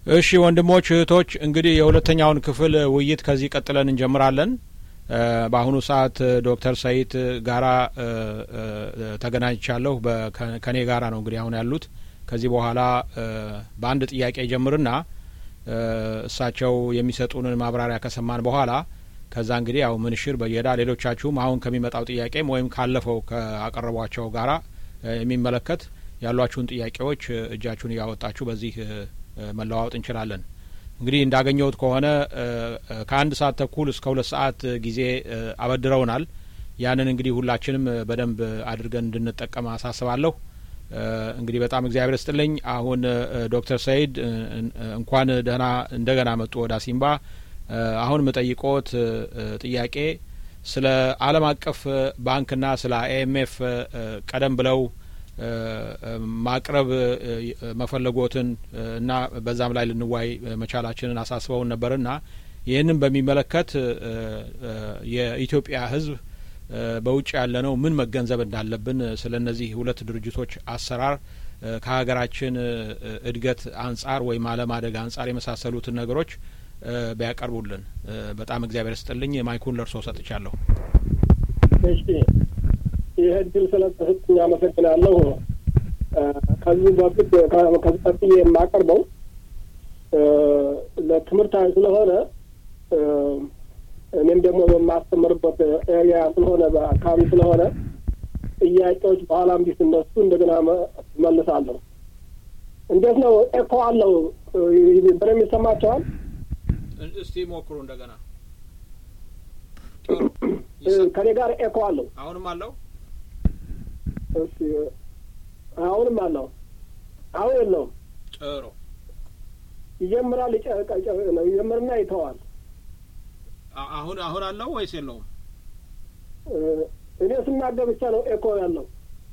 እሺ ወንድሞች እህቶች፣ እንግዲህ የሁለተኛውን ክፍል ውይይት ከዚህ ቀጥለን እንጀምራለን። በአሁኑ ሰዓት ዶክተር ሰይድ ጋራ ተገናኝቻለሁ። ከኔ ጋራ ነው እንግዲህ አሁን ያሉት። ከዚህ በኋላ በአንድ ጥያቄ ጀምርና እሳቸው የሚሰጡንን ማብራሪያ ከሰማን በኋላ ከዛ እንግዲህ ያው ምንሽር በየዳ ሌሎቻችሁም አሁን ከሚመጣው ጥያቄም ወይም ካለፈው ከአቀረቧቸው ጋራ የሚመለከት ያሏችሁን ጥያቄዎች እጃችሁን እያወጣችሁ በዚህ መለዋወጥ እንችላለን። እንግዲህ እንዳገኘሁት ከሆነ ከአንድ ሰዓት ተኩል እስከ ሁለት ሰዓት ጊዜ አበድረውናል። ያንን እንግዲህ ሁላችንም በደንብ አድርገን እንድንጠቀም አሳስባለሁ። እንግዲህ በጣም እግዚአብሔር ስጥልኝ። አሁን ዶክተር ሰይድ እንኳን ደህና እንደገና መጡ ወደ አሲምባ። አሁን የምጠይቆት ጥያቄ ስለ ዓለም አቀፍ ባንክና ስለ አይኤምኤፍ ቀደም ብለው ማቅረብ መፈለጎትን እና በዛም ላይ ልንዋይ መቻላችንን አሳስበውን ነበርና ይህንን በሚመለከት የኢትዮጵያ ሕዝብ በውጭ ያለነው ምን መገንዘብ እንዳለብን ስለ እነዚህ ሁለት ድርጅቶች አሰራር ከሀገራችን እድገት አንጻር ወይም አለማደግ አንጻር የመሳሰሉትን ነገሮች ቢያቀርቡልን በጣም እግዚአብሔር ስጥልኝ። ማይኩን ለእርሶ ሰጥቻለሁ። እሺ ይህ እድል ስለተሰጠኝ አመሰግናለሁ። ከዚህ በፊት ከዚህ ቀጥዬ የማቀርበው ለትምህርታዊ ስለሆነ እኔም ደግሞ በማስተምርበት ኤሪያ ስለሆነ በአካባቢ ስለሆነ ጥያቄዎች በኋላም ቢነሱ እንደገና መልሳለሁ። እንዴት ነው? ኤኮ አለው በደንብ ይሰማቸዋል? እስቲ ሞክሩ እንደገና። ከኔ ጋር ኤኮ አለው? አሁንም አለው? እሺ አሁንም አለው? አሁን የለውም። ጥሩ ይጀምራል፣ ይጀምርና ይተዋል። አሁን አሁን አለው ወይስ የለውም? እኔ ስናገር ብቻ ነው ኤኮ ያለው።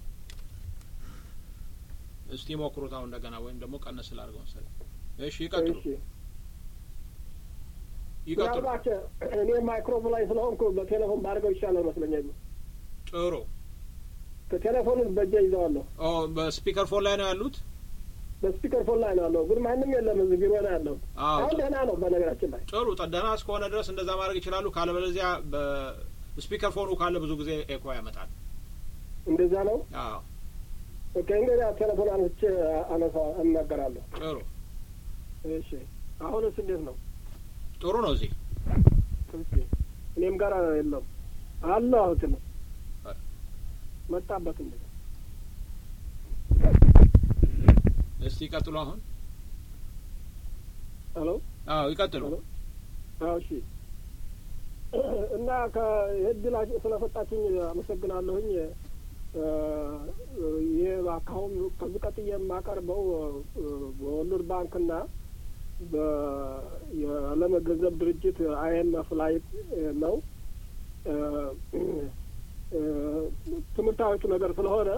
እስቲ ሞክሩት አሁን እንደገና፣ ወይም ደግሞ ቀነስ ስላድርገው መሰለኝ። እሺ ይቀጥሉ፣ ይቀጥሉ። ምናልባት እኔ ማይክሮፎን ላይ ስለሆንኩ በቴሌፎን ባድርገው ይሻላል መስለኛል። ጥሩ ከቴሌፎኑን በእጄ ይዘዋለሁ። በስፒከር ፎን ላይ ነው ያሉት? በስፒከር ፎን ላይ ነው ያለው፣ ግን ማንም የለም እዚህ ቢሮ ነው ያለው። አሁን ደህና ነው በነገራችን ላይ። ጥሩ ደህና እስከሆነ ድረስ እንደዛ ማድረግ ይችላሉ። ካለበለዚያ በስፒከር ፎኑ ካለ ብዙ ጊዜ ኤኮ ያመጣል። እንደዛ ነው። አዎ ኦኬ። እንግዲህ ቴሌፎን አንስቼ አነሳ እናገራለሁ። ጥሩ እሺ። አሁንስ እንዴት ነው? ጥሩ ነው። እዚህ እሺ። እኔም ጋር የለም አለ። አሁን ነው መጣበት እንዴ? እስቲ ይቀጥሉ። አሁን ሄሎ። አዎ ይቀጥሉ። አዎ እሺ። እና ከእድል ስለሰጣችኝ አመሰግናለሁኝ። ይህ አካሁን ከዚህ ቀጥዬ የማቀርበው በወርልድ ባንክና የዓለም ገንዘብ ድርጅት አይኤምኤፍ ላይ ነው። ትምህርታዊቱ ነገር ስለሆነ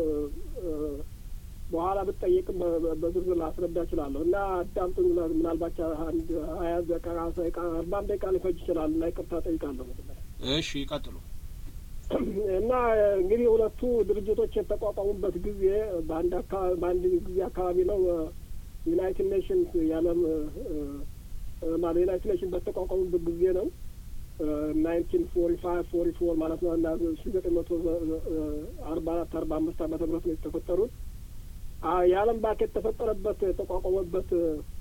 በኋላ ብትጠይቅም በዝርዝር ላስረዳ እችላለሁ እና አዳምጡኝ። ምናልባት አንድ ሀያ ደቂቃ አርባም ደቂቃ ሊፈጅ ይችላል እና ይቅርታ ጠይቃለሁ። እሺ ይቀጥሉ። እና እንግዲህ ሁለቱ ድርጅቶች የተቋቋሙበት ጊዜ በአንድ አካባቢ በአንድ ጊዜ አካባቢ ነው። ዩናይትድ ኔሽንስ የዓለም ማለት ዩናይትድ ኔሽን በተቋቋሙበት ጊዜ ነው። ናይንቲን ፎሪ ፋይቭ ፎሪ ፎር ማለት ነው እና ሺ ዘጠኝ መቶ አርባ አራት አርባ አምስት ዓመተ ምህረት ነው የተፈጠሩት። የዓለም ባንክ የተፈጠረበት የተቋቋመበት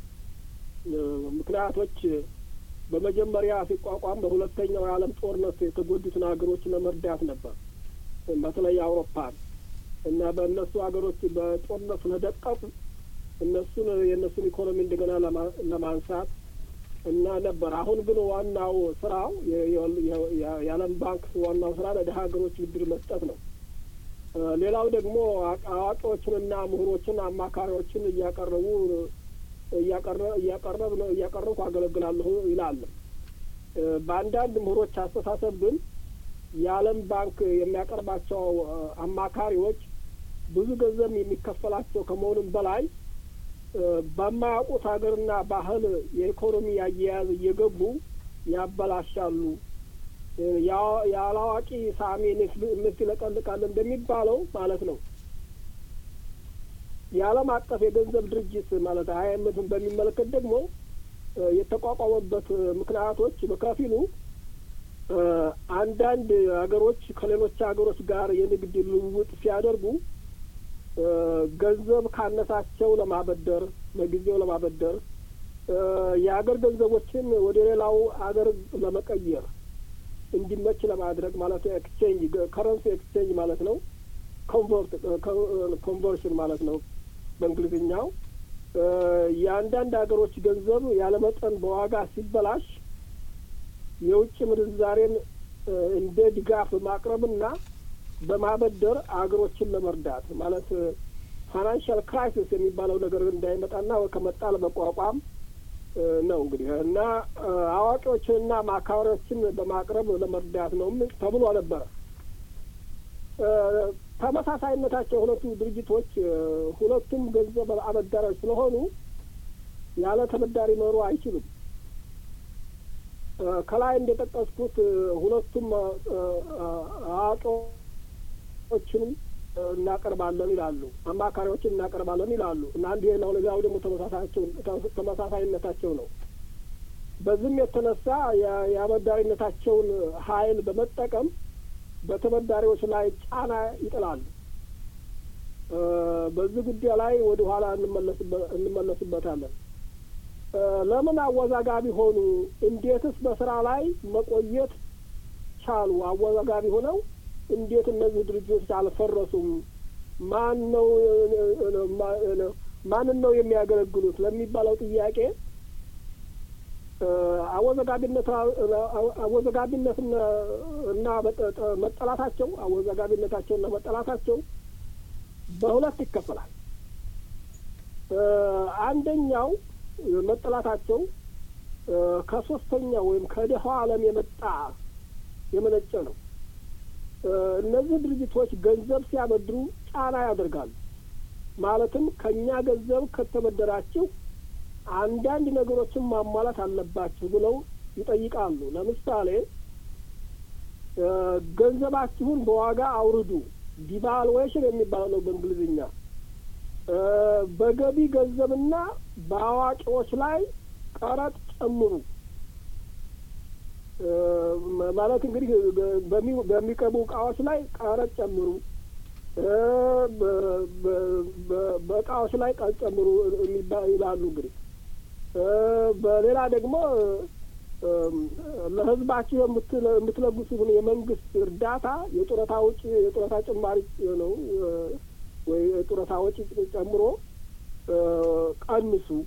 ምክንያቶች በመጀመሪያ ሲቋቋም በሁለተኛው የዓለም ጦርነት የተጎዱትን ሀገሮች ለመርዳት ነበር። በተለይ አውሮፓን እና በእነሱ ሀገሮች በጦርነት ስለደቀቁ እነሱን የእነሱን ኢኮኖሚ እንደገና ለማንሳት እና ነበር። አሁን ግን ዋናው ስራው የዓለም ባንክ ዋናው ስራ ለደሀ ሀገሮች ብድር መስጠት ነው። ሌላው ደግሞ አዋቂዎችንና ምሁሮችን አማካሪዎችን እያቀረቡ እያቀረብ እያቀረብኩ አገለግላለሁ ይላል። በአንዳንድ ምሁሮች አስተሳሰብ ግን የዓለም ባንክ የሚያቀርባቸው አማካሪዎች ብዙ ገንዘብ የሚከፈላቸው ከመሆኑም በላይ በማያውቁት ሀገርና ባህል የኢኮኖሚ አያያዝ እየገቡ ያበላሻሉ። ያላዋቂ ሳሚ ንፍት ይለቀልቃል እንደሚባለው ማለት ነው። የዓለም አቀፍ የገንዘብ ድርጅት ማለት አይኤምኤፍን በሚመለከት ደግሞ የተቋቋመበት ምክንያቶች በከፊሉ አንዳንድ ሀገሮች ከሌሎች ሀገሮች ጋር የንግድ ልውውጥ ሲያደርጉ ገንዘብ ካነሳቸው ለማበደር ለጊዜው ለማበደር የሀገር ገንዘቦችን ወደ ሌላው ሀገር ለመቀየር እንዲመች ለማድረግ ማለት ኤክስቼንጅ ከረንሲ ኤክስቼንጅ ማለት ነው። ኮንቨርት ኮንቨርሽን ማለት ነው በእንግሊዝኛው። የአንዳንድ ሀገሮች ገንዘብ ያለመጠን በዋጋ ሲበላሽ የውጭ ምንዛሬን እንደ ድጋፍ በማቅረብና በማበደር አገሮችን ለመርዳት ማለት ፋይናንሻል ክራይሲስ የሚባለው ነገር እንዳይመጣና ከመጣ ለመቋቋም ነው እንግዲህ እና አዋቂዎችንና ማካሪዎችን በማቅረብ ለመርዳት ነው ተብሎ ነበረ። ተመሳሳይነታቸው ሁለቱ ድርጅቶች ሁለቱም ገንዘብ አበዳሪዎች ስለሆኑ ያለ ተበዳሪ መሩ አይችሉም። ከላይ እንደጠቀስኩት ሁለቱም አዋቂዎችንም እናቀርባለን ይላሉ፣ አማካሪዎችን እናቀርባለን ይላሉ እና አንዱ ሌላው ሌላው ደግሞ ተመሳሳይነታቸው ነው። በዚህም የተነሳ የአበዳሪነታቸውን ኃይል በመጠቀም በተበዳሪዎች ላይ ጫና ይጥላሉ። በዚህ ጉዳይ ላይ ወደ ኋላ እንመለስበታለን። ለምን አወዛጋቢ ሆኑ? እንዴትስ በስራ ላይ መቆየት ቻሉ? አወዛጋቢ ሆነው እንዴት እነዚህ ድርጅቶች አልፈረሱም? ማን ነው ማንን ነው የሚያገለግሉት ለሚባለው ጥያቄ አወዘጋቢነት አወዘጋቢነት እና መጠላታቸው አወዘጋቢነታቸው እና መጠላታቸው በሁለት ይከፈላል። አንደኛው መጠላታቸው ከሶስተኛው ወይም ከደሃው ዓለም የመጣ የመነጨ ነው። እነዚህ ድርጅቶች ገንዘብ ሲያበድሩ ጫና ያደርጋሉ። ማለትም ከእኛ ገንዘብ ከተበደራችሁ አንዳንድ ነገሮችን ማሟላት አለባችሁ ብለው ይጠይቃሉ። ለምሳሌ ገንዘባችሁን በዋጋ አውርዱ፣ ዲቫልዌሽን የሚባለው ነው በእንግሊዝኛ። በገቢ ገንዘብና በአዋቂዎች ላይ ቀረጥ ጨምሩ ማለት እንግዲህ በሚቀርቡ እቃዎች ላይ ቀረጥ ጨምሩ፣ በእቃዎች ላይ ቀረጥ ጨምሩ ይላሉ። እንግዲህ በሌላ ደግሞ ለሕዝባችሁ የምትለግሱትን የመንግስት እርዳታ የጡረታ ውጭ የጡረታ ጭማሪ ነው ወይ የጡረታ ወጪ ጨምሮ ቀንሱ።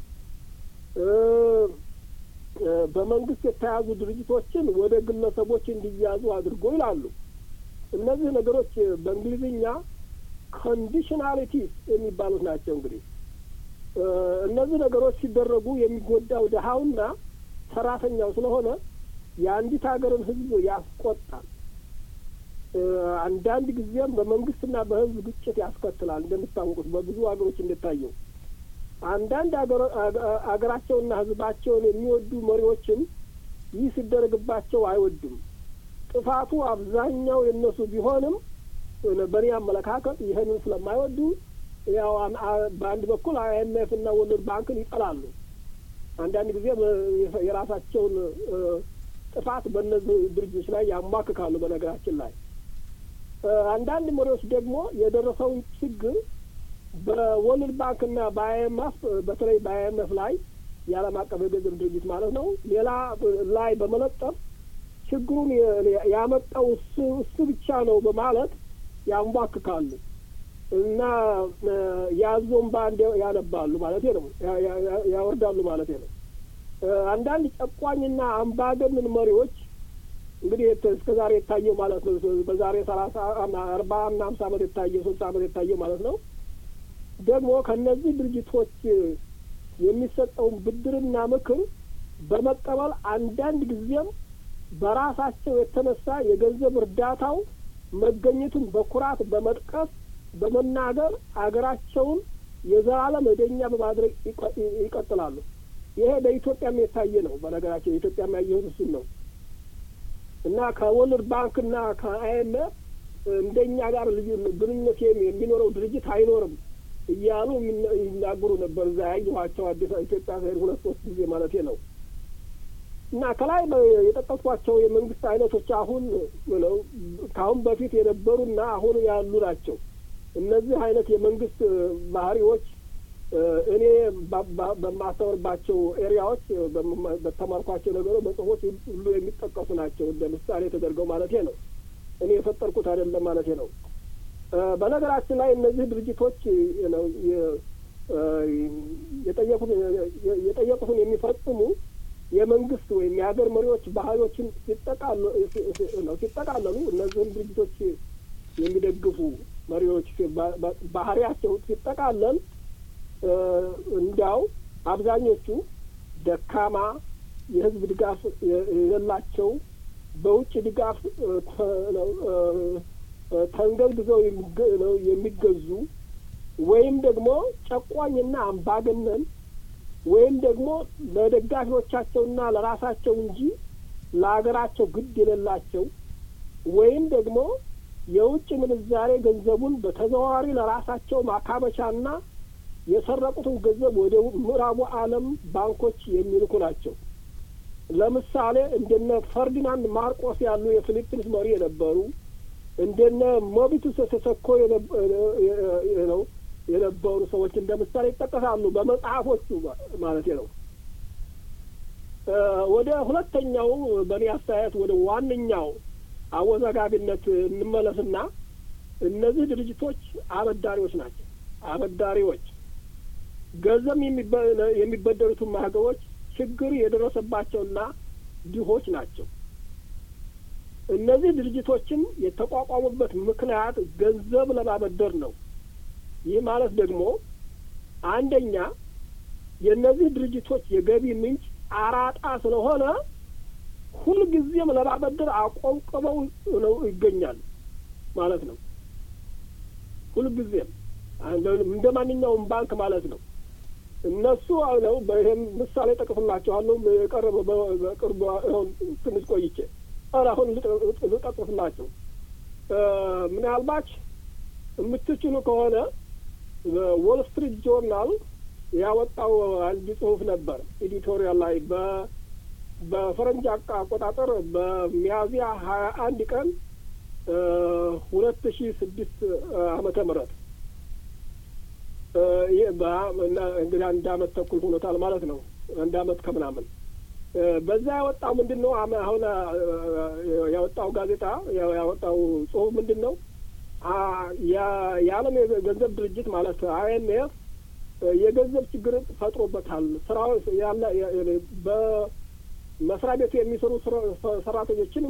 በመንግስት የተያዙ ድርጅቶችን ወደ ግለሰቦች እንዲያዙ አድርጎ ይላሉ። እነዚህ ነገሮች በእንግሊዝኛ ኮንዲሽናሊቲስ የሚባሉት ናቸው። እንግዲህ እነዚህ ነገሮች ሲደረጉ የሚጎዳው ድሀውና ሰራተኛው ስለሆነ የአንዲት ሀገርን ሕዝብ ያስቆጣል። አንዳንድ ጊዜም በመንግስትና በሕዝብ ግጭት ያስከትላል። እንደምታወቁት በብዙ ሀገሮች እንደታየው አንዳንድ አገራቸውና ህዝባቸውን የሚወዱ መሪዎችም ይህ ሲደረግባቸው አይወዱም። ጥፋቱ አብዛኛው የእነሱ ቢሆንም በእኔ አመለካከት ይህንን ስለማይወዱ ያው በአንድ በኩል አይኤምኤፍ እና ወርልድ ባንክን ይጠላሉ። አንዳንድ ጊዜ የራሳቸውን ጥፋት በእነዚህ ድርጅቶች ላይ ያሟክካሉ። በነገራችን ላይ አንዳንድ መሪዎች ደግሞ የደረሰውን ችግር በወርልድ ባንክና በአይኤምኤፍ በተለይ በአይኤምኤፍ ላይ የዓለም አቀፍ የገንዘብ ድርጅት ማለት ነው ሌላ ላይ በመለጠፍ ችግሩን ያመጣው እሱ እሱ ብቻ ነው በማለት ያንቧክካሉ እና ያዞን በአንድ ያነባሉ ማለት ነው፣ ያወርዳሉ ማለት ነው። አንዳንድ ጨቋኝና አምባገነን መሪዎች እንግዲህ እስከ ዛሬ የታየው ማለት ነው በዛሬ ሰላሳ አርባ እና ሀምሳ ዓመት የታየው ስልሳ ዓመት የታየው ማለት ነው ደግሞ ከእነዚህ ድርጅቶች የሚሰጠውን ብድርና ምክር በመቀበል አንዳንድ ጊዜም በራሳቸው የተነሳ የገንዘብ እርዳታው መገኘቱን በኩራት በመጥቀስ በመናገር አገራቸውን የዘላለም ዕደኛ በማድረግ ይቀጥላሉ። ይሄ በኢትዮጵያም የታየ ነው። በነገራቸው የኢትዮጵያም ያየሁት እሱን ነው እና ከወርልድ ባንክና ከአይኤምኤፍ እንደኛ ጋር ልዩ ግንኙነት የሚኖረው ድርጅት አይኖርም። እያሉ ይናገሩ ነበር። እዛ ያየኋቸው አዲስ ኢትዮጵያ ስሄድ ሁለት ሶስት ጊዜ ማለት ነው። እና ከላይ የጠቀስኳቸው የመንግስት አይነቶች አሁን ነው ከአሁን በፊት የነበሩና አሁን ያሉ ናቸው። እነዚህ አይነት የመንግስት ባህሪዎች እኔ በማስተምርባቸው ኤሪያዎች በተማርኳቸው ነገሮች በጽሁፎች ሁሉ የሚጠቀሱ ናቸው። እንደ ምሳሌ ተደርገው ማለት ነው። እኔ የፈጠርኩት አይደለም ማለት ነው። በነገራችን ላይ እነዚህ ድርጅቶች ነው የጠየቁትን የሚፈጽሙ የመንግስት ወይም የሀገር መሪዎች ባህሪዎችን ሲጠቃለሉ እነዚህን ድርጅቶች የሚደግፉ መሪዎች ባህሪያቸው ሲጠቃለል እንዲያው አብዛኞቹ ደካማ፣ የህዝብ ድጋፍ የሌላቸው፣ በውጭ ድጋፍ ተንገብግዘው የሚገዙ ወይም ደግሞ ጨቋኝና አምባገነን ወይም ደግሞ ለደጋፊዎቻቸውና ለራሳቸው እንጂ ለሀገራቸው ግድ የሌላቸው ወይም ደግሞ የውጭ ምንዛሬ ገንዘቡን በተዘዋዋሪ ለራሳቸው ማካበቻና የሰረቁትን ገንዘብ ወደ ምዕራቡ ዓለም ባንኮች የሚልኩ ናቸው። ለምሳሌ እንደነ ፈርዲናንድ ማርቆስ ያሉ የፊሊፒንስ መሪ የነበሩ እንደነ ሞቢቱ ሴሴኮ ነው የነበሩ ሰዎች እንደ ምሳሌ ይጠቀሳሉ በመጽሐፎቹ ማለት ነው። ወደ ሁለተኛው በእኔ አስተያየት ወደ ዋነኛው አወዛጋቢነት እንመለስና እነዚህ ድርጅቶች አበዳሪዎች ናቸው። አበዳሪዎች ገንዘብ የሚበደሩትን ሀገሮች ችግር የደረሰባቸውና ድሆች ናቸው። እነዚህ ድርጅቶችን የተቋቋሙበት ምክንያት ገንዘብ ለማበደር ነው። ይህ ማለት ደግሞ አንደኛ የእነዚህ ድርጅቶች የገቢ ምንጭ አራጣ ስለሆነ ሁልጊዜም ለማበደር አቆንቅበው ነው ይገኛሉ ማለት ነው። ሁልጊዜም እንደ ማንኛውም ባንክ ማለት ነው። እነሱ ነው በይህም ምሳሌ ጠቅስላችኋለሁ። የቀረበ በቅርቡ ትንሽ ቆይቼ አሁን ልጠቅስላችሁ ምናልባች የምትችሉ ከሆነ ዎል ስትሪት ጆርናል ያወጣው አንድ ጽሁፍ ነበር ኤዲቶሪያል ላይ በ በፈረንጅ አቆጣጠር በሚያዝያ ሀያ አንድ ቀን ሁለት ሺ ስድስት አመተ ምህረት እንግዲህ አንድ አመት ተኩል ሆኖታል ማለት ነው። አንድ አመት ከምናምን በዛ ያወጣው ምንድን ነው? አሁን ያወጣው ጋዜጣ ያወጣው ጽሁፍ ምንድን ነው? የዓለም የገንዘብ ድርጅት ማለት አይኤምኤፍ የገንዘብ ችግር ፈጥሮበታል። ስራው ያለ በመስሪያ ቤቱ የሚሰሩ ሰራተኞችን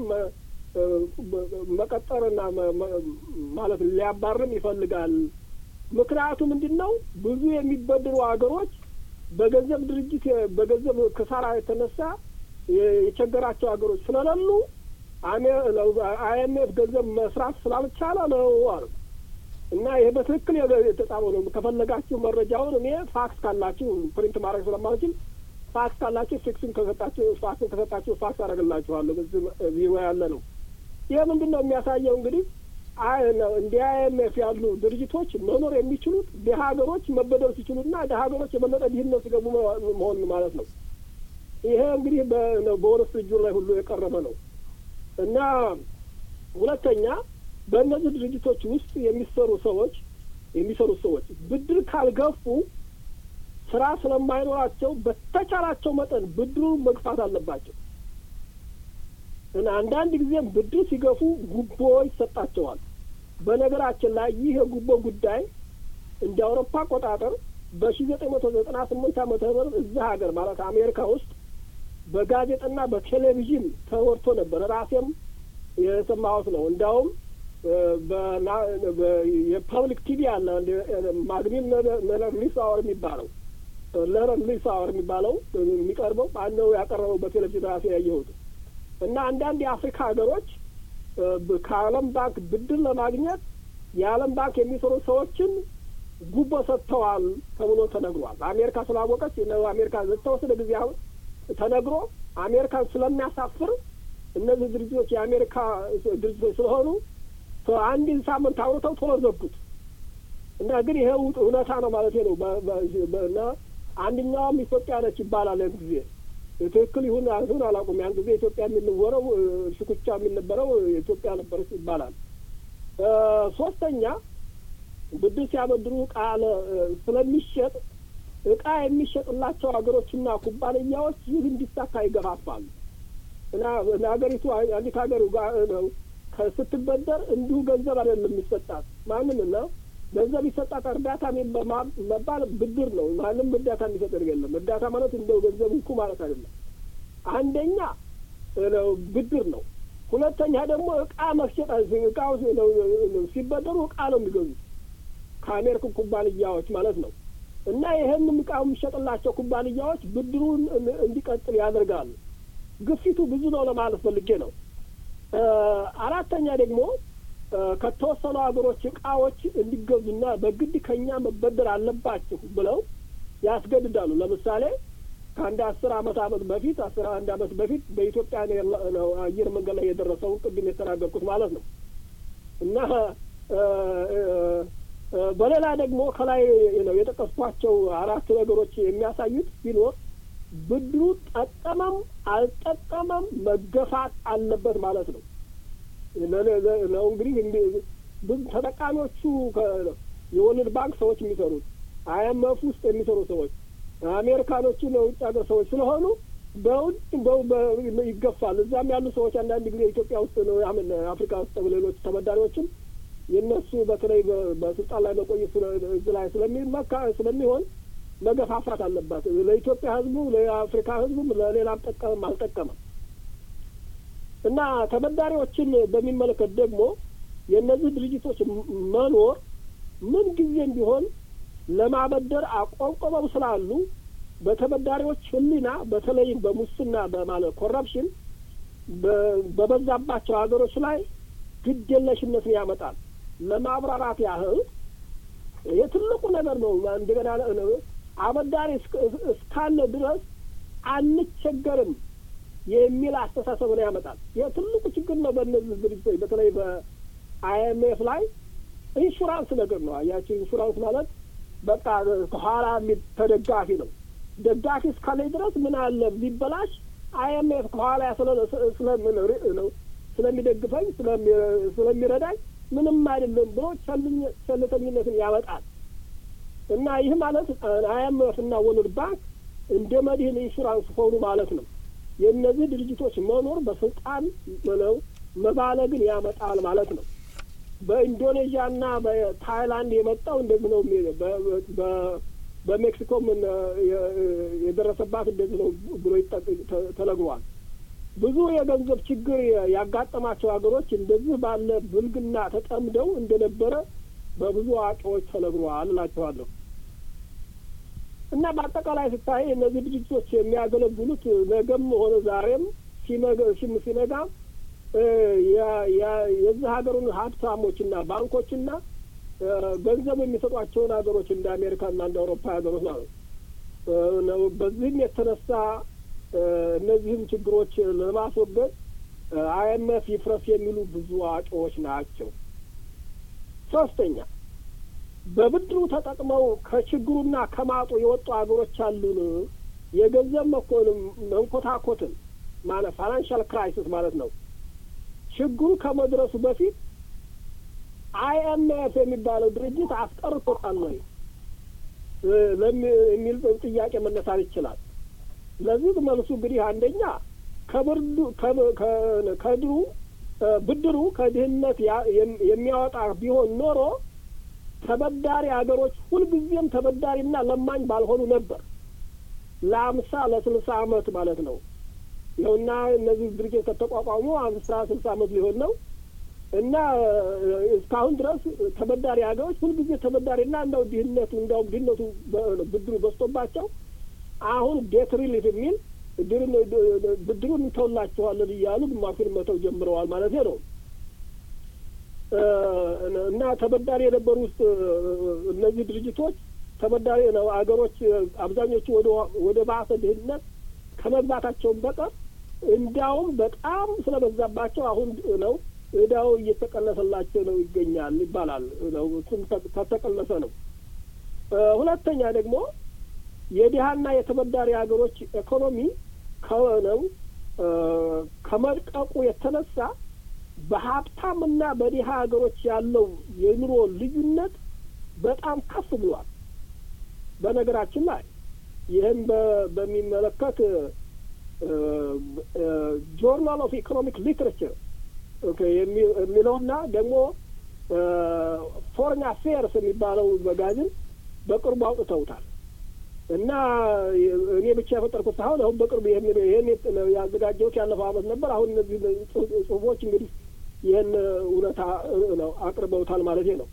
መቀጠርና ማለት ሊያባርም ይፈልጋል። ምክንያቱ ምንድን ነው? ብዙ የሚበድሩ ሀገሮች በገንዘብ ድርጅት በገንዘብ ክሳራ የተነሳ የቸገራቸው ሀገሮች ስለሌሉ አይኤምኤፍ ገንዘብ መስራት ስላልቻለ ነው አሉ እና ይሄ በትክክል የተጻፈው ነው። ከፈለጋችሁ መረጃውን እኔ ፋክስ ካላችሁ ፕሪንት ማድረግ ስለማልችል ፋክስ ካላችሁ ፊክስን ከሰጣችሁ ፋክስን ከሰጣችሁ ፋክስ አደርግላችኋለሁ። በዚህ ቢሮ ያለ ነው። ይህ ምንድን ነው የሚያሳየው እንግዲህ እንደ አይኤምኤፍ ያሉ ድርጅቶች መኖር የሚችሉት ድሀ ሀገሮች መበደር ሲችሉና ድሀ ሀገሮች የበለጠ ድህነት ሲገቡ መሆን ማለት ነው። ይሄ እንግዲህ በወል ስትሪት ጆርናል ላይ ሁሉ የቀረበ ነው እና ሁለተኛ በእነዚህ ድርጅቶች ውስጥ የሚሰሩ ሰዎች የሚሰሩ ሰዎች ብድር ካልገፉ ስራ ስለማይኖራቸው በተቻላቸው መጠን ብድሩን መግፋት አለባቸው እና አንዳንድ ጊዜም ብድር ሲገፉ ጉቦ ይሰጣቸዋል። በነገራችን ላይ ይህ የጉቦ ጉዳይ እንደ አውሮፓ አቆጣጠር በሺ ዘጠኝ መቶ ዘጠና ስምንት ዓመተ ምህረት እዚህ ሀገር ማለት አሜሪካ ውስጥ በጋዜጣና በቴሌቪዥን ተወርቶ ነበር። ራሴም የሰማሁት ነው። እንዲያውም የፐብሊክ ቲቪ አለ ማግኒም ለረር ሊስ አወር የሚባለው ለረር ሊስ አወር የሚባለው የሚቀርበው አንደው ያቀረበው በቴሌቪዥን ራሴ ያየሁት እና አንዳንድ የአፍሪካ ሀገሮች ከዓለም ባንክ ብድር ለማግኘት የዓለም ባንክ የሚሰሩ ሰዎችን ጉቦ ሰጥተዋል ተብሎ ተነግሯል። አሜሪካ ስላወቀች አሜሪካ ለተወሰነ ጊዜ አሁን ተነግሮ አሜሪካን ስለሚያሳፍር እነዚህ ድርጅቶች የአሜሪካ ድርጅቶች ስለሆኑ አንድን ሳምንት አውርተው ቶሎ ዘጉት እና ግን ይሄ እውነታ ነው ማለት ነው። እና አንደኛውም ኢትዮጵያ ነች ይባላል ያን ጊዜ ትክክል ይሁን አይሁን አላውቅም። ያን ጊዜ ኢትዮጵያ የሚንወረው ሽኩቻ የሚነበረው ኢትዮጵያ ነበረች ይባላል። ሶስተኛ ብድር ሲያበድሩ እቃ ስለሚሸጥ እቃ የሚሸጥላቸው ሀገሮችና ኩባንያዎች ይህ እንዲሳካ ይገፋፋሉ እና ሀገሪቱ አንዲት ሀገር ነው ስትበደር እንዲሁ ገንዘብ አይደለም የሚሰጣት ማንም እና ገንዘብ ይሰጣት እርዳታ መባል ብድር ነው። ማንም እርዳታ የሚሰጥ የለም። እርዳታ ማለት እንደው ገንዘብ እንኩ ማለት አይደለም። አንደኛ ብድር ነው። ሁለተኛ ደግሞ እቃ መሸጥ እቃው ሲበደሩ እቃ ነው የሚገዙት ከአሜሪካን ኩባንያዎች ማለት ነው። እና ይህንም እቃው የሚሸጥላቸው ኩባንያዎች ብድሩን እንዲቀጥል ያደርጋሉ። ግፊቱ ብዙ ነው ለማለት ፈልጌ ነው። አራተኛ ደግሞ ከተወሰኑ ሀገሮች እቃዎች እንዲገዙና በግድ ከኛ መበደር አለባችሁ ብለው ያስገድዳሉ። ለምሳሌ ከአንድ አስር አመት አመት በፊት አስራ አንድ አመት በፊት በኢትዮጵያ ነው አየር መንገድ ላይ የደረሰውን ቅድም የተናገርኩት ማለት ነው እና በሌላ ደግሞ ከላይ ነው የጠቀስኳቸው አራት ነገሮች የሚያሳዩት ቢኖር ብድሩ ጠቀመም አልጠቀመም መገፋት አለበት ማለት ነው ነው እንግዲህ ተጠቃሚዎቹ የወርልድ ባንክ ሰዎች የሚሰሩት አይኤምኤፍ ውስጥ የሚሰሩ ሰዎች አሜሪካኖቹ የውጭ ሀገር ሰዎች ስለሆኑ በውጭ ይገፋል። እዛም ያሉ ሰዎች አንዳንድ ጊዜ ኢትዮጵያ ውስጥ ነው ያምን አፍሪካ ውስጥ ሌሎች ተበዳሪዎችም የእነሱ በተለይ በስልጣን ላይ መቆየት እዚህ ላይ ስለሚመካ ስለሚሆን መገፋፋት አለባት። ለኢትዮጵያ ሕዝቡ ለአፍሪካ ሕዝቡም ለሌላም ጠቀመም አልጠቀመም እና ተበዳሪዎችን በሚመለከት ደግሞ የእነዚህ ድርጅቶች መኖር ምን ጊዜም ቢሆን ለማበደር አቆብቆበው ስላሉ በተበዳሪዎች ሕሊና በተለይም በሙስና በማለት ኮረፕሽን በበዛባቸው ሀገሮች ላይ ግድ የለሽነትን ያመጣል። ለማብራራት ያህል የትልቁ ነገር ነው። እንደገና አበዳሪ እስካለ ድረስ አንቸገርም የሚል አስተሳሰብ ነው ያመጣል። የትልቁ ችግር ነው በእነዚህ ድርጅቶች በተለይ በአይኤምኤፍ ላይ ኢንሹራንስ ነገር ነው። አያቸው ኢንሹራንስ ማለት በቃ ከኋላ ተደጋፊ ነው። ደጋፊ እስካለ ድረስ ምን አለ ቢበላሽ አይኤምኤፍ ከኋላ ስለሚደግፈኝ ስለሚረዳኝ ምንም አይደለም ብሎ ቸልተኝነትን ያመጣል እና ይህ ማለት አይኤምኤፍ እና ወርልድ ባንክ እንደ መድህን ኢንሹራንስ ሆኑ ማለት ነው። የእነዚህ ድርጅቶች መኖር በስልጣን ነው መባለግን ያመጣል ማለት ነው። በኢንዶኔዥያና በታይላንድ የመጣው እንደዚህ ነው። በሜክሲኮም የደረሰባት እንደዚህ ነው ብሎ ተነግሯል። ብዙ የገንዘብ ችግር ያጋጠማቸው ሀገሮች እንደዚህ ባለ ብልግና ተጠምደው እንደነበረ በብዙ አዋቂዎች ተነግሯል እላቸዋለሁ። እና በአጠቃላይ ስታይ እነዚህ ድርጅቶች የሚያገለግሉት ነገም ሆነ ዛሬም ሲነጋ የዚህ ሀገሩን ሀብታሞችና ባንኮችና ገንዘብ የሚሰጧቸውን ሀገሮች እንደ አሜሪካና እንደ አውሮፓ ሀገሮች ነው። በዚህም የተነሳ እነዚህም ችግሮች ለማስወገድ አይኤምኤፍ ይፍረስ የሚሉ ብዙ አዋቂዎች ናቸው። ሶስተኛ በብድሩ ተጠቅመው ከችግሩና ከማጡ የወጡ ሀገሮች አሉን። የገንዘብ መኮንም መንኮታኮትን ማለት ፋይናንሻል ክራይሲስ ማለት ነው። ችግሩ ከመድረሱ በፊት አይኤምኤፍ የሚባለው ድርጅት አስቀርቶታል ወይ የሚል ጥያቄ መነሳት ይችላል። ለዚህ መልሱ እንግዲህ አንደኛ ከብርዱ ከድሩ ብድሩ ከድህነት የሚያወጣ ቢሆን ኖሮ ተበዳሪ ሀገሮች ሁልጊዜም ተበዳሪና ለማኝ ባልሆኑ ነበር። ለአምሳ ለስልሳ አመት ማለት ነው። ይኸውና እነዚህ ድርጅት ከተቋቋሙ አምሳ ስልሳ አመት ሊሆን ነው እና እስካሁን ድረስ ተበዳሪ ሀገሮች ሁልጊዜ ተበዳሪና እንደው ድህነቱ እንደውም ድህነቱ ብድሩ በዝቶባቸው አሁን ዴት ሪሊፍ የሚል ብድሩን እንተውላችኋለን እያሉ ግማሹን መተው ጀምረዋል ማለት ነው። እና ተበዳሪ የነበሩ ውስጥ እነዚህ ድርጅቶች ተበዳሪ ነው አገሮች አብዛኞቹ ወደ ባሰ ድህነት ከመግባታቸውን በቀር እንዲያውም በጣም ስለበዛባቸው አሁን ነው እዳው እየተቀነሰላቸው ነው ይገኛል ይባላል። እሱም ከተቀነሰ ነው። ሁለተኛ ደግሞ የድሀና የተበዳሪ ሀገሮች ኢኮኖሚ ከሆነው ከመድቀቁ የተነሳ በሀብታምና በድሀ ሀገሮች ያለው የኑሮ ልዩነት በጣም ከፍ ብሏል። በነገራችን ላይ ይህም በሚመለከት ጆርናል ኦፍ ኢኮኖሚክ ሊትሬቸር የሚለውና ደግሞ ፎሬን አፌርስ የሚባለው መጋዝን በቅርቡ አውጥተውታል እና እኔ ብቻ የፈጠርኩት ሳይሆን አሁን በቅርቡ ይህን ያዘጋጀሁት ያለፈው ዓመት ነበር። አሁን እነዚህ ጽሁፎች እንግዲህ ይህን እውነታ ነው አቅርበውታል ማለት ነው።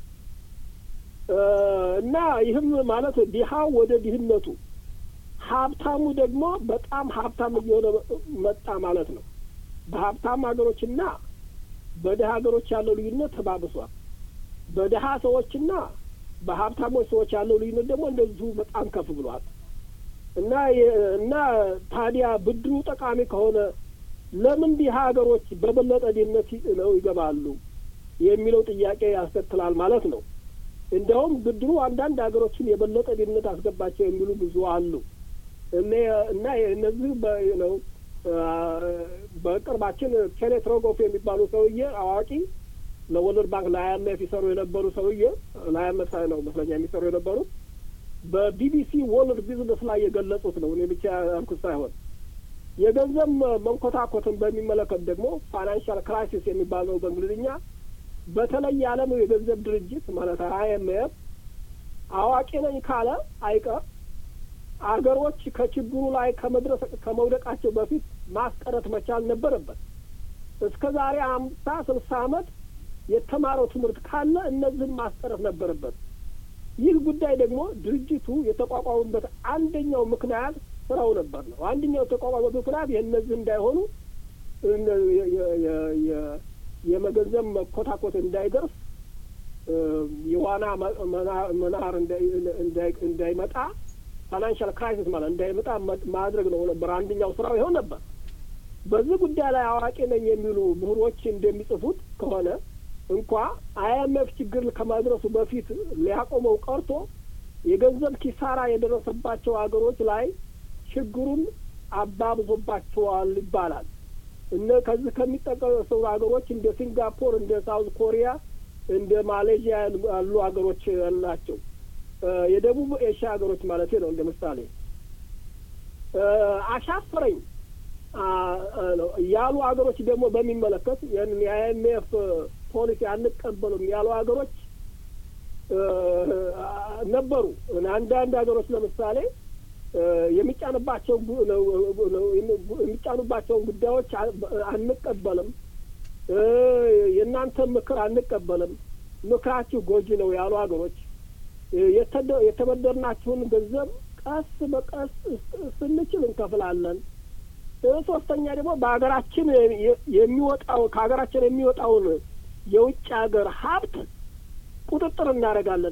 እና ይህም ማለት ድሀው ወደ ድህነቱ ሀብታሙ ደግሞ በጣም ሀብታም እየሆነ መጣ ማለት ነው። በሀብታም ሀገሮችና በድሀ ሀገሮች ያለው ልዩነት ተባብሷል። በድሀ ሰዎችና በሀብታሞች ሰዎች ያለው ልዩነት ደግሞ እንደዚሁ በጣም ከፍ ብሏል እና እና ታዲያ ብድሩ ጠቃሚ ከሆነ ለምን ድሀ ሀገሮች በበለጠ ድህነት ነው ይገባሉ የሚለው ጥያቄ ያስከትላል ማለት ነው። እንዲያውም ብድሩ አንዳንድ ሀገሮችን የበለጠ ድህነት አስገባቸው የሚሉ ብዙ አሉ እና እነዚህ ነው በቅርባችን ኬኔት ሮጎፍ የሚባሉ ሰውዬ አዋቂ ለወርልድ ባንክ ለአይኤምኤፍ ይሰሩ የነበሩ ሰውዬ ለአይኤምኤፍ ነው መስለኛ የሚሰሩ የነበሩት በቢቢሲ ወርልድ ቢዝነስ ላይ የገለጹት ነው። እኔ ብቻ ያልኩት ሳይሆን የገንዘብ መንኮታኮትን በሚመለከት ደግሞ ፋይናንሻል ክራይሲስ የሚባለው በእንግሊዝኛ በተለይ የዓለም የገንዘብ ድርጅት ማለት አይኤምኤፍ አዋቂ ነኝ ካለ አይቀር አገሮች ከችግሩ ላይ ከመድረስ ከመውደቃቸው በፊት ማስቀረት መቻል ነበረበት። እስከ ዛሬ አምሳ ስልሳ ዓመት የተማረው ትምህርት ካለ እነዚህን ማስቀረት ነበረበት። ይህ ጉዳይ ደግሞ ድርጅቱ የተቋቋሙበት አንደኛው ምክንያት ስራው ነበር ነው። አንደኛው የተቋቋሙበት ምክንያት የእነዚህ እንዳይሆኑ የመገንዘብ መኮታኮት እንዳይደርስ የዋና መናር እንዳይመጣ ፋይናንሻል ክራይሲስ ማለት እንዳይመጣ ማድረግ ነው ነበር። አንደኛው ስራው ይሆን ነበር። በዚህ ጉዳይ ላይ አዋቂ ነኝ የሚሉ ምሁሮች እንደሚጽፉት ከሆነ እንኳ አይኤምኤፍ ችግር ከማድረሱ በፊት ሊያቆመው ቀርቶ የገንዘብ ኪሳራ የደረሰባቸው ሀገሮች ላይ ችግሩን አባብዞባቸዋል ይባላል። እነ ከዚህ ከሚጠቀሱ ሀገሮች እንደ ሲንጋፖር፣ እንደ ሳውዝ ኮሪያ፣ እንደ ማሌዥያ ያሉ ሀገሮች ናቸው። የደቡብ ኤሽያ ሀገሮች ማለት ነው። እንደ ምሳሌ አሻፈረኝ ያሉ ሀገሮች ደግሞ በሚመለከት ይህንን የአይኤምኤፍ ፖሊሲ አንቀበሉም ያሉ ሀገሮች ነበሩ። አንዳንድ ሀገሮች ለምሳሌ የሚጫንባቸው የሚጫኑባቸውን ጉዳዮች አንቀበልም፣ የእናንተ ምክር አንቀበልም፣ ምክራችሁ ጎጂ ነው ያሉ ሀገሮች የተበደርናችሁን ገንዘብ ቀስ በቀስ ስንችል እንከፍላለን። ሶስተኛ ደግሞ በሀገራችን የሚወጣው ከሀገራችን የሚወጣውን የውጭ ሀገር ሀብት ቁጥጥር እናደርጋለን፣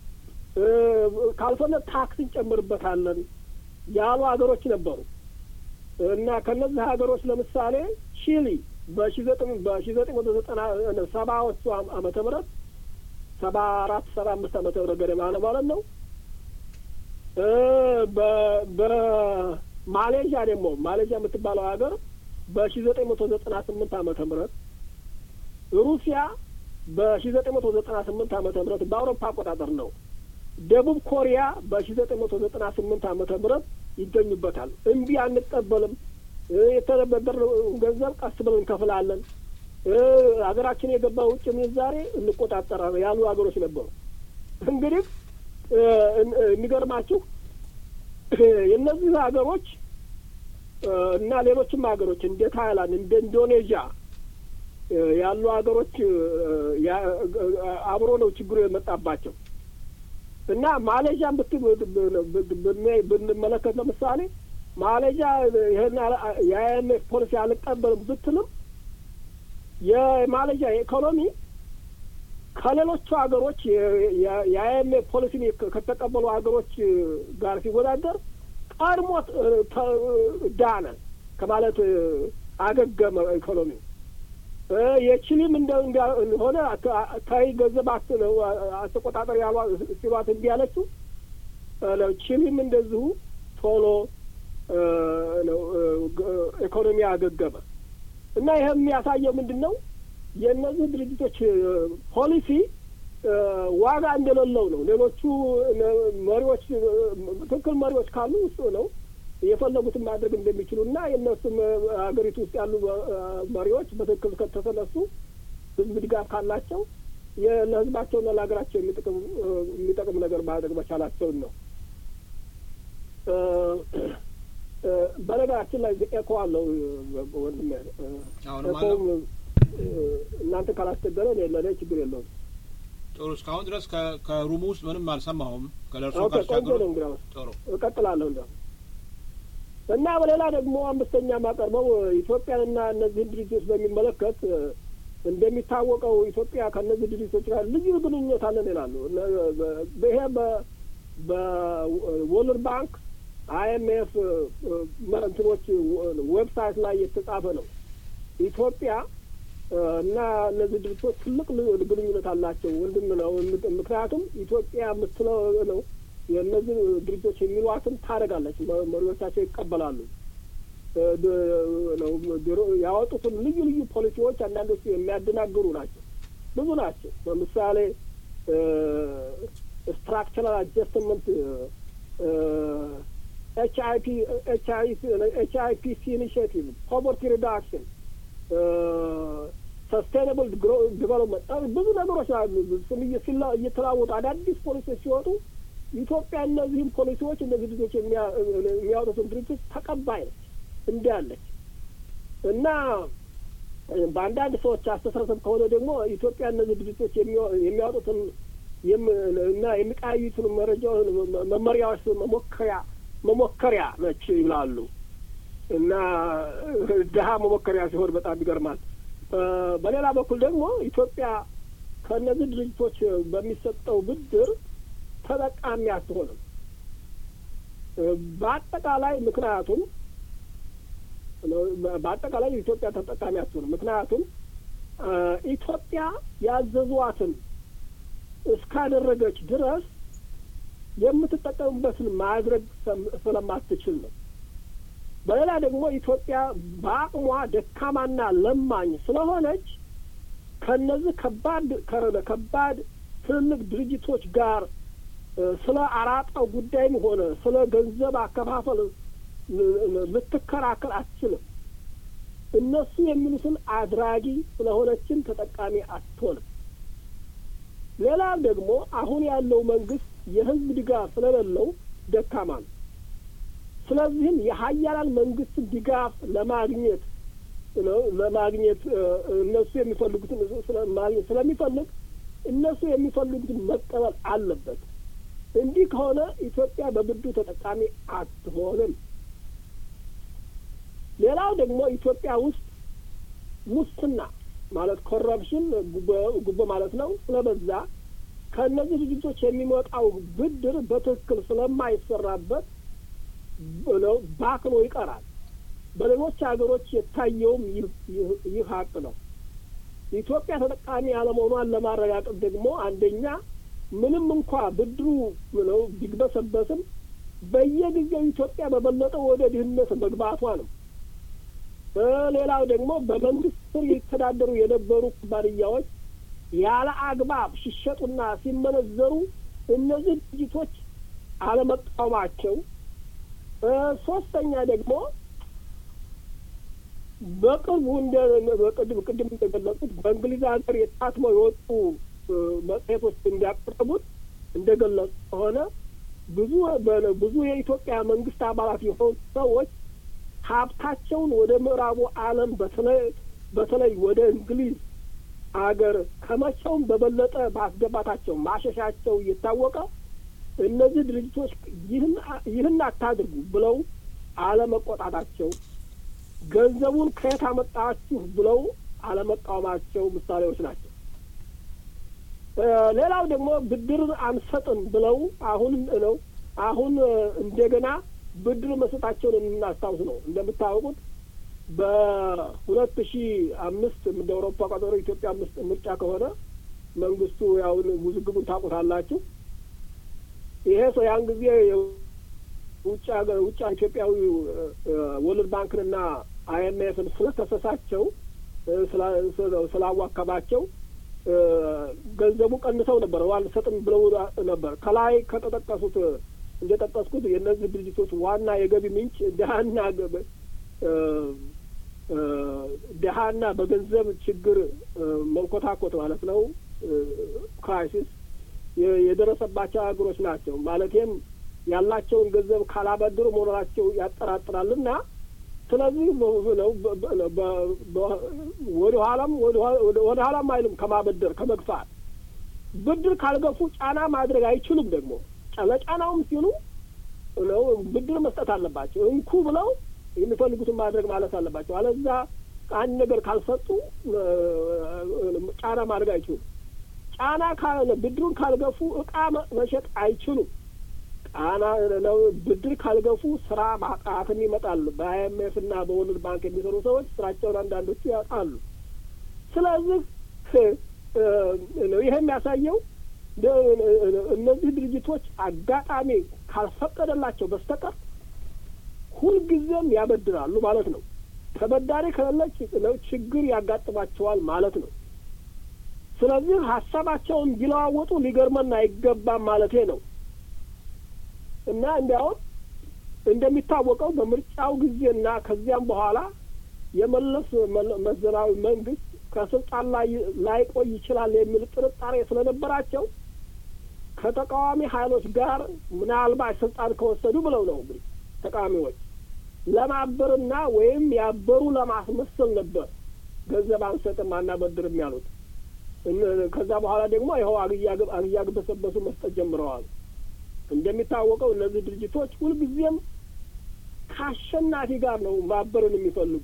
ካልሆነ ታክስ እንጨምርበታለን ያሉ ሀገሮች ነበሩ እና ከነዚህ ሀገሮች ለምሳሌ ቺሊ በሺ ዘጠኝ በሺ ዘጠኝ መቶ ዘጠና ሰባዎቹ ዓመተ ምህረት ሰባ አራት ሰባ አምስት ዓመተ ምህረት ገደማ ነው ማለት ነው። በማሌዥያ ደግሞ ማሌዥያ የምትባለው ሀገር በሺ ዘጠኝ መቶ ዘጠና ስምንት ዓመተ ምህረት ሩሲያ በሺ ዘጠኝ መቶ ዘጠና ስምንት ዓመተ ምህረት በአውሮፓ አቆጣጠር ነው። ደቡብ ኮሪያ በሺ ዘጠኝ መቶ ዘጠና ስምንት ዓመተ ምህረት ይገኙበታል። እምቢ አንቀበልም፣ የተበደርነው ገንዘብ ቀስ ብለን እንከፍላለን፣ ሀገራችን የገባ ውጭ ምንዛሬ እንቆጣጠራለን ያሉ ሀገሮች ነበሩ። እንግዲህ የሚገርማችሁ የእነዚህ ሀገሮች እና ሌሎችም ሀገሮች እንደ ታይላንድ እንደ ኢንዶኔዥያ ያሉ ሀገሮች አብሮ ነው ችግሩ የመጣባቸው እና ማሌዥያን ብንመለከት ለምሳሌ ማሌዥያ ይህን የአይኤምኤፍ ፖሊሲ አልቀበልም ብትልም የማሌዥያ ኢኮኖሚ ከሌሎቹ ሀገሮች የአይኤምኤፍ ፖሊሲን ከተቀበሉ ሀገሮች ጋር ሲወዳደር ቀድሞ ዳነ ከማለት አገገመ ኢኮኖሚው የቺሊም እንደሆነ ታይ ገንዘብ አስተቆጣጠር ያሏ ሲሏት እንዲህ ያለችው ቺሊም እንደዚሁ ቶሎ ኢኮኖሚ አገገመ እና ይህ የሚያሳየው ምንድን ነው? የእነዚህ ድርጅቶች ፖሊሲ ዋጋ እንደሌለው ነው። ሌሎቹ መሪዎች ትክክል መሪዎች ካሉ ውስጥ ነው የፈለጉትን ማድረግ እንደሚችሉ እና የእነሱም ሀገሪቱ ውስጥ ያሉ መሪዎች በትክክል ከተነሱ ህዝብ ድጋፍ ካላቸው ለህዝባቸውና ለሀገራቸው የሚጠቅም ነገር ማድረግ መቻላቸውን ነው። በነገራችን ላይ ኤኮ አለው ወንድሜ። ኤኮም እናንተ ካላስቸገረ ለእኔ ችግር የለውም። ጥሩ። እስካሁን ድረስ ከሩሙ ውስጥ ምንም አልሰማሁም። ከለርሶ ቆንጆ ነው። እንግዲያውስ እቀጥላለሁ እንዲያው እና በሌላ ደግሞ አምስተኛ የማቀርበው ኢትዮጵያንና እነዚህን ድርጅቶች በሚመለከት እንደሚታወቀው ኢትዮጵያ ከእነዚህ ድርጅቶች ጋር ልዩ ግንኙነት አለን ይላሉ። ይሄ በወርልድ ባንክ አይኤምኤፍ እንትኖች ዌብሳይት ላይ የተጻፈ ነው። ኢትዮጵያ እና እነዚህ ድርጅቶች ትልቅ ግንኙነት አላቸው፣ ወንድም ነው። ምክንያቱም ኢትዮጵያ የምትለው ነው የእነዚህ ድርጅቶች የሚሏትን ታደርጋለች። መሪዎቻቸው ይቀበላሉ። ያወጡትን ልዩ ልዩ ፖሊሲዎች አንዳንዶቹ የሚያደናግሩ ናቸው፣ ብዙ ናቸው። ለምሳሌ ስትራክቸራል አጀስትመንት ኤች አይ ፒ ኤች አይ ፒ ሲ ኢኒሽቲቭ ፖቨርቲ ሪዳክሽን ሰስቴናብል ዲቨሎፕመንት ብዙ ነገሮች እየተለዋወጡ አዳዲስ ፖሊሲዎች ሲወጡ ኢትዮጵያ እነዚህም ፖሊሲዎች እነዚህ ድርጅቶች የሚያወጡትን ድርጅቶች ተቀባይ ነች እንዳለች እና በአንዳንድ ሰዎች አስተሳሰብ ከሆነ ደግሞ ኢትዮጵያ እነዚህ ድርጅቶች የሚያወጡትን እና የሚቃዩትን መረጃ መመሪያዎች መሞከሪያ መሞከሪያ ነች ይላሉ እና ድሀ መሞከሪያ ሲሆን በጣም ይገርማል። በሌላ በኩል ደግሞ ኢትዮጵያ ከእነዚህ ድርጅቶች በሚሰጠው ብድር ተጠቃሚ አትሆንም። በአጠቃላይ ምክንያቱም በአጠቃላይ ኢትዮጵያ ተጠቃሚ አትሆንም። ምክንያቱም ኢትዮጵያ ያዘዟትን እስካደረገች ድረስ የምትጠቀምበትን ማድረግ ስለማትችል ነው። በሌላ ደግሞ ኢትዮጵያ በአቅሟ ደካማና ለማኝ ስለሆነች ከነዚህ ከባድ ከባድ ትልልቅ ድርጅቶች ጋር ስለ አራጣው ጉዳይም ሆነ ስለ ገንዘብ አከፋፈል ልትከራከር አትችልም። እነሱ የሚሉትን አድራጊ ስለሆነችን ተጠቃሚ አትሆንም። ሌላም ደግሞ አሁን ያለው መንግስት የህዝብ ድጋፍ ስለሌለው ደካማ ነው። ስለዚህም የሀያላን መንግስትን ድጋፍ ለማግኘት ለማግኘት እነሱ የሚፈልጉትን ማግኘት ስለሚፈልግ እነሱ የሚፈልጉትን መቀበል አለበት። እንዲህ ከሆነ ኢትዮጵያ በብድሩ ተጠቃሚ አትሆንም። ሌላው ደግሞ ኢትዮጵያ ውስጥ ሙስና ማለት ኮረፕሽን ጉቦ ማለት ነው ስለበዛ ከእነዚህ ድርጅቶች የሚመጣው ብድር በትክክል ስለማይሰራበት ነው ባክኖ ይቀራል። በሌሎች ሀገሮች የታየውም ይህ ሀቅ ነው። ኢትዮጵያ ተጠቃሚ ያለመሆኗን ለማረጋገጥ ደግሞ አንደኛ ምንም እንኳ ብድሩ ነው ቢግበሰበስም በየጊዜው ኢትዮጵያ በበለጠ ወደ ድህነት መግባቷ ነው። ሌላው ደግሞ በመንግስት ስር ይተዳደሩ የነበሩ ኩባንያዎች ያለ አግባብ ሲሸጡና ሲመነዘሩ እነዚህ ድርጅቶች አለመቃወማቸው፣ ሶስተኛ ደግሞ በቅርቡ እንደ በቅድም ቅድም እንደገለጹት በእንግሊዝ ሀገር የታትመው የወጡ መጽሔቶች እንዲያቀረቡት እንደገለጹ ከሆነ ብዙ ብዙ የኢትዮጵያ መንግስት አባላት የሆኑ ሰዎች ሀብታቸውን ወደ ምዕራቡ ዓለም በተለይ በተለይ ወደ እንግሊዝ አገር ከመቼውም በበለጠ ማስገባታቸው ማሸሻቸው እየታወቀ እነዚህ ድርጅቶች ይህን ይህን አታድርጉ ብለው አለመቆጣታቸው፣ ገንዘቡን ከየት አመጣችሁ ብለው አለመቃወማቸው ምሳሌዎች ናቸው። ሌላው ደግሞ ብድር አንሰጥም ብለው አሁን ነው አሁን እንደገና ብድር መስጠታቸውን የምናስታውስ ነው። እንደምታወቁት በሁለት ሺ አምስት እንደ አውሮፓ ቀጠሮ ኢትዮጵያ አምስት ምርጫ ከሆነ መንግስቱ ያውን ውዝግቡን ታውቁታላችሁ። ይሄ ሰው ያን ጊዜ ውጭ ሀገር ውጭ ኢትዮጵያዊ ወርልድ ባንክንና አይኤምኤፍን ስለከሰሳቸው ስላዋከባቸው ገንዘቡ ቀንሰው ነበር፣ አልሰጥም ብለው ነበር። ከላይ ከተጠቀሱት እንደጠቀስኩት የእነዚህ ድርጅቶች ዋና የገቢ ምንጭ ድሀና ድሀና በገንዘብ ችግር መንኮታኮት ማለት ነው ክራይሲስ የደረሰባቸው ሀገሮች ናቸው። ማለቴም ያላቸውን ገንዘብ ካላበድሩ መኖራቸው ያጠራጥራልና ስለዚህ ነው ወደ ኋላም ወደ ኋላም አይልም ከማበደር ከመግፋት ብድር ካልገፉ ጫና ማድረግ አይችሉም። ደግሞ ለጫናውም ሲሉ ነው ብድር መስጠት አለባቸው። እንኩ ብለው የሚፈልጉትን ማድረግ ማለት አለባቸው። አለዛ አንድ ነገር ካልሰጡ ጫና ማድረግ አይችሉም። ጫና ብድሩን ካልገፉ እቃ መሸጥ አይችሉም። ጫና ነው ብድር ካልገፉ ስራ ማጣትም ይመጣል። በአይኤምኤፍ እና በወርልድ ባንክ የሚሰሩ ሰዎች ስራቸውን አንዳንዶቹ ያጣሉ። ስለዚህ ይህ የሚያሳየው እነዚህ ድርጅቶች አጋጣሚ ካልፈቀደላቸው በስተቀር ሁልጊዜም ያበድራሉ ማለት ነው። ተበዳሪ ከሌለች ችግር ያጋጥማቸዋል ማለት ነው። ስለዚህ ሀሳባቸውን ቢለዋወጡ ሊገርመን አይገባም ማለቴ ነው። እና እንዲያውም እንደሚታወቀው በምርጫው ጊዜና ከዚያም በኋላ የመለስ መዘናዊ መንግስት ከስልጣን ላይ ላይቆይ ይችላል የሚል ጥርጣሬ ስለነበራቸው ከተቃዋሚ ኃይሎች ጋር ምናልባት ስልጣን ከወሰዱ ብለው ነው እንግዲህ ተቃዋሚዎች ለማበርና ወይም ያበሩ ለማስመሰል ነበር ገንዘብ አንሰጥም አናበድርም ያሉት። ከዛ በኋላ ደግሞ ይኸው አግያግበሰበሱ መስጠት ጀምረዋል። እንደሚታወቀው እነዚህ ድርጅቶች ሁልጊዜም ከአሸናፊ ጋር ነው ማበርን የሚፈልጉ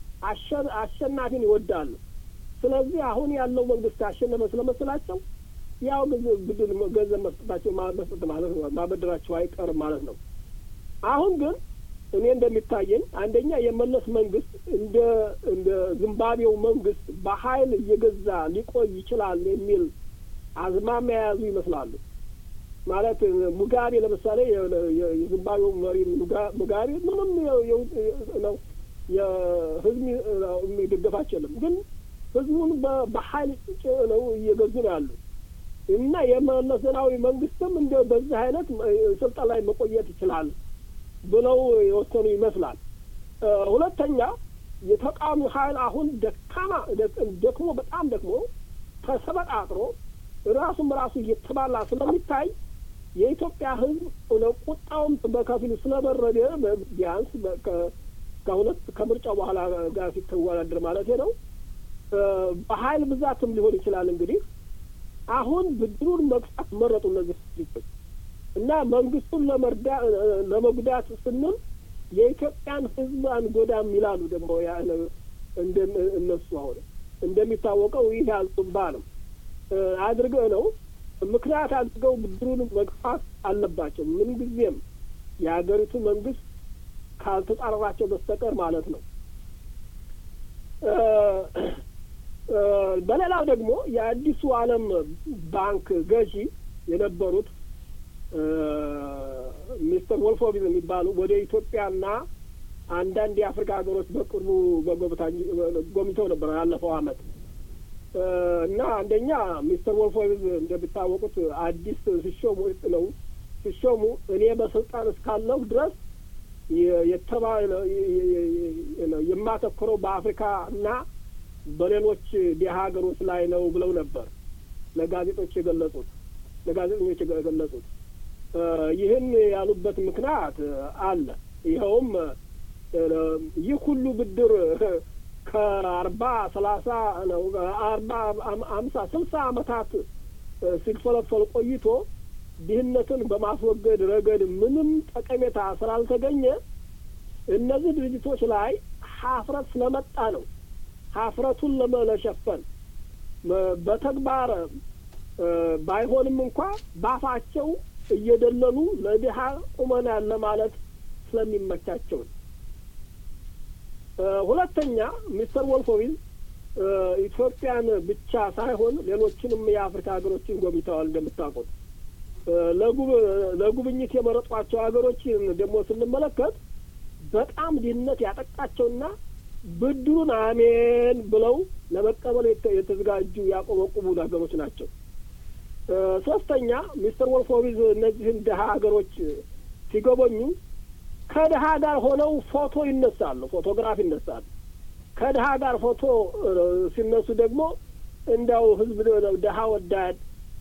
አሸናፊን ይወዳሉ። ስለዚህ አሁን ያለው መንግስት ያሸነፈ ስለመሰላቸው ያው ብድር ገንዘብ መስጠታቸው መስጠት ማለት ነው ማበደራቸው አይቀርም ማለት ነው። አሁን ግን እኔ እንደሚታየኝ አንደኛ የመለስ መንግስት እንደ እንደ ዚምባብዌው መንግስት በኃይል እየገዛ ሊቆይ ይችላል የሚል አዝማሚያ የያዙ ይመስላሉ። ማለት ሙጋቤ ለምሳሌ የዚምባብዌው መሪ ሙጋቤ ምንም ነው የህዝብ የሚደገፋቸው የለም፣ ግን ህዝቡን በኃይል ነው እየገዙ ነው ያሉ እና የመለስ ዜናዊ መንግስትም እንደ በዚህ አይነት ስልጣን ላይ መቆየት ይችላል ብለው የወሰኑ ይመስላል። ሁለተኛ የተቃዋሚ ኃይል አሁን ደካማ ደክሞ በጣም ደክሞ ተሰበጣጥሮ ራሱም ራሱ እየተባላ ስለሚታይ የኢትዮጵያ ህዝብ ቁጣውም በከፊሉ ስለበረደ ቢያንስ ከሁለት ከምርጫው በኋላ ጋር ሲተወዳደር ማለት ነው በኃይል ብዛትም ሊሆን ይችላል እንግዲህ አሁን ብድሩን መግፋት መረጡ እነዚህ ድርጅቶች እና መንግስቱን ለመርዳ ለመጉዳት ስንል የኢትዮጵያን ህዝብ አንጎዳም ይላሉ። ደግሞ እንደ እነሱ አሁን እንደሚታወቀው ይህ ያልጡባ ነው አድርገው ነው ምክንያት አድርገው ብድሩን መግፋት አለባቸው። ምን ጊዜም የሀገሪቱ መንግስት ካልተጻረራቸው በስተቀር ማለት ነው። በሌላው ደግሞ የአዲሱ ዓለም ባንክ ገዢ የነበሩት ሚስተር ወልፎቪዝ የሚባሉ ወደ ኢትዮጵያና አንዳንድ የአፍሪካ ሀገሮች በቅርቡ ጎብኝተው ነበር ያለፈው አመት እና አንደኛ ሚስተር ወልፎቪዝ እንደሚታወቁት አዲስ ሲሾሙ ነው ሲሾሙ እኔ በስልጣን እስካለሁ ድረስ የተባለ የማተኩረው በአፍሪካ እና በሌሎች ድሀ ሀገሮች ላይ ነው ብለው ነበር ለጋዜጦች የገለጹት ለጋዜጠኞች የገለጹት። ይህን ያሉበት ምክንያት አለ። ይኸውም ይህ ሁሉ ብድር ከአርባ ሰላሳ ነው አርባ አምሳ ስልሳ አመታት ሲፈለፈል ቆይቶ ድህነትን በማስወገድ ረገድ ምንም ጠቀሜታ ስላልተገኘ እነዚህ ድርጅቶች ላይ ሀፍረት ስለመጣ ነው። ሀፍረቱን ለመሸፈን በተግባር ባይሆንም እንኳ ባፋቸው እየደለሉ ለድሀ ቁመናል ለማለት ስለሚመቻቸው ሁለተኛ ሚስተር ወልፎዊዝ ኢትዮጵያን ብቻ ሳይሆን ሌሎችንም የአፍሪካ ሀገሮችን ጎብኝተዋል። እንደምታውቁት ለጉብኝት የመረጧቸው ሀገሮችን ደግሞ ስንመለከት በጣም ድህነት ያጠቃቸውና ብድሩን አሜን ብለው ለመቀበል የተዘጋጁ ያቆበቁቡ ሀገሮች ናቸው። ሶስተኛ ሚስተር ወልፎዊዝ እነዚህን ድሀ ሀገሮች ሲጎበኙ ከድሀ ጋር ሆነው ፎቶ ይነሳሉ፣ ፎቶግራፍ ይነሳሉ። ከድሀ ጋር ፎቶ ሲነሱ ደግሞ እንዲያው ህዝብ ድሀ ወዳድ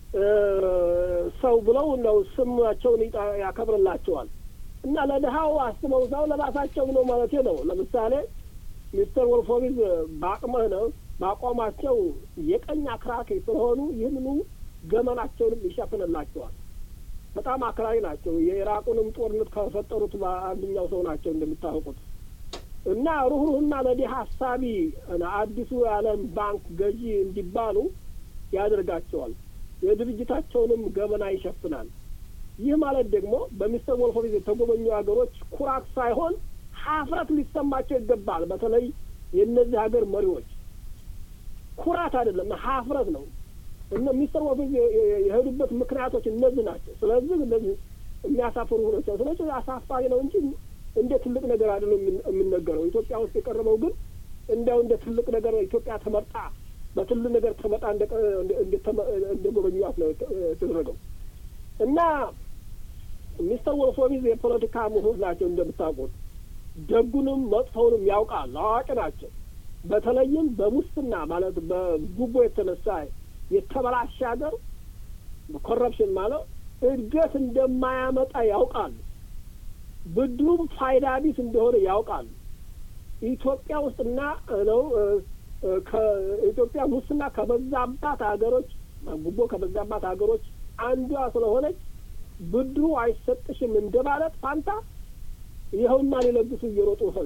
ሰው ብለው ነው ስማቸውን ያከብርላቸዋል። እና ለድሀው አስበው እዛው ለራሳቸው ነው ማለት ነው። ለምሳሌ ሚስተር ወልፎዊዝ በአቅመህ ነው በአቋማቸው የቀኝ አክራሪ ስለሆኑ ይህንኑ ገመናቸውንም ይሸፍንላቸዋል። በጣም አክራሪ ናቸው። የኢራቁንም ጦርነት ከፈጠሩት አንደኛው ሰው ናቸው እንደሚታወቁት እና ሩህሩህና ለዲህ ሀሳቢ አዲሱ የዓለም ባንክ ገዢ እንዲባሉ ያደርጋቸዋል። የድርጅታቸውንም ገበና ይሸፍናል። ይህ ማለት ደግሞ በሚስተር ወልፎዊዝ የተጎበኙ ሀገሮች ኩራት ሳይሆን ሀፍረት ሊሰማቸው ይገባል። በተለይ የእነዚህ ሀገር መሪዎች ኩራት አይደለም፣ ሀፍረት ነው። እነ ሚስተር ወልፎዊዝ የሄዱበት ምክንያቶች እነዚህ ናቸው። ስለዚህ እነዚህ የሚያሳፍሩ ናቸው። ስለዚህ አሳፋሪ ነው እንጂ እንደ ትልቅ ነገር አይደለም የሚነገረው። ኢትዮጵያ ውስጥ የቀረበው ግን እንዲያው እንደ ትልቅ ነገር ኢትዮጵያ ተመርጣ በትልቅ ነገር ተመጣ እንደ ጎበኟት ነው የተደረገው እና ሚስተር ወልፎዊዝ የፖለቲካ ምሁር ናቸው እንደምታውቁት። ደጉንም መጥፎውንም ያውቃል፣ አዋቂ ናቸው። በተለይም በሙስና ማለት በጉቦ የተነሳ የተበላሸ ሀገር ኮረፕሽን ማለት እድገት እንደማያመጣ ያውቃሉ። ብድሩም ፋይዳ ቢስ እንደሆነ ያውቃሉ። ኢትዮጵያ ውስጥና ነው ከኢትዮጵያ ሙስና ከበዛባት ሀገሮች ጉቦ ከበዛባት ሀገሮች አንዷ ስለሆነች ብድሩ አይሰጥሽም እንደ ማለት ፋንታ ይኸውና ሊለግሱ እየሮጡ ሄዱ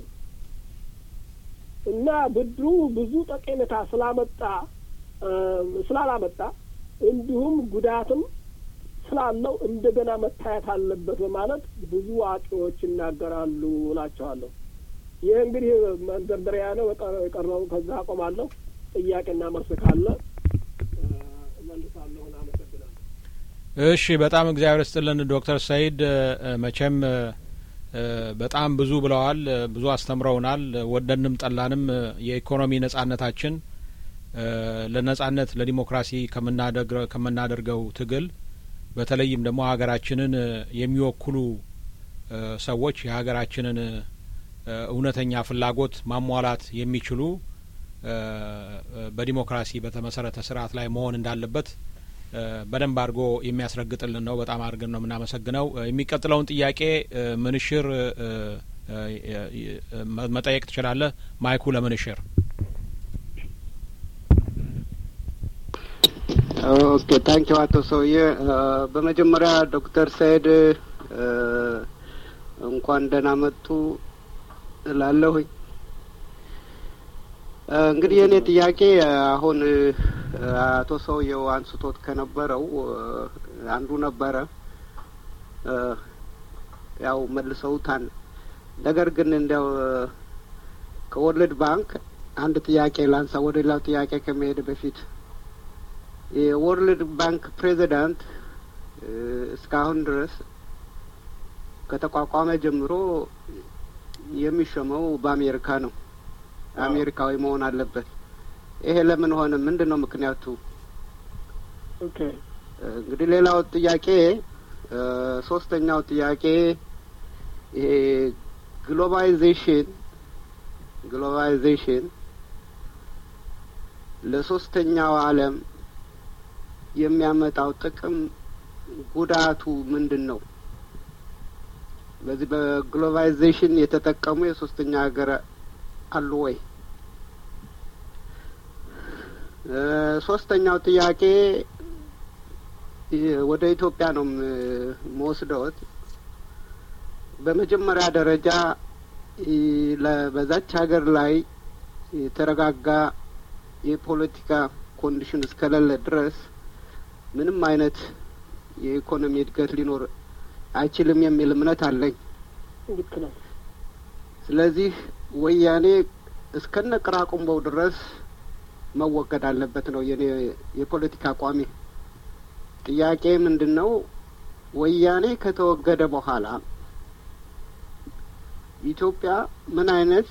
እና ብድሩ ብዙ ጠቀሜታ ስላመጣ ስላላመጣ እንዲሁም ጉዳትም ስላለው እንደገና መታየት አለበት በማለት ብዙ አዋቂዎች ይናገራሉ እላቸዋለሁ። ይህ እንግዲህ መንደርደሪያ ነው። የቀረው ከዛ አቆማለሁ። ጥያቄና መልስ ካለ እመልሳለሁ። አመሰግናለሁ። እሺ፣ በጣም እግዚአብሔር ይስጥልን ዶክተር ሰይድ መቼም በጣም ብዙ ብለዋል። ብዙ አስተምረውናል። ወደንም ጠላንም የኢኮኖሚ ነጻነታችን ለነጻነት ለዲሞክራሲ ከምናደርገው ትግል በተለይም ደግሞ ሀገራችንን የሚወክሉ ሰዎች የሀገራችንን እውነተኛ ፍላጎት ማሟላት የሚችሉ በዲሞክራሲ በተመሰረተ ስርዓት ላይ መሆን እንዳለበት በደንብ አድርጎ የሚያስረግጥልን ነው። በጣም አድርገን ነው የምናመሰግነው። የሚቀጥለውን ጥያቄ ምንሽር መጠየቅ ትችላለህ። ማይኩ ለምንሽር። ኦኬ ታንኪው አቶ ሰውዬ። በመጀመሪያ ዶክተር ሰይድ እንኳን ደህና መጡ እላለሁኝ። እንግዲህ የእኔ ጥያቄ አሁን አቶ ሰውየው አንስቶት ከነበረው አንዱ ነበረ። ያው መልሰውታል። ነገር ግን እንዲያው ከወርልድ ባንክ አንድ ጥያቄ ላንሳ ወደ ሌላው ጥያቄ ከመሄድ በፊት የወርልድ ባንክ ፕሬዚዳንት እስካሁን ድረስ ከተቋቋመ ጀምሮ የሚሾመው በአሜሪካ ነው። አሜሪካዊ መሆን አለበት። ይሄ ለምን ሆነ? ምንድን ነው ምክንያቱ? ኦኬ እንግዲህ ሌላው ጥያቄ ሶስተኛው ጥያቄ ይሄ ግሎባላይዜሽን ግሎባላይዜሽን ለሶስተኛው ዓለም የሚያመጣው ጥቅም ጉዳቱ ምንድን ነው? በዚህ በግሎባላይዜሽን የተጠቀሙ የሶስተኛ ሀገር አሉ ወይ? ሶስተኛው ጥያቄ ወደ ኢትዮጵያ ነው መወስደውት። በመጀመሪያ ደረጃ በዛች ሀገር ላይ የተረጋጋ የፖለቲካ ኮንዲሽን እስከሌለ ድረስ ምንም አይነት የኢኮኖሚ እድገት ሊኖር አይችልም የሚል እምነት አለኝ። ልክ ነው። ስለዚህ ወያኔ እስከነ ቅራቁምበው ድረስ መወገድ አለበት ነው የኔ የፖለቲካ አቋሜ። ጥያቄ ምንድን ነው? ወያኔ ከተወገደ በኋላ ኢትዮጵያ ምን አይነት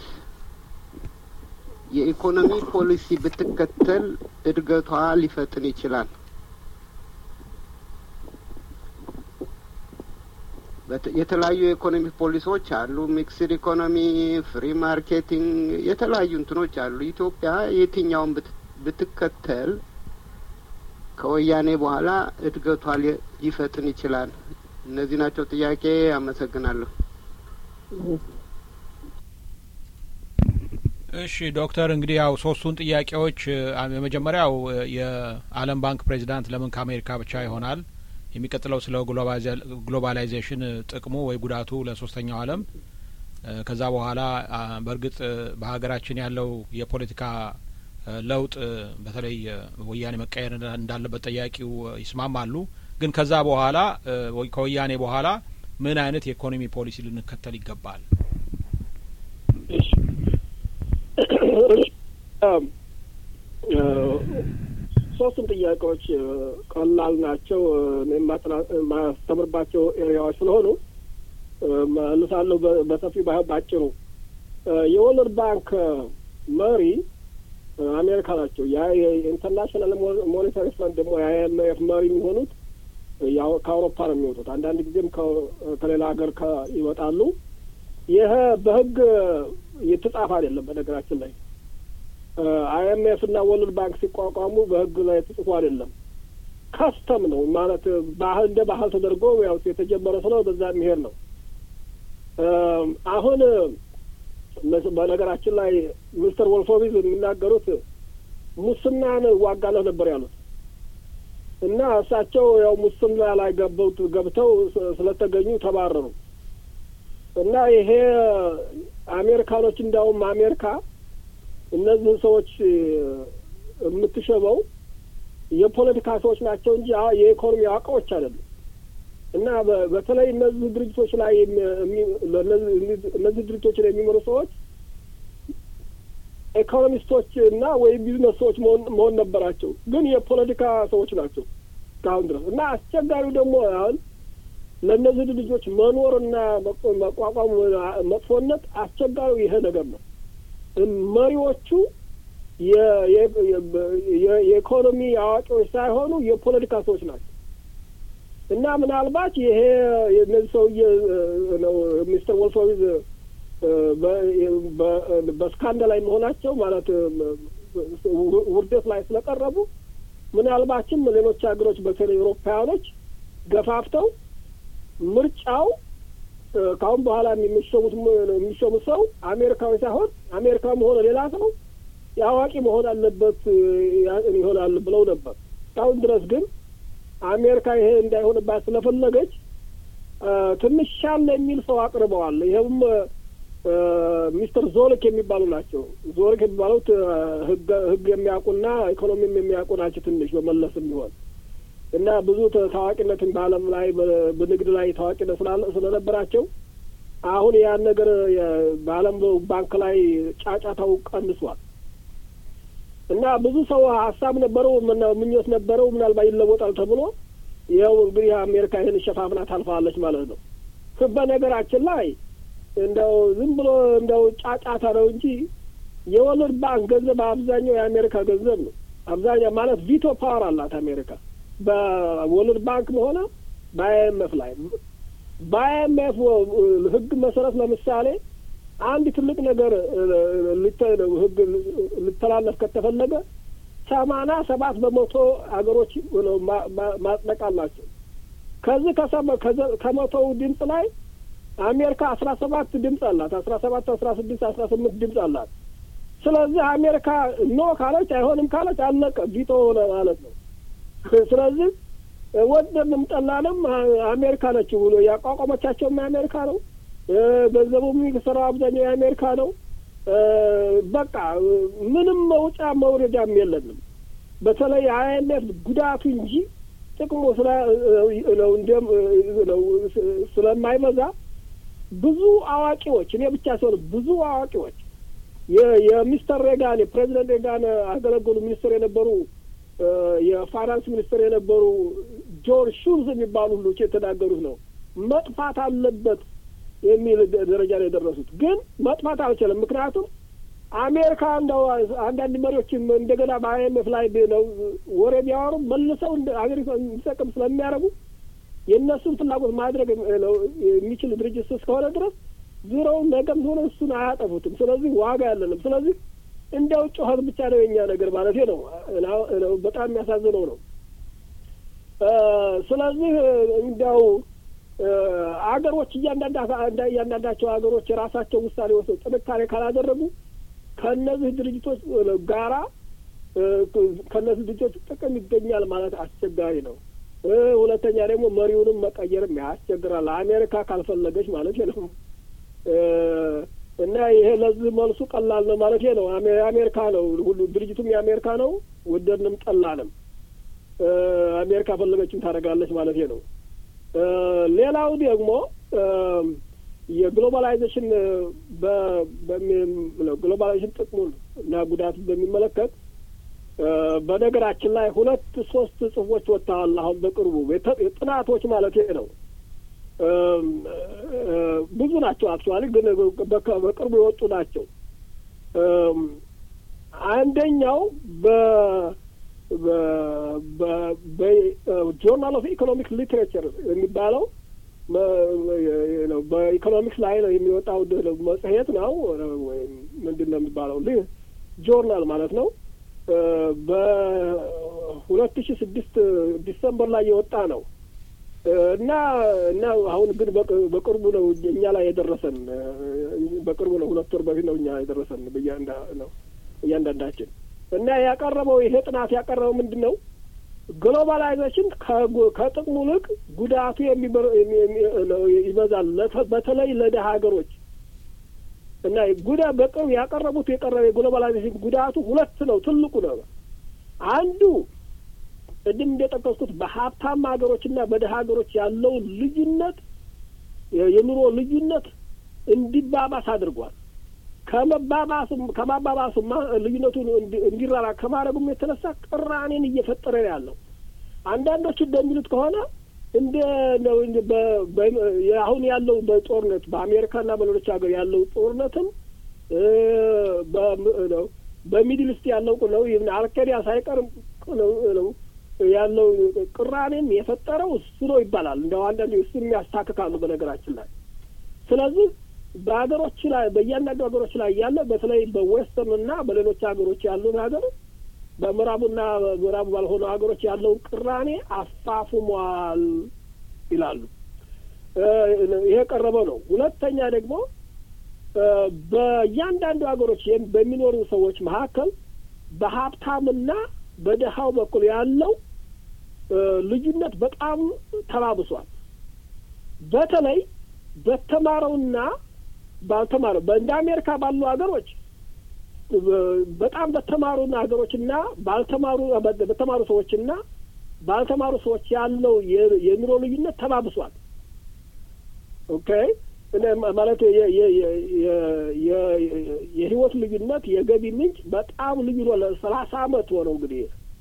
የኢኮኖሚ ፖሊሲ ብትከተል እድገቷ ሊፈጥን ይችላል? የተለያዩ የኢኮኖሚ ፖሊሲዎች አሉ። ሚክስድ ኢኮኖሚ፣ ፍሪ ማርኬቲንግ፣ የተለያዩ እንትኖች አሉ። ኢትዮጵያ የትኛውን ብትከተል ከወያኔ በኋላ እድገቷ ሊፈጥን ይችላል? እነዚህ ናቸው ጥያቄ። አመሰግናለሁ። እሺ ዶክተር እንግዲህ ያው ሶስቱን ጥያቄዎች የመጀመሪያው የዓለም ባንክ ፕሬዚዳንት ለምን ከአሜሪካ ብቻ ይሆናል? የሚቀጥለው ስለ ግሎባላይዜሽን ጥቅሙ ወይ ጉዳቱ ለሶስተኛው ዓለም ከዛ በኋላ በእርግጥ በሀገራችን ያለው የፖለቲካ ለውጥ በተለይ ወያኔ መቀየር እንዳለበት ጠያቂው ይስማማሉ። ግን ከዛ በኋላ ከወያኔ በኋላ ምን አይነት የኢኮኖሚ ፖሊሲ ልንከተል ይገባል? ሶስቱም ጥያቄዎች ቀላል ናቸው። የማስተምርባቸው ኤሪያዎች ስለሆኑ መልሳለሁ በሰፊው ባይሆን ባጭሩ። የወርልድ ባንክ መሪ አሜሪካ ናቸው። ያ የኢንተርናሽናል ሞኔታሪ ፈንድ ደግሞ የአይኤምኤፍ መሪ የሚሆኑት ያው ከአውሮፓ ነው የሚወጡት። አንዳንድ ጊዜም ከሌላ ሀገር ይወጣሉ። ይህ በህግ የተጻፈ አይደለም። በነገራችን ላይ አይኤምኤፍ እና ወርልድ ባንክ ሲቋቋሙ በህግ ላይ ተጽፎ አይደለም። ከስተም ነው ማለት ባህል እንደ ባህል ተደርጎ ያው የተጀመረ ስለው በዛ የሚሄድ ነው። አሁን በነገራችን ላይ ሚስተር ወልፎቪዝ የሚናገሩት ሙስናን እዋጋለሁ ነበር ያሉት እና እሳቸው ያው ሙስና ላይ ገበውት ገብተው ስለተገኙ ተባረሩ እና ይሄ አሜሪካኖች እንዲያውም አሜሪካ እነዚህን ሰዎች የምትሸበው የፖለቲካ ሰዎች ናቸው እንጂ የኢኮኖሚ አዋቂዎች አይደሉም። እና በተለይ እነዚህ ድርጅቶች ላይ እነዚህ ድርጅቶች ላይ የሚመሩ ሰዎች ኢኮኖሚስቶች እና ወይም ቢዝነስ ሰዎች መሆን ነበራቸው፣ ግን የፖለቲካ ሰዎች ናቸው እስካሁን ድረስ እና አስቸጋሪው ደግሞ አሁን ለእነዚህ ድርጅቶች መኖርና መቋቋም መጥፎነት አስቸጋሪው ይሄ ነገር ነው። መሪዎቹ የኢኮኖሚ አዋቂዎች ሳይሆኑ የፖለቲካ ሰዎች ናቸው እና ምናልባት ይሄ እነዚህ ሰውዬ ነው ሚስተር ወልፎዊዝ በስካንዳል ላይ መሆናቸው ማለት ውርደት ላይ ስለቀረቡ ምናልባችም ሌሎች ሀገሮች በተለይ ኤውሮፓውያኖች ገፋፍተው ምርጫው ከአሁን በኋላ የሚሾሙት የሚሾሙት ሰው አሜሪካዊ ሳይሆን አሜሪካ መሆነ ሌላ ሰው የአዋቂ መሆን አለበት ይሆናል ብለው ነበር። እስካሁን ድረስ ግን አሜሪካ ይሄ እንዳይሆንባት ስለፈለገች ትንሽ ሻለ የሚል ሰው አቅርበዋል። ይኸውም ሚስተር ዞልክ የሚባሉ ናቸው። ዞልክ የሚባሉት ህግ ህግ የሚያውቁና ኢኮኖሚም የሚያውቁ ናቸው። ትንሽ በመለስ የሚሆን እና ብዙ ታዋቂነትን በዓለም ላይ በንግድ ላይ ታዋቂነት ስለነበራቸው አሁን ያን ነገር በዓለም ባንክ ላይ ጫጫታው ቀንሷል። እና ብዙ ሰው ሀሳብ ነበረው ምኞት ነበረው ምናልባት ይለወጣል ተብሎ ይኸው እንግዲህ አሜሪካ ይህን ሸፋፍና ታልፋለች ማለት ነው። በነገራችን ላይ እንደው ዝም ብሎ እንደው ጫጫታ ነው እንጂ የወርልድ ባንክ ገንዘብ አብዛኛው የአሜሪካ ገንዘብ ነው። አብዛኛው ማለት ቪቶ ፓወር አላት አሜሪካ በወርልድ ባንክም ሆነ በአይኤምኤፍ ላይ በአይኤምኤፍ ህግ መሰረት ለምሳሌ አንድ ትልቅ ነገር ህግ ሊተላለፍ ከተፈለገ ሰማንያ ሰባት በመቶ ሀገሮች ማጽደቅ አላቸው። ከዚህ ከመቶው ድምፅ ላይ አሜሪካ አስራ ሰባት ድምፅ አላት። አስራ ሰባት አስራ ስድስት አስራ ስምንት ድምፅ አላት። ስለዚህ አሜሪካ ኖ ካለች አይሆንም ካለች አለቀ፣ ቪቶ ሆነ ማለት ነው። ስለዚህ ወደድንም ጠላንም አሜሪካ ነች ብሎ ያቋቋመቻቸውም የአሜሪካ ነው። ገንዘቡ የሚሰራው አብዛኛው የአሜሪካ ነው። በቃ ምንም መውጫ መውረጃም የለንም። በተለይ አይኤምኤፍ ጉዳቱ እንጂ ጥቅሙ ስለማይበዛ ብዙ አዋቂዎች እኔ ብቻ ሲሆን ብዙ አዋቂዎች የሚስተር ሬጋን የፕሬዚደንት ሬጋን አገለገሉ ሚኒስትር የነበሩ የፋይናንስ ሚኒስትር የነበሩ ጆን ሹልዝ የሚባሉ ሁሉ የተናገሩት ነው። መጥፋት አለበት የሚል ደረጃ ነው የደረሱት። ግን መጥፋት አልችልም። ምክንያቱም አሜሪካ እንደው አንዳንድ መሪዎችም እንደገና በአይኤምኤፍ ላይ ነው ወሬ ቢያወሩ መልሰው አገሪቷ እንዲጠቅም ስለሚያደርጉ የእነሱን ፍላጎት ማድረግ የሚችል ድርጅት እስከሆነ ድረስ ዙረው ነገም ሆነ እሱን አያጠፉትም። ስለዚህ ዋጋ ያለንም ስለዚህ እንዲያው ጩኸት ብቻ ነው የኛ ነገር ማለት ነው። በጣም የሚያሳዝነው ነው። ስለዚህ እንዲያው አገሮች እያንዳንዳቸው ሀገሮች የራሳቸው ውሳኔ ወስደው ጥንካሬ ካላደረጉ ከእነዚህ ድርጅቶች ጋራ ከእነዚህ ድርጅቶች ጥቅም ይገኛል ማለት አስቸጋሪ ነው። ሁለተኛ ደግሞ መሪውንም መቀየርም ያስቸግራል። አሜሪካ ካልፈለገች ማለት ነው። እና ይሄ ለዚህ መልሱ ቀላል ነው ማለት ነው። የአሜሪካ ነው ሁሉ ድርጅቱም የአሜሪካ ነው። ወደድንም ጠላንም አሜሪካ ፈለገችን ታደርጋለች ማለት ነው። ሌላው ደግሞ የግሎባላይዜሽን ግሎባላይዜሽን ጥቅሙን እና ጉዳቱን በሚመለከት በነገራችን ላይ ሁለት ሶስት ጽሁፎች ወጥተዋል። አሁን በቅርቡ ጥናቶች ማለት ነው። ብዙ ናቸው። አክቹዋሊ ግን በቅርቡ የወጡ ናቸው። አንደኛው በ በጆርናል ኦፍ ኢኮኖሚክ ሊትሬቸር የሚባለው በኢኮኖሚክስ ላይ ነው የሚወጣው መጽሔት ነው ወይም ምንድን ነው የሚባለው ጆርናል ማለት ነው። በሁለት ሺ ስድስት ዲሰምበር ላይ የወጣ ነው እና እና አሁን ግን በቅርቡ ነው እኛ ላይ የደረሰን። በቅርቡ ነው፣ ሁለት ወር በፊት ነው እኛ የደረሰን ብያንዳ ነው እያንዳንዳችን እና ያቀረበው ይሄ ጥናት ያቀረበው ምንድን ነው? ግሎባላይዜሽን ከጥቅሙ ይልቅ ጉዳቱ ይበዛል፣ በተለይ ለደሀ ሀገሮች እና ጉዳ በቅርብ ያቀረቡት የቀረበ የግሎባላይዜሽን ጉዳቱ ሁለት ነው። ትልቁ ነው አንዱ ቅድም እንደጠቀስኩት በሀብታም ሀገሮችና በደሀ ሀገሮች ያለው ልዩነት የኑሮ ልዩነት እንዲባባስ አድርጓል። ከመባባሱም ከማባባሱማ ልዩነቱን እንዲራራ ከማድረጉም የተነሳ ቅራኔን እየፈጠረ ነው ያለው። አንዳንዶቹ እንደሚሉት ከሆነ እንደ ነው አሁን ያለው በጦርነት በአሜሪካና በሌሎች ሀገር ያለው ጦርነትም በሚድል ኢስት ያለው ነው አልካይዳ ሳይቀርም ነው ያለው ቅራኔም የፈጠረው እሱ ነው ይባላል። እንደው አንዳንድ እሱን ያስታክካሉ በነገራችን ላይ ስለዚህ በሀገሮች ላይ በእያንዳንዱ ሀገሮች ላይ ያለ በተለይ በዌስተርን እና በሌሎች ሀገሮች ያሉት ሀገር በምዕራቡና ምዕራቡ ባልሆኑ ሀገሮች ያለውን ቅራኔ አፋፍሟል ይላሉ። ይሄ ቀረበ ነው። ሁለተኛ ደግሞ በእያንዳንዱ ሀገሮች በሚኖሩ ሰዎች መካከል በሀብታምና በደሃው በኩል ያለው ልዩነት በጣም ተባብሷል። በተለይ በተማረውና ባልተማረው እንደ አሜሪካ ባሉ ሀገሮች በጣም በተማሩ ሀገሮችና ባልተማሩ በተማሩ ሰዎችና ባልተማሩ ሰዎች ያለው የኑሮ ልዩነት ተባብሷል። ኦኬ ማለት የህይወት ልዩነት የገቢ ምንጭ በጣም ልዩ ነው። ለሰላሳ አመት ሆነው እንግዲህ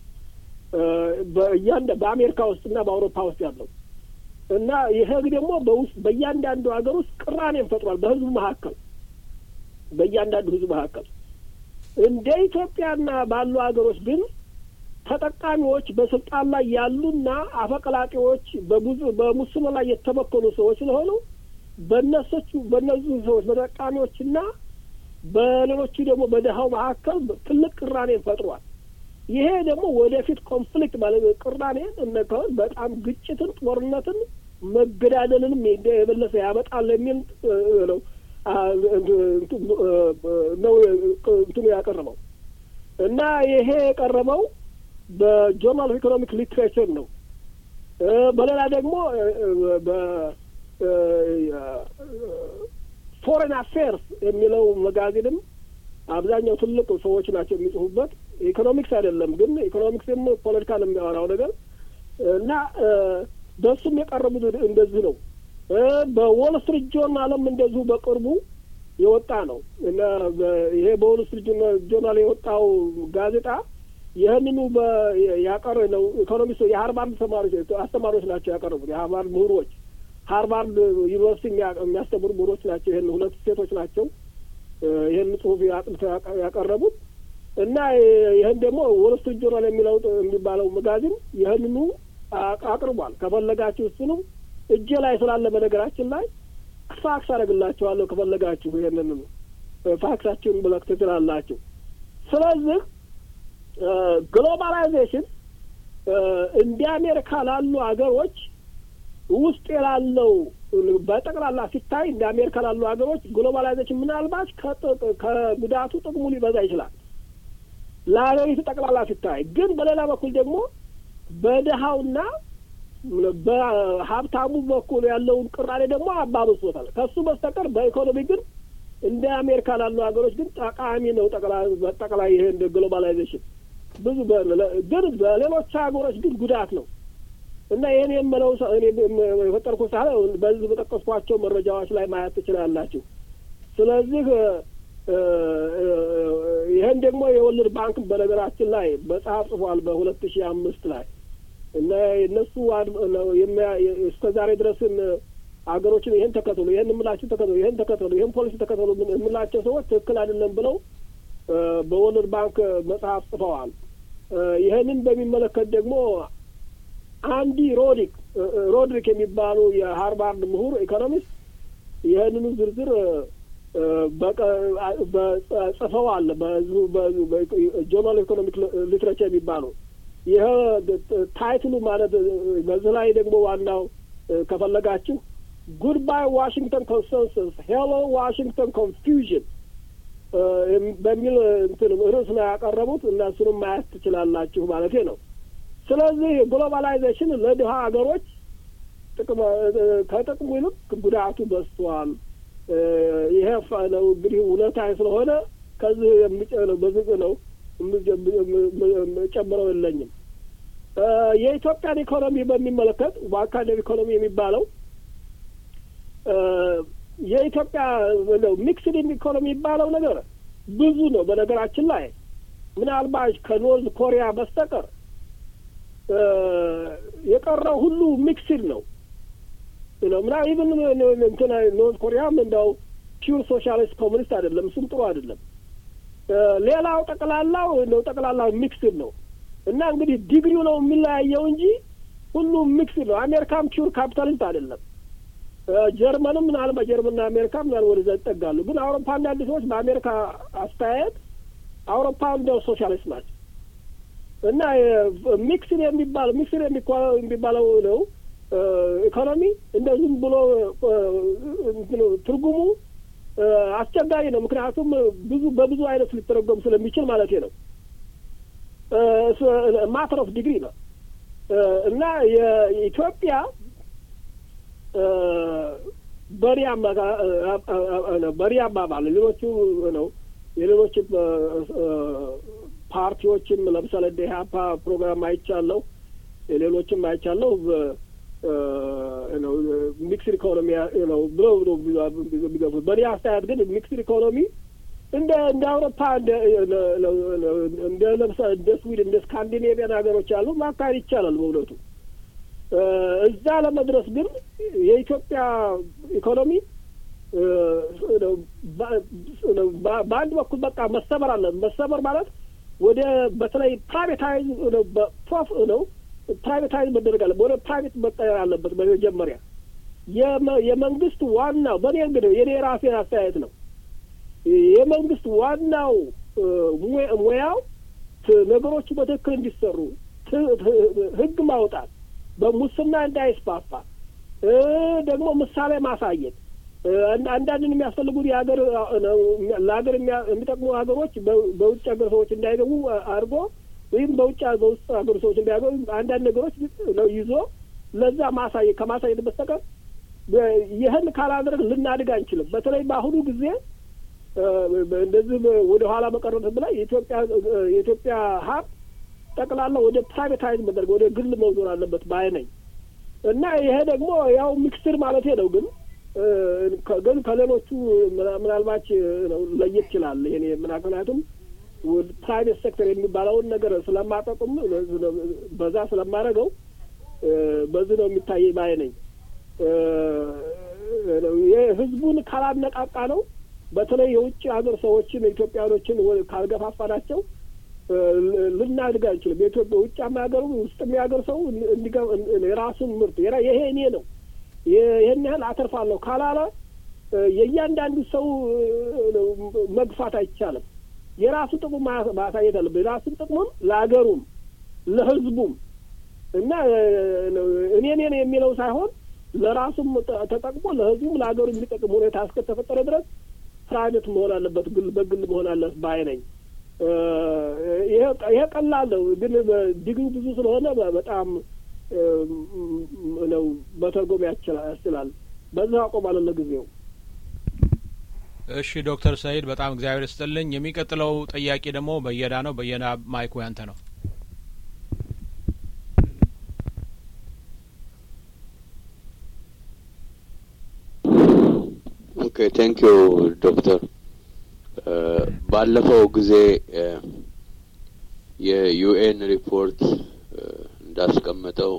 በአሜሪካ ውስጥና በአውሮፓ ውስጥ ያለው እና ይሄ ደግሞ በውስጥ በእያንዳንዱ ሀገር ውስጥ ቅራኔን ፈጥሯል። በህዝቡ መካከል በእያንዳንዱ ህዝብ መካከል እንደ ኢትዮጵያና ባሉ ሀገሮች ግን ተጠቃሚዎች በስልጣን ላይ ያሉና አፈቀላጤዎች በብዙ በሙስና ላይ የተበከሉ ሰዎች ስለሆኑ በእነሶቹ በእነዚህ ሰዎች በተጠቃሚዎችና በሌሎቹ ደግሞ በደሃው መካከል ትልቅ ቅራኔን ፈጥሯል። ይሄ ደግሞ ወደፊት ኮንፍሊክት ማለት ቅራኔን እነከሆን በጣም ግጭትን፣ ጦርነትን፣ መገዳደልንም የበለሰ ያመጣል የሚል ነው ነው እንትኑ ያቀረበው እና ይሄ የቀረበው በጆርናል ኦፍ ኢኮኖሚክ ሊትሬቸር ነው። በሌላ ደግሞ ፎሬን አፌርስ የሚለው መጋዚንም አብዛኛው ትልቅ ሰዎች ናቸው የሚጽፉበት። ኢኮኖሚክስ አይደለም ግን ኢኮኖሚክስም ፖለቲካን የሚያወራው ነገር እና በእሱም የቀረቡት እንደዚህ ነው። በዎል ስትሪት ጆርናልም እንደዚሁ በቅርቡ የወጣ ነው እና ይሄ በወል ስትሪት ጆርናል የወጣው ጋዜጣ ይህንኑ ያቀረ ነው። ኢኮኖሚስቶ የሀርቫርድ ተማሪዎች አስተማሪዎች ናቸው ያቀረቡት የሀርቫርድ ምሁሮች ሃርቫርድ ዩኒቨርሲቲ የሚያስተምሩ ምሁሮች ናቸው። ይህን ሁለት ሴቶች ናቸው ይህን ጽሁፍ አጥንተው ያቀረቡት እና ይህን ደግሞ ወል ስትሪት ጆርናል የሚለው የሚባለው መጋዚን ይህንኑ አቅርቧል። ከፈለጋችሁ እሱንም እጄ ላይ ስላለ በነገራችን ላይ ፋክስ አደርግላችኋለሁ። ከፈለጋችሁ ይህንን ፋክሳችሁን መላክ ትችላላችሁ። ስለዚህ ግሎባላይዜሽን እንደ አሜሪካ ላሉ ሀገሮች ውስጥ የላለው በጠቅላላ ሲታይ እንደ አሜሪካ ላሉ ሀገሮች ግሎባላይዜሽን ምናልባት ከጉዳቱ ጥቅሙ ሊበዛ ይችላል። ለሀገሪቱ ጠቅላላ ሲታይ ግን በሌላ በኩል ደግሞ በድሀውና በሀብታሙ በኩል ያለውን ቅራኔ ደግሞ አባብሶታል። ከሱ በስተቀር በኢኮኖሚ ግን እንደ አሜሪካ ላሉ ሀገሮች ግን ጠቃሚ ነው። ጠቅላይ ይሄ እንደ ግሎባላይዜሽን ብዙ ግን በሌሎች ሀገሮች ግን ጉዳት ነው እና ይህን የምለው የፈጠርኩ ሳለ በዚህ በጠቀስኳቸው መረጃዎች ላይ ማየት ትችላላችሁ። ስለዚህ ይህን ደግሞ የወልድ ባንክ በነገራችን ላይ መጽሐፍ ጽፏል በሁለት ሺህ አምስት ላይ እና እነሱ እስከ ዛሬ ድረስን ሀገሮችን ይህን ተከተሉ፣ ይህን የምላችሁ ተከተሉ፣ ይህን ተከተሉ፣ ይህን ፖሊሲ ተከተሉ የምላቸው ሰዎች ትክክል አይደለም ብለው በወርልድ ባንክ መጽሐፍ ጽፈዋል። ይህንን በሚመለከት ደግሞ አንዲ ሮዲክ ሮድሪክ የሚባሉ የሃርቫርድ ምሁር ኢኮኖሚስት ይህንኑ ዝርዝር ጽፈዋል። በጆርናል ኢኮኖሚክ ሊትሬቸር የሚባሉ ይህ ታይትሉ ማለት በዚህ ላይ ደግሞ ዋናው ከፈለጋችሁ ጉድባይ ዋሽንግተን ኮንሰንሰስ ሄሎ ዋሽንግተን ኮንፊውዥን በሚል እንትን ርዕስ ነው ያቀረቡት እና እሱንም ማየት ትችላላችሁ ማለት ነው። ስለዚህ ግሎባላይዜሽን ለድሀ ሀገሮች ጥቅም ከጥቅሙ ይልቅ ጉዳቱ በዝቷል። ይሄ ነው እንግዲህ እውነታ ስለሆነ ከዚህ የሚጨነው በዝቅ ነው ጨምረው የለኝም። የኢትዮጵያን ኢኮኖሚ በሚመለከት ዋካደር ኢኮኖሚ የሚባለው የኢትዮጵያ ሚክስድ ኢኮኖሚ የሚባለው ነገር ብዙ ነው። በነገራችን ላይ ምናልባት ከኖርዝ ኮሪያ በስተቀር የቀረው ሁሉ ሚክስድ ነው ነው ምና ኢቭን እንትን ኖርዝ ኮሪያም እንደው ፒውር ሶሻሊስት ኮሙኒስት አይደለም። እሱም ጥሩ አይደለም። ሌላው ጠቅላላው ነው ጠቅላላው ሚክስድ ነው እና እንግዲህ ዲግሪው ነው የሚለያየው እንጂ ሁሉም ሚክስድ ነው። አሜሪካም ፒውር ካፒታሊስት አይደለም። ጀርመንም ምናልባት ጀርመንና አሜሪካ ምናል ወደዛ ይጠጋሉ። ግን አውሮፓ አንዳንድ ሰዎች በአሜሪካ አስተያየት አውሮፓ እንደው ሶሻሊስት ናቸው እና ሚክስድ የሚባል ሚክስድ የሚባለው ነው ኢኮኖሚ እንደ ዝም ብሎ ትርጉሙ አስቸጋሪ ነው። ምክንያቱም ብዙ በብዙ አይነት ሊተረጎም ስለሚችል ማለት ነው። ማተር ኦፍ ዲግሪ ነው እና የኢትዮጵያ በሪ አባባል ሌሎቹ ነው የሌሎች ፓርቲዎችም ለምሳሌ እንደ ኢህአፓ ፕሮግራም አይቻለሁ፣ የሌሎችም አይቻለሁ ነው ሚክስድ ኢኮኖሚ ነው ብለው ነው የሚገፉት። በእኔ አስተያየት ግን ሚክስድ ኢኮኖሚ እንደ እንደ አውሮፓ እንደ እንደ ለምሳሌ እንደ ስዊድን እንደ ስካንዲኔቪያን ሀገሮች ያሉ ማካሄድ ይቻላል በእውነቱ። እዛ ለመድረስ ግን የኢትዮጵያ ኢኮኖሚ በአንድ በኩል በቃ መሰበር አለ። መሰበር ማለት ወደ በተለይ ፕራይቬታይዝ ፕሮፍ ነው ፕራይቬታይዝ መደረግ አለ። ወደ ፕራይቬት መቀየር አለበት። በመጀመሪያ የመንግስት ዋናው በእኔ እንግዲህ የኔ ራሴን አስተያየት ነው። የመንግስት ዋናው ሙያው ነገሮቹ በትክክል እንዲሰሩ ህግ ማውጣት፣ በሙስና እንዳይስፋፋ ደግሞ ምሳሌ ማሳየት አንዳንድን የሚያስፈልጉት የሀገር ለሀገር የሚጠቅሙ ሀገሮች በውጭ ሀገር ሰዎች እንዳይገቡ አድርጎ ወይም በውጭ በውስጥ ሀገር ሰዎች እንዳይገቡ አንዳንድ ነገሮች ነው ይዞ ለዛ ማሳየት ከማሳየት በስተቀር ይህን ካላደረግ ልናድግ አንችልም። በተለይ በአሁኑ ጊዜ እንደዚህ ወደ ኋላ መቀረት ብላ የኢትዮጵያ የኢትዮጵያ ሀብት ጠቅላላ ወደ ፕራይቬታይዝ መደረግ ወደ ግል መዞር አለበት ባይ ነኝ እና ይሄ ደግሞ ያው ሚክስር ማለት ነው ግን ግን ከሌሎቹ ምናልባች ለየት ይችላል። ይሄ ምክንያቱም ፕራይቬት ሴክተር የሚባለውን ነገር ስለማጠቁም በዛ ስለማደርገው በዚህ ነው የሚታይ ባይ ነኝ። ህዝቡን ካላነቃቃ ነው በተለይ የውጭ ሀገር ሰዎችን ኢትዮጵያኖችን ካልገፋፋናቸው ልናድግ አንችልም። የኢትዮጵያ ውጭ ሀገሩ ውስጥ የሚያገር ሰው የራሱን ምርት ይሄ እኔ ነው ይህን ያህል አተርፋለሁ ካላለ የእያንዳንዱ ሰው መግፋት አይቻልም። የራሱ ጥቅም ማሳየት አለበት። የራሱን ጥቅሙም ለሀገሩም ለህዝቡም እና እኔ እኔ የሚለው ሳይሆን ለራሱም ተጠቅሞ ለህዝቡም ለሀገሩ የሚጠቅም ሁኔታ እስከተፈጠረ ድረስ ፕራይቬት መሆን አለበት፣ ግል በግል መሆን አለበት ባይ ነኝ። ይሄ ቀላል ነው፣ ግን ዲግሪ ብዙ ስለሆነ በጣም ነው መተርጎም ያስችላል። በዛ አቆማለሁ ለጊዜው። እሺ ዶክተር ሰይድ በጣም እግዚአብሔር ይስጥልኝ። የሚቀጥለው ጥያቄ ደግሞ በየዳ ነው። በየዳ ማይኩ ያንተ ነው። ኦኬ ቴንክ ዩ ዶክተር። ባለፈው ጊዜ የዩኤን ሪፖርት እንዳስቀመጠው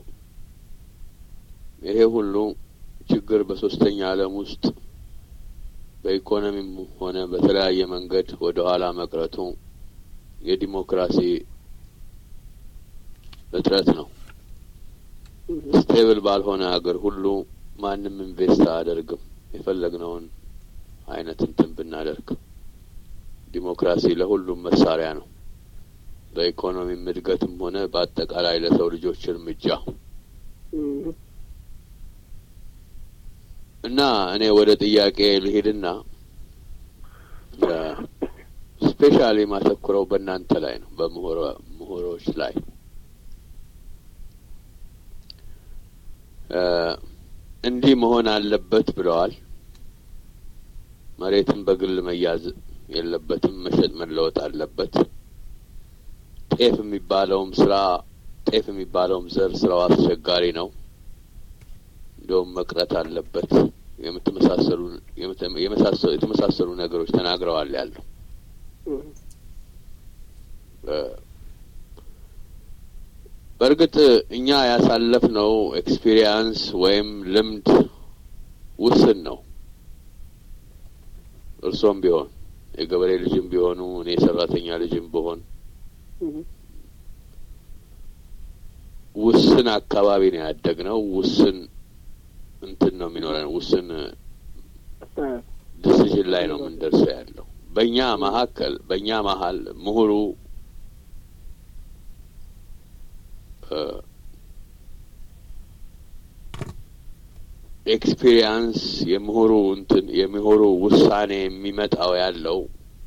ይሄ ሁሉ ችግር በሶስተኛ ዓለም ውስጥ በኢኮኖሚም ሆነ በተለያየ መንገድ ወደ ኋላ መቅረቱ የዲሞክራሲ እጥረት ነው። ስቴብል ባልሆነ ሀገር ሁሉ ማንም ኢንቨስት አያደርግም። የፈለግነውን አይነት እንትን ብናደርግ ዲሞክራሲ ለሁሉም መሳሪያ ነው። በኢኮኖሚም እድገትም ሆነ በአጠቃላይ ለሰው ልጆች እርምጃ እና እኔ ወደ ጥያቄ ልሄድና ስፔሻሊ ማተኩረው በእናንተ ላይ ነው፣ በምሁሮች ላይ እንዲህ መሆን አለበት ብለዋል። መሬትን በግል መያዝ የለበትም፣ መሸጥ መለወጥ አለበት። ጤፍ የሚባለውም ስራ ጤፍ የሚባለውም ዘር ስራው አስቸጋሪ ነው፣ እንደውም መቅረት አለበት። የምትመሳሰሉ የተመሳሰሉ ነገሮች ተናግረዋል ያለው በእርግጥ እኛ ያሳለፍነው ኤክስፒሪየንስ ወይም ልምድ ውስን ነው። እርሶም ቢሆን የገበሬ ልጅም ቢሆኑ እኔ የሰራተኛ ልጅም ብሆን ውስን አካባቢ ነው ያደግነው። ውስን እንትን ነው የሚኖረን። ውስን ዲሲዥን ላይ ነው የምንደርሰው ያለው በእኛ መካከል በእኛ መሀል ምሁሩ ኤክስፒሪየንስ የምሁሩ እንትን የምሁሩ ውሳኔ የሚመጣው ያለው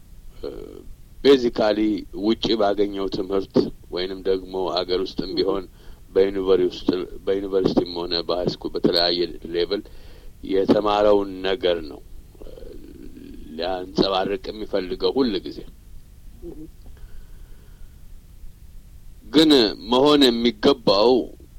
ቤዚካሊ ውጪ ባገኘው ትምህርት ወይንም ደግሞ አገር ውስጥም ቢሆን በዩኒቨርሲቲም ሆነ በሀይስኩል በተለያየ ሌቭል የተማረውን ነገር ነው ሊያንጸባርቅ የሚፈልገው ሁል ጊዜ ግን መሆን የሚገባው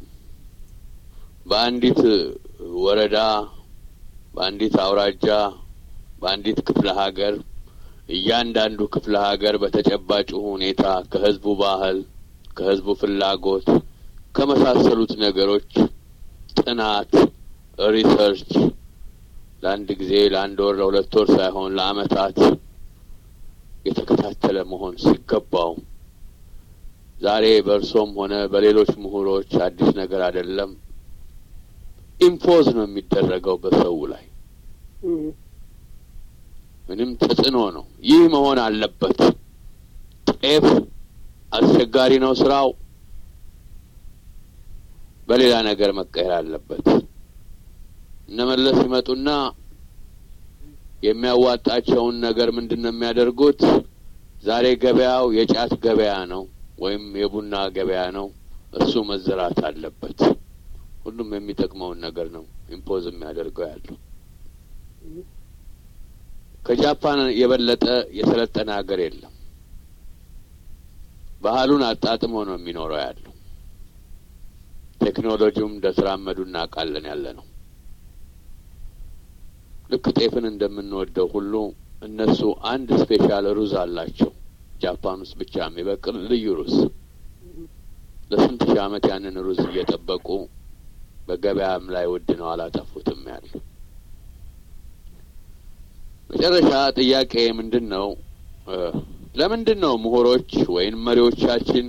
በአንዲት ወረዳ፣ በአንዲት አውራጃ፣ በአንዲት ክፍለ ሀገር እያንዳንዱ ክፍለ ሀገር በተጨባጭ ሁኔታ ከህዝቡ ባህል፣ ከህዝቡ ፍላጎት ከመሳሰሉት ነገሮች ጥናት፣ ሪሰርች ለአንድ ጊዜ ለአንድ ወር ለሁለት ወር ሳይሆን ለአመታት የተከታተለ መሆን ሲገባው ዛሬ በእርሶም ሆነ በሌሎች ምሁሮች አዲስ ነገር አይደለም። ኢምፖዝ ነው የሚደረገው በሰው ላይ ምንም ተጽዕኖ ነው። ይህ መሆን አለበት። ጤፍ አስቸጋሪ ነው ስራው፣ በሌላ ነገር መቀየር አለበት። እነመለስ ይመጡና የሚያዋጣቸውን ነገር ምንድን ነው የሚያደርጉት? ዛሬ ገበያው የጫት ገበያ ነው ወይም የቡና ገበያ ነው። እሱ መዘራት አለበት። ሁሉም የሚጠቅመውን ነገር ነው ኢምፖዝ የሚያደርገው ያለው። ከጃፓን የበለጠ የሰለጠነ ሀገር የለም። ባህሉን አጣጥሞ ነው የሚኖረው ያለው። ቴክኖሎጂውም እንደተራመዱ እናውቃለን ያለ ነው። ልክ ጤፍን እንደምንወደው ሁሉ እነሱ አንድ ስፔሻል ሩዝ አላቸው። ጃፓን ውስጥ ብቻ የሚበቅል ልዩ ሩዝ። ለስንት ሺህ ዓመት ያንን ሩዝ እየጠበቁ በገበያም ላይ ውድ ነው አላጠፉትም ያሉ። መጨረሻ ጥያቄ ምንድን ነው? ለምንድን ነው ምሁሮች ወይም መሪዎቻችን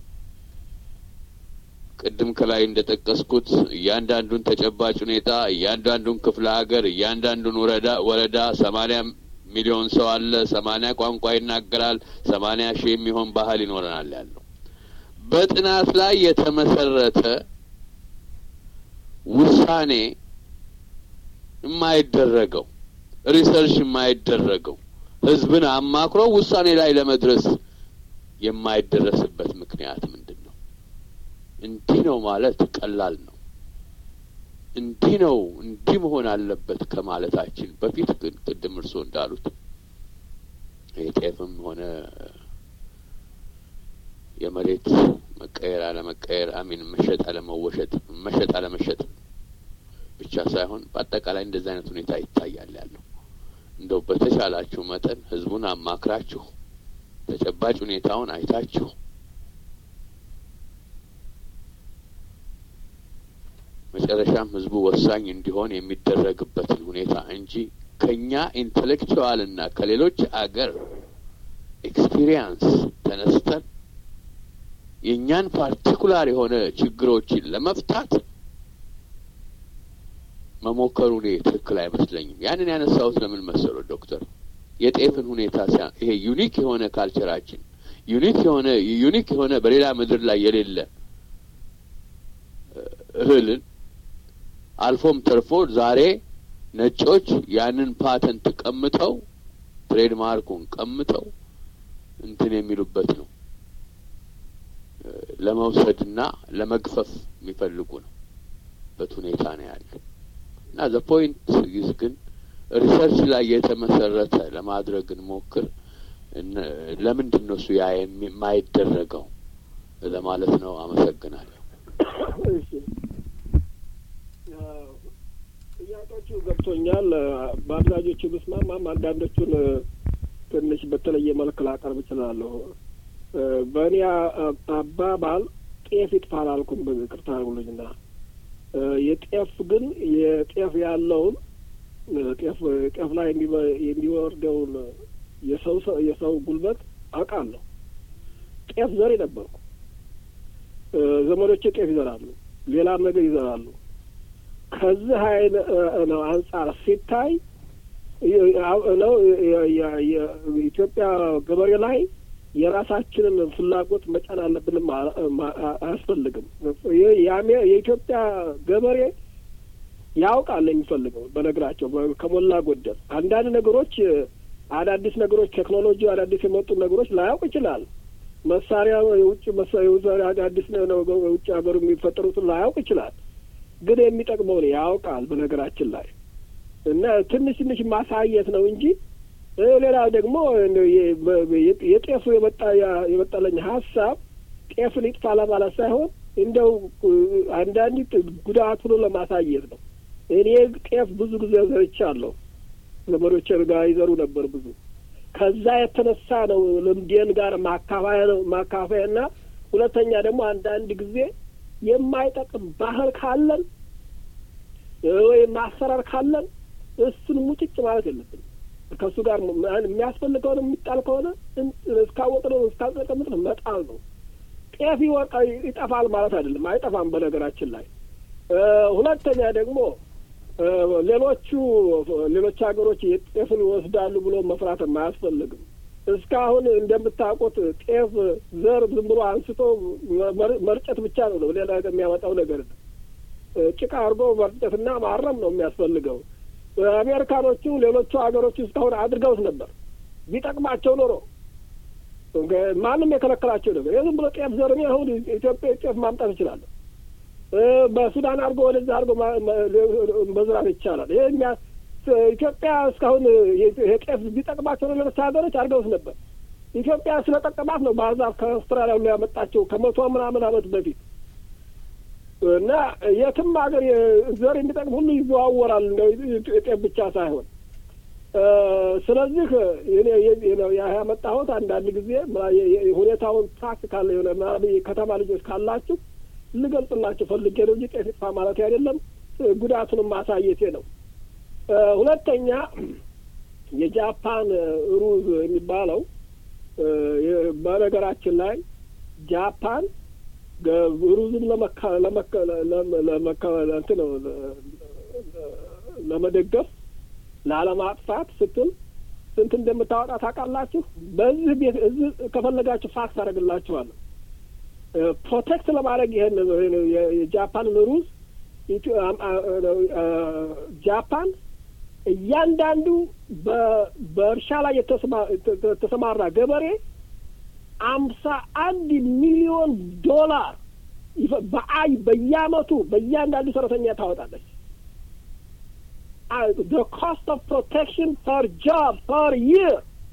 ቅድም ከላይ እንደ ጠቀስኩት እያንዳንዱን ተጨባጭ ሁኔታ እያንዳንዱን ክፍለ ሀገር እያንዳንዱን ወረዳ ወረዳ ሰማኒያ ሚሊዮን ሰው አለ፣ ሰማኒያ ቋንቋ ይናገራል፣ ሰማኒያ ሺህ የሚሆን ባህል ይኖረናል ያለው በጥናት ላይ የተመሰረተ ውሳኔ የማይደረገው ሪሰርች የማይደረገው ህዝብን አማክሮ ውሳኔ ላይ ለመድረስ የማይደረስበት ምክንያት ምንድን ነው? እንዲህ ነው ማለት ቀላል ነው። እንዲህ ነው እንዲህ መሆን አለበት ከማለታችን በፊት ግን ቅድም እርስዎ እንዳሉት የጤፍም ሆነ የመሬት መቀየር አለመቀየር አሚን መሸጥ አለመወሸጥ መሸጥ አለመሸጥ ብቻ ሳይሆን በአጠቃላይ እንደዚህ አይነት ሁኔታ ይታያል ያለው እንደው በተቻላችሁ መጠን ህዝቡን አማክራችሁ ተጨባጭ ሁኔታውን አይታችሁ መጨረሻም ህዝቡ ወሳኝ እንዲሆን የሚደረግበትን ሁኔታ እንጂ ከኛ ኢንቴሌክቹዋል እና ከሌሎች አገር ኤክስፒሪየንስ ተነስተን የእኛን ፓርቲኩላር የሆነ ችግሮችን ለመፍታት መሞከሩ እኔ ትክክል አይመስለኝም። ያንን ያነሳሁት ለምን መሰለው ዶክተር የጤፍን ሁኔታ ሲያ ይሄ ዩኒክ የሆነ ካልቸራችን ዩኒክ የሆነ ዩኒክ የሆነ በሌላ ምድር ላይ የሌለ እህልን አልፎም ተርፎ ዛሬ ነጮች ያንን ፓተንት ቀምተው ትሬድማርኩን ቀምተው እንትን የሚሉበት ነው ለመውሰድና ለመግፈፍ የሚፈልጉ ነው በት ሁኔታ ነው ያለው እና ዘ ፖይንት ይዝ ግን ሪሰርች ላይ የተመሰረተ ለማድረግ እንሞክር። ለምንድን ነው እሱ ያ የማይደረገው ለማለት ነው። አመሰግናለሁ። ጥያቄዎቹ ገብቶኛል። በአብዛኞቹ ብስማማም አንዳንዶቹን ትንሽ በተለየ መልክ ላቀርብ እችላለሁ። በእኔ አባባል ጤፍ ይጥፋ አላልኩም። ይቅርታ አድርጉልኝና የጤፍ ግን የጤፍ ያለውን ጤፍ ጤፍ ላይ የሚወርደውን የሰው የሰው ጉልበት አውቃለሁ። ጤፍ ዘር ነበርኩ። ዘመዶቼ ጤፍ ይዘራሉ፣ ሌላም ነገር ይዘራሉ። ከዚህ ሀይል ነው አንጻር ሲታይ ነው የኢትዮጵያ ገበሬ ላይ የራሳችንን ፍላጎት መጫን አለብንም አያስፈልግም። የኢትዮጵያ ገበሬ ያውቃል የሚፈልገው በነገራቸው ከሞላ ጎደል አንዳንድ ነገሮች አዳዲስ ነገሮች ቴክኖሎጂ አዳዲስ የመጡ ነገሮች ላያውቅ ይችላል። መሳሪያ የውጭ መሳሪያ አዳዲስ የውጭ ሀገሩ የሚፈጠሩትን ላያውቅ ይችላል። ግን የሚጠቅመውን ያውቃል በነገራችን ላይ እና ትንሽ ትንሽ ማሳየት ነው እንጂ ሌላ ደግሞ የጤፉ የመጣ የመጣለኝ ሀሳብ ጤፍን ይጥፋ ለማለት ሳይሆን እንደው አንዳንድ ጉዳቱን ለማሳየት ነው። እኔ ጤፍ ብዙ ጊዜ ዘርቻለሁ። ዘመዶቼ ጋር ይዘሩ ነበር ብዙ። ከዛ የተነሳ ነው ልምዴን ጋር ማካፋያ ነው ማካፋያና ሁለተኛ ደግሞ አንዳንድ ጊዜ የማይጠቅም ባህል ካለን ወይም ማሰራር ካለን እሱን ሙጭጭ ማለት የለብንም። ከእሱ ጋር የሚያስፈልግ ከሆነ የሚጣል ከሆነ እስካወቅ ነው እስካልጠቀምጥ ነው መጣል ነው። ጤፍ ይወጣ ይጠፋል ማለት አይደለም፣ አይጠፋም በነገራችን ላይ። ሁለተኛ ደግሞ ሌሎቹ ሌሎች ሀገሮች ጤፍን ይወስዳሉ ብሎ መፍራትም አያስፈልግም። እስካሁን እንደምታውቁት ጤፍ ዘር ዝም ብሎ አንስቶ መርጨት ብቻ ነው ሌላ የሚያመጣው ነገር ጭቃ አድርጎ መርጨትና ማረም ነው የሚያስፈልገው። አሜሪካኖቹ ሌሎቹ ሀገሮች እስካሁን አድርገውት ነበር። ቢጠቅማቸው ኖሮ ማንም የከለከላቸው ነገር የዝም ብሎ ጤፍ ዘር እኔ አሁን ኢትዮጵያ ጤፍ ማምጣት እችላለሁ። በሱዳን አድርጎ ወደዛ አድርጎ መዝራት ይቻላል። ይሄ እኛ ኢትዮጵያ እስካሁን ጤፍ ቢጠቅማቸው ሌሎች ሀገሮች አድርገውት ነበር። ኢትዮጵያ ስለጠቀማት ነው ባህር ዛፍ ከአውስትራሊያ ሁሉ ያመጣቸው ከመቶ ምናምን ዓመት በፊት እና የትም ሀገር ዘር የሚጠቅም ሁሉ ይዘዋወራል እንደው ጤፍ ብቻ ሳይሆን ስለዚህ ያመጣሁት አንዳንድ ጊዜ ሁኔታውን ፕራክቲካል የሆነ ከተማ ልጆች ካላችሁ ልገልጽላችሁ ፈልጌ ነው እንጂ ጤፍ ይጥፋ ማለት አይደለም። ጉዳቱንም ማሳየቴ ነው። ሁለተኛ የጃፓን ሩዝ የሚባለው በነገራችን ላይ ጃፓን ሩዝን ለመደገፍ ላለማጥፋት ስትል ስንት እንደምታወጣ ታውቃላችሁ? በዚህ ቤት እዚህ ከፈለጋችሁ ፋክስ አደርግላችኋለሁ። ፕሮቴክት ለማድረግ ይሄን የጃፓንን ሩዝ ጃፓን እያንዳንዱ በእርሻ ላይ የተሰማራ ገበሬ አምሳ አንድ ሚሊዮን ዶላር በአይ በየአመቱ በእያንዳንዱ ሰራተኛ ታወጣለች። the cost of protection per job per year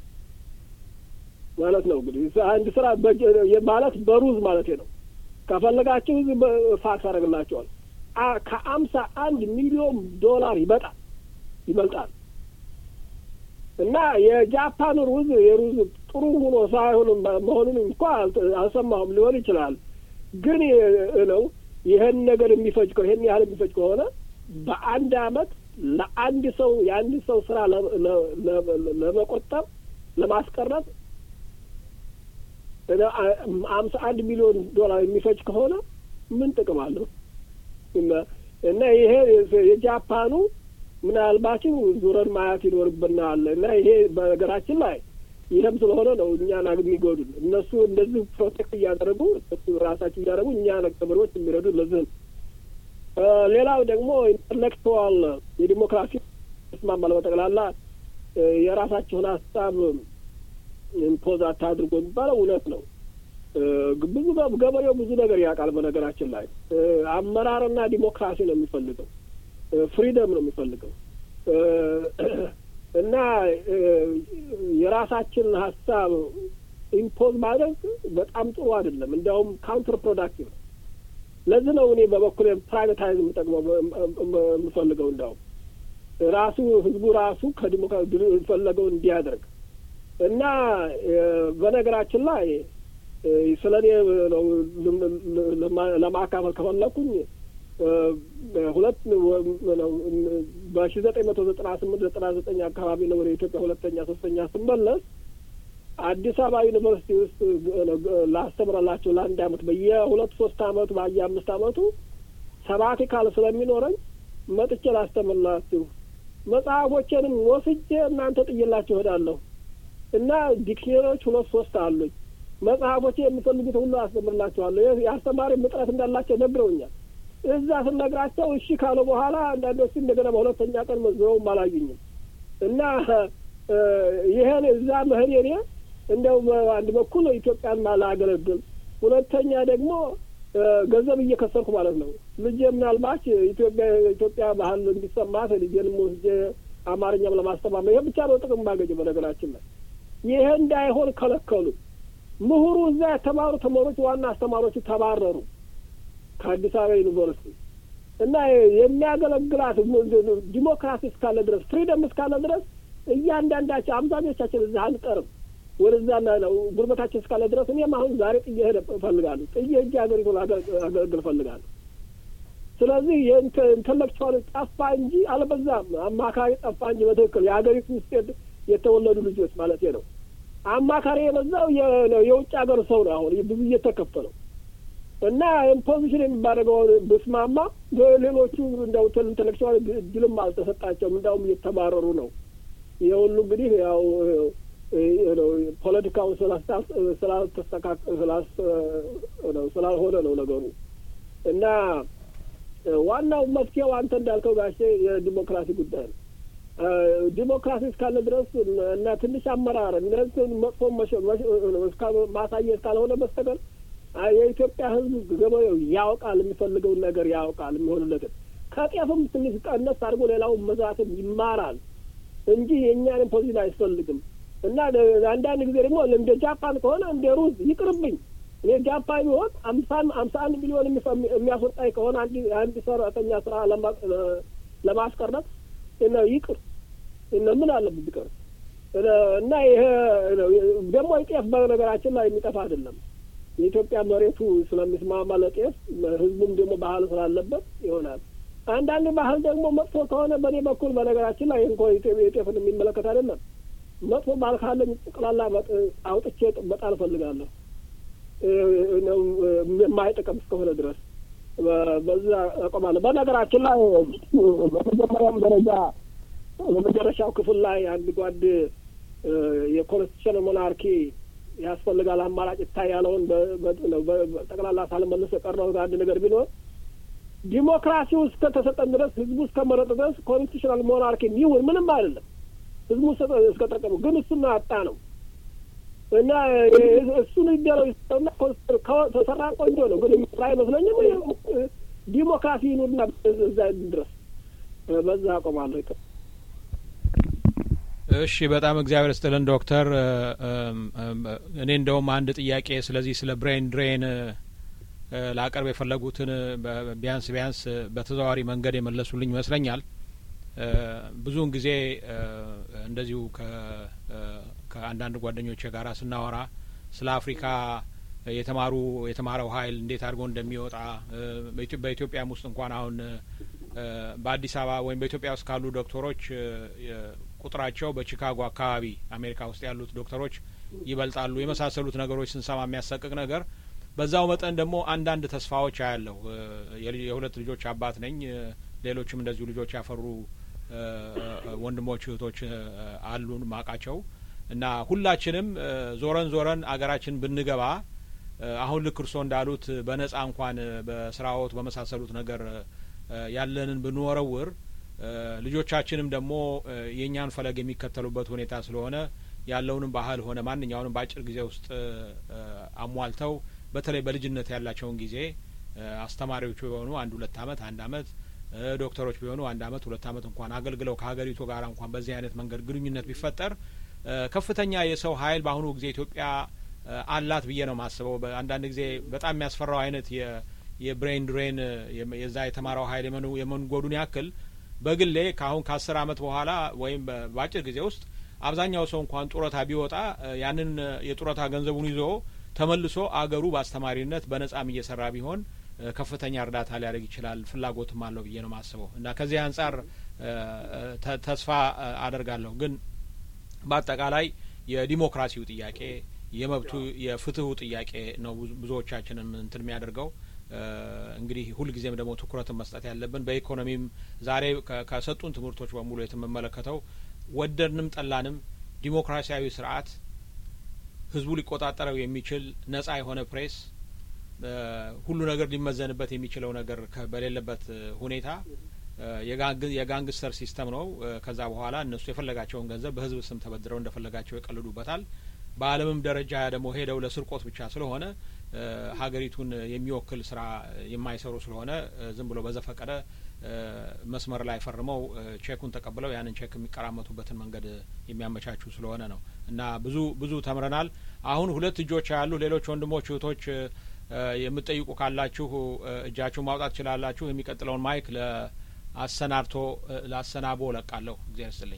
ማለት ነው። እንግዲህ አንድ ስራ ማለት በሩዝ ማለት ነው። ከፈለጋችሁ ፋክስ አደርግላቸዋል። ከአምሳ አንድ ሚሊዮን ዶላር ይበጣል ይበልጣል። እና የጃፓን ሩዝ የሩዝ ጥሩ ሆኖ ሳይሆን መሆኑን እንኳ አልሰማሁም። ሊሆን ይችላል ግን ነው ይህን ነገር የሚፈጅ ይህን ያህል የሚፈጅ ከሆነ በአንድ አመት ለአንድ ሰው የአንድ ሰው ስራ ለመቆጠብ ለማስቀረት አምሳ አንድ ሚሊዮን ዶላር የሚፈጅ ከሆነ ምን ጥቅም አለው? እና ይሄ የጃፓኑ ምናልባችም ዙረን ማየት ይኖርብናል። እና ይሄ በነገራችን ላይ ይህም ስለሆነ ነው እኛን የሚጎዱን። እነሱ እንደዚህ ፕሮቴክት እያደረጉ እነሱ ራሳቸው እያደረጉ እኛ ገበሬዎች የሚረዱ ለዚህ ነው። ሌላው ደግሞ ኢንተሌክቹዋል የዲሞክራሲ ስማማለ በጠቅላላ የራሳቸውን ሀሳብ ኢምፖዝ አታድርጎ የሚባለው እውነት ነው። ብዙ ገበሬው ብዙ ነገር ያውቃል። በነገራችን ላይ አመራርና ዲሞክራሲ ነው የሚፈልገው፣ ፍሪደም ነው የሚፈልገው እና የራሳችንን ሀሳብ ኢምፖዝ ማድረግ በጣም ጥሩ አይደለም። እንዲያውም ካውንተር ፕሮዳክቲቭ ነው። ለዚህ ነው እኔ በበኩል ፕራይቬታይዝ የምጠቅመው የምፈልገው እንዲያውም ራሱ ህዝቡ ራሱ ከዲሞክራሲ የፈለገው እንዲያደርግ እና በነገራችን ላይ ስለ እኔ ነው ለማካፈል ከፈለኩኝ ሁለት ነው በሺ ዘጠኝ መቶ ዘጠና ስምንት ዘጠና ዘጠኝ አካባቢ ነው ወደ ኢትዮጵያ ሁለተኛ ሶስተኛ ስመለስ አዲስ አበባ ዩኒቨርሲቲ ውስጥ ላስተምረላቸው ለአንድ አመት በየሁለት ሶስት አመቱ በየ አምስት አመቱ ሰባቲካል ስለሚኖረኝ መጥቼ ላስተምርላችሁ መጽሐፎቼንም ወስጄ እናንተ ጥዬላችሁ እሄዳለሁ እና ዲክሽነሪዎች ሁለት ሶስት አሉኝ። መጽሐፎቼ የምፈልጉት ሁሉ አስተምርላችኋለሁ። የአስተማሪ እጥረት እንዳላቸው ነግረውኛል። እዛ ስነግራቸው እሺ ካለ በኋላ አንዳንዶቹ እንደገና በሁለተኛ ቀን መዝረውም አላዩኝም እና ይህን እዛ መሄድ እኔ እንደው በአንድ በኩል ኢትዮጵያን ላገለግል፣ ሁለተኛ ደግሞ ገንዘብ እየከሰርኩ ማለት ነው። ልጄ ምናልባት ኢትዮጵያ ኢትዮጵያ ባህል እንዲሰማት ልጄንም ወስጄ አማርኛም ለማስተማር ይሄ ብቻ ነው ጥቅም ማገኘ። በነገራችን ላይ ይሄ እንዳይሆን ከለከሉ። ምሁሩ እዛ የተማሩ ተማሪዎች ዋና አስተማሪዎቹ ተባረሩ ከአዲስ አበባ ዩኒቨርሲቲ እና የሚያገለግላት ዲሞክራሲ እስካለ ድረስ ፍሪደም እስካለ ድረስ እያንዳንዳቸው አብዛኞቻችን እዚህ አንቀርም ወደዛ ነው ጉልበታችን እስካለ ድረስ እኔም አሁን ዛሬ ጥዬ ሄደ እፈልጋለሁ ጥዬ እጅ ሀገሪቱን አገለግል እፈልጋለሁ። ስለዚህ የኢንተሌክቹዋል ጠፋ እንጂ አልበዛም። አማካሪ ጠፋ እንጂ በትክክል የሀገሪቱ ውስጥ የተወለዱ ልጆች ማለት ነው። አማካሪ የበዛው የውጭ ሀገር ሰው ነው። አሁን ብዙ እየተከፈለው እና ኢምፖዚሽን የሚባደረገው ብስማማ ሌሎቹ እንደው ኢንተሌክቹዋል እድልም አልተሰጣቸውም። እንዳውም እየተባረሩ ነው። ይህ ሁሉ እንግዲህ ያው ፖለቲካው ስላልሆነ ነው ነገሩ እና ዋናው መፍትሄው አንተ እንዳልከው ጋሼ የዲሞክራሲ ጉዳይ ነው። ዲሞክራሲ እስካለ ድረስ እና ትንሽ አመራር እነዚህን መጥፎ ማሳየት ካልሆነ በስተቀር የኢትዮጵያ ሕዝብ ገበሬው ያውቃል፣ የሚፈልገውን ነገር ያውቃል፣ የሚሆንለትን ከጤፍም ትንሽ ቀነስ አድርጎ ሌላውን መዛትም ይማራል እንጂ የእኛንም ፖዚሽን አይፈልግም። እና አንዳንድ ጊዜ ደግሞ እንደ ጃፓን ከሆነ እንደ ሩዝ ይቅርብኝ፣ እኔ ጃፓን ቢሆን አምሳ አምሳ አንድ ሚሊዮን የሚያስወጣኝ ከሆነ አንድ አንድ ሰራተኛ ስራ ለማስቀረት እና ይቅር እና ምን አለበት ቢቀር እና ይሄ ደግሞ ጤፍ በነገራችን ላይ የሚጠፋ አይደለም። የኢትዮጵያ መሬቱ ስለሚስማማ ለጤፍ ህዝቡም ደግሞ ባህል ስላለበት ይሆናል። አንዳንድ ባህል ደግሞ መጥፎ ከሆነ በእኔ በኩል በነገራችን ላይ እንኳ የጤፍን የሚመለከት አይደለም። መጥፎ ባህል ካለኝ ጠቅላላ አውጥቼ መጣል እፈልጋለሁ የማይጠቀም እስከሆነ ድረስ በዛ አቆማለሁ። በነገራችን ላይ በመጀመሪያም ደረጃ በመጨረሻው ክፍል ላይ አንድ ጓድ የኮንስቲቱሽን ሞናርኪ ያስፈልጋል አማራጭ ይታይ ያለውን ጠቅላላ ሳልመልስ የቀረው አንድ ነገር ቢኖር ዲሞክራሲው እስከተሰጠን ድረስ ህዝቡ እስከመረጠ ድረስ ኮንስቲቱሽናል ሞናርኪ ይሁን ምንም አይደለም። ህዝቡ እስከጠቀሙ ግን እሱን አጣ ነው እና እሱን ይደረው ይሰጠውና ተሰራ ቆንጆ ነው። ግን የሚሰራ አይመስለኝም። ዲሞክራሲ ይኑርና እዛ ድረስ በዛ አቆማለሁ። ይቀር እሺ፣ በጣም እግዚአብሔር ስጥልን ዶክተር። እኔ እንደውም አንድ ጥያቄ ስለዚህ ስለ ብሬን ድሬን ላቀርብ የፈለጉትን ቢያንስ ቢያንስ በተዘዋዋሪ መንገድ የመለሱልኝ ይመስለኛል። ብዙውን ጊዜ እንደዚሁ ከአንዳንድ ጓደኞቼ ጋር ስናወራ ስለ አፍሪካ የተማሩ የተማረው ኃይል እንዴት አድርጎ እንደሚወጣ በኢትዮጵያም ውስጥ እንኳን አሁን በአዲስ አበባ ወይም በኢትዮጵያ ውስጥ ካሉ ዶክተሮች ቁጥራቸው በቺካጎ አካባቢ አሜሪካ ውስጥ ያሉት ዶክተሮች ይበልጣሉ የመሳሰሉት ነገሮች ስንሰማ የሚያሰቅቅ ነገር በዛው መጠን ደግሞ አንዳንድ ተስፋዎች አያለሁ። የሁለት ልጆች አባት ነኝ። ሌሎችም እንደዚሁ ልጆች ያፈሩ ወንድሞች እህቶች አሉን ማቃቸው እና ሁላችንም ዞረን ዞረን አገራችን ብንገባ አሁን ልክ እርስዎ እንዳሉት በነጻ እንኳን በስራዎት በመሳሰሉት ነገር ያለንን ብንወረውር ልጆቻችንም ደግሞ የእኛን ፈለግ የሚከተሉበት ሁኔታ ስለሆነ ያለውንም ባህል ሆነ ማንኛውንም በአጭር ጊዜ ውስጥ አሟልተው በተለይ በልጅነት ያላቸውን ጊዜ አስተማሪዎቹ የሆኑ አንድ ሁለት አመት አንድ አመት ዶክተሮች ቢሆኑ አንድ አመት ሁለት አመት እንኳን አገልግለው ከሀገሪቱ ጋር እንኳን በዚህ አይነት መንገድ ግንኙነት ቢፈጠር ከፍተኛ የሰው ኃይል በአሁኑ ጊዜ ኢትዮጵያ አላት ብዬ ነው የማስበው። አንዳንድ ጊዜ በጣም የሚያስፈራው አይነት የብሬን ድሬን የዛ የተማረው ኃይል የመንጎዱን ያክል በግሌ ከአሁን ከአስር አመት በኋላ ወይም በአጭር ጊዜ ውስጥ አብዛኛው ሰው እንኳን ጡረታ ቢወጣ ያንን የጡረታ ገንዘቡን ይዞ ተመልሶ አገሩ በአስተማሪነት በነጻም እየሰራ ቢሆን ከፍተኛ እርዳታ ሊያደርግ ይችላል። ፍላጎትም አለው ብዬ ነው የማስበው እና ከዚህ አንጻር ተስፋ አደርጋለሁ። ግን በአጠቃላይ የዲሞክራሲው ጥያቄ የመብቱ የፍትሁ ጥያቄ ነው ብዙዎቻችንም እንትን የሚያደርገው እንግዲህ ሁልጊዜም ደግሞ ትኩረትን መስጠት ያለብን በኢኮኖሚም ዛሬ ከሰጡን ትምህርቶች በሙሉ የምመለከተው ወደድንም ጠላንም ዲሞክራሲያዊ ስርዓት ህዝቡ ሊቆጣጠረው የሚችል ነጻ የሆነ ፕሬስ ሁሉ ነገር ሊመዘንበት የሚችለው ነገር በሌለበት ሁኔታ የጋንግስተር ሲስተም ነው። ከዛ በኋላ እነሱ የፈለጋቸውን ገንዘብ በህዝብ ስም ተበድረው እንደፈለጋቸው ይቀልዱበታል። በዓለምም ደረጃ ደግሞ ሄደው ለስርቆት ብቻ ስለሆነ ሀገሪቱን የሚወክል ስራ የማይሰሩ ስለሆነ ዝም ብሎ በዘፈቀደ መስመር ላይ ፈርመው ቼኩን ተቀብለው ያንን ቼክ የሚቀራመቱበትን መንገድ የሚያመቻቹ ስለሆነ ነው እና ብዙ ብዙ ተምረናል። አሁን ሁለት እጆች ያሉ ሌሎች ወንድሞች እህቶች የምትጠይቁ ካላችሁ እጃችሁ ማውጣት ትችላላችሁ። የሚቀጥለውን ማይክ ለአሰናድቶ ለአሰናቦ ለቃለሁ። እግዚአብሔር ይስጥልኝ።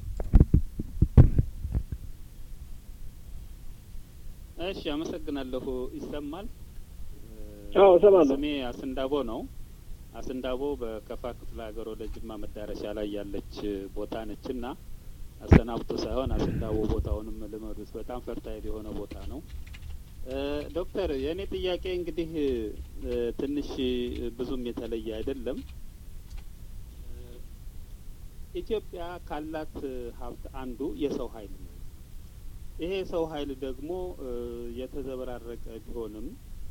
እሺ፣ አመሰግናለሁ። ይሰማል? አዎ፣ እሰማለሁ። ስሜ አስንዳቦ ነው። አስንዳቦ በከፋ ክፍለ ሀገር ወደ ጅማ መዳረሻ ላይ ያለች ቦታ ነች እና አሰናብቶ ሳይሆን አስንዳቦ ቦታውንም ልመዱት። በጣም ፈርታይል የሆነ ቦታ ነው። ዶክተር የእኔ ጥያቄ እንግዲህ ትንሽ ብዙም የተለየ አይደለም። ኢትዮጵያ ካላት ሀብት አንዱ የሰው ኃይል ነው። ይሄ የሰው ኃይል ደግሞ የተዘበራረቀ ቢሆንም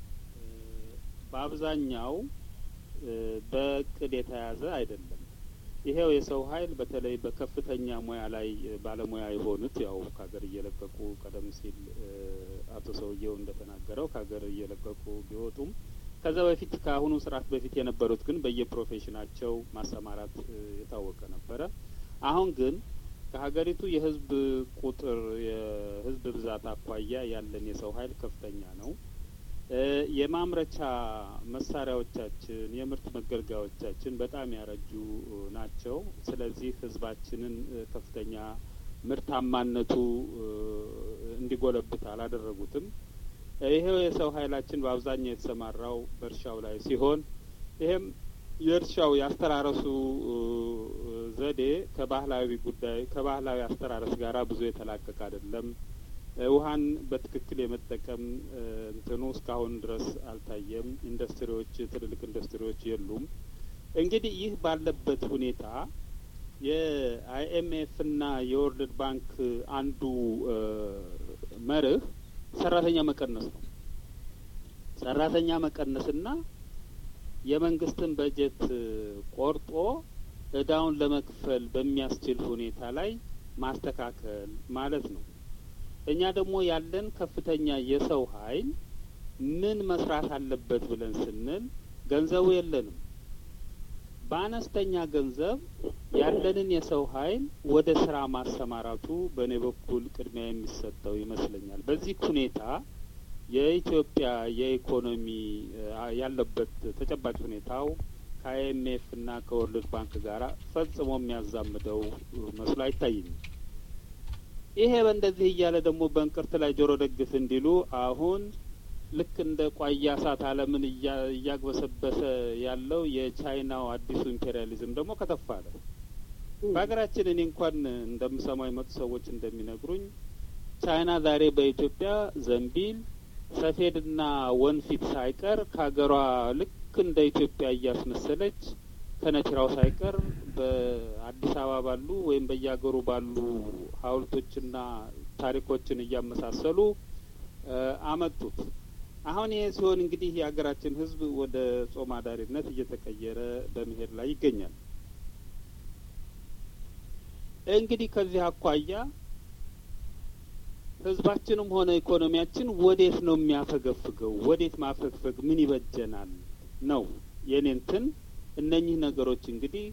በአብዛኛው በእቅድ የተያዘ አይደለም። ይሄው የሰው ኃይል በተለይ በከፍተኛ ሙያ ላይ ባለሙያ የሆኑት ያው ከሀገር እየለቀቁ ቀደም ሲል አቶ ሰውየው እንደተናገረው ከሀገር እየለቀቁ ቢወጡም ከዛ በፊት ከአሁኑ ስርዓት በፊት የነበሩት ግን በየፕሮፌሽናቸው ማሰማራት የታወቀ ነበረ። አሁን ግን ከሀገሪቱ የህዝብ ቁጥር የህዝብ ብዛት አኳያ ያለን የሰው ኃይል ከፍተኛ ነው። የማምረቻ መሳሪያዎቻችን፣ የምርት መገልገያዎቻችን በጣም ያረጁ ናቸው። ስለዚህ ህዝባችንን ከፍተኛ ምርታማነቱ እንዲጎለብት አላደረጉትም። ይሄው የሰው ኃይላችን በአብዛኛው የተሰማራው በእርሻው ላይ ሲሆን ይሄም የእርሻው የአስተራረሱ ዘዴ ከባህላዊ ጉዳይ ከባህላዊ አስተራረስ ጋር ብዙ የተላቀቀ አይደለም። ውሀን በትክክል የመጠቀም እንትኑ እስካሁን ድረስ አልታየም። ኢንዱስትሪዎች፣ ትልልቅ ኢንዱስትሪዎች የሉም። እንግዲህ ይህ ባለበት ሁኔታ የአይኤምኤፍና የወርልድ ባንክ አንዱ መርህ ሰራተኛ መቀነስ ነው። ሰራተኛ መቀነስና የመንግስትን በጀት ቆርጦ እዳውን ለመክፈል በሚያስችል ሁኔታ ላይ ማስተካከል ማለት ነው። እኛ ደግሞ ያለን ከፍተኛ የሰው ኃይል ምን መስራት አለበት ብለን ስንል ገንዘቡ የለንም። በአነስተኛ ገንዘብ ያለንን የሰው ኃይል ወደ ስራ ማሰማራቱ በእኔ በኩል ቅድሚያ የሚሰጠው ይመስለኛል። በዚህ ሁኔታ የኢትዮጵያ የኢኮኖሚ ያለበት ተጨባጭ ሁኔታው ከአይኤምኤፍ እና ከወርልድ ባንክ ጋር ፈጽሞ የሚያዛምደው መስሎ አይታይኝም። ይሄ በእንደዚህ እያለ ደግሞ በእንቅርት ላይ ጆሮ ደግፍ እንዲሉ አሁን ልክ እንደ ቋያ እሳት ዓለምን እያግበሰበሰ ያለው የቻይናው አዲሱ ኢምፔሪያሊዝም ደግሞ ከተፍ አለ። በሀገራችን እኔ እንኳን እንደምሰማው የመጡ ሰዎች እንደሚነግሩኝ ቻይና ዛሬ በኢትዮጵያ ዘንቢል ሰፌድና ወንፊት ሳይቀር ከሀገሯ ልክ እንደ ኢትዮጵያ እያስመሰለች ከነቲራው ሳይቀር በአዲስ አበባ ባሉ ወይም በየሀገሩ ባሉ ሐውልቶችና ታሪኮችን እያመሳሰሉ አመጡት። አሁን ይሄ ሲሆን እንግዲህ የሀገራችን ሕዝብ ወደ ጾም አዳሪነት እየተቀየረ በመሄድ ላይ ይገኛል። እንግዲህ ከዚህ አኳያ ህዝባችንም ሆነ ኢኮኖሚያችን ወዴት ነው የሚያፈገፍገው? ወዴት ማፈግፈግ ምን ይበጀናል ነው የኔ እንትን። እነኚህ ነገሮች እንግዲህ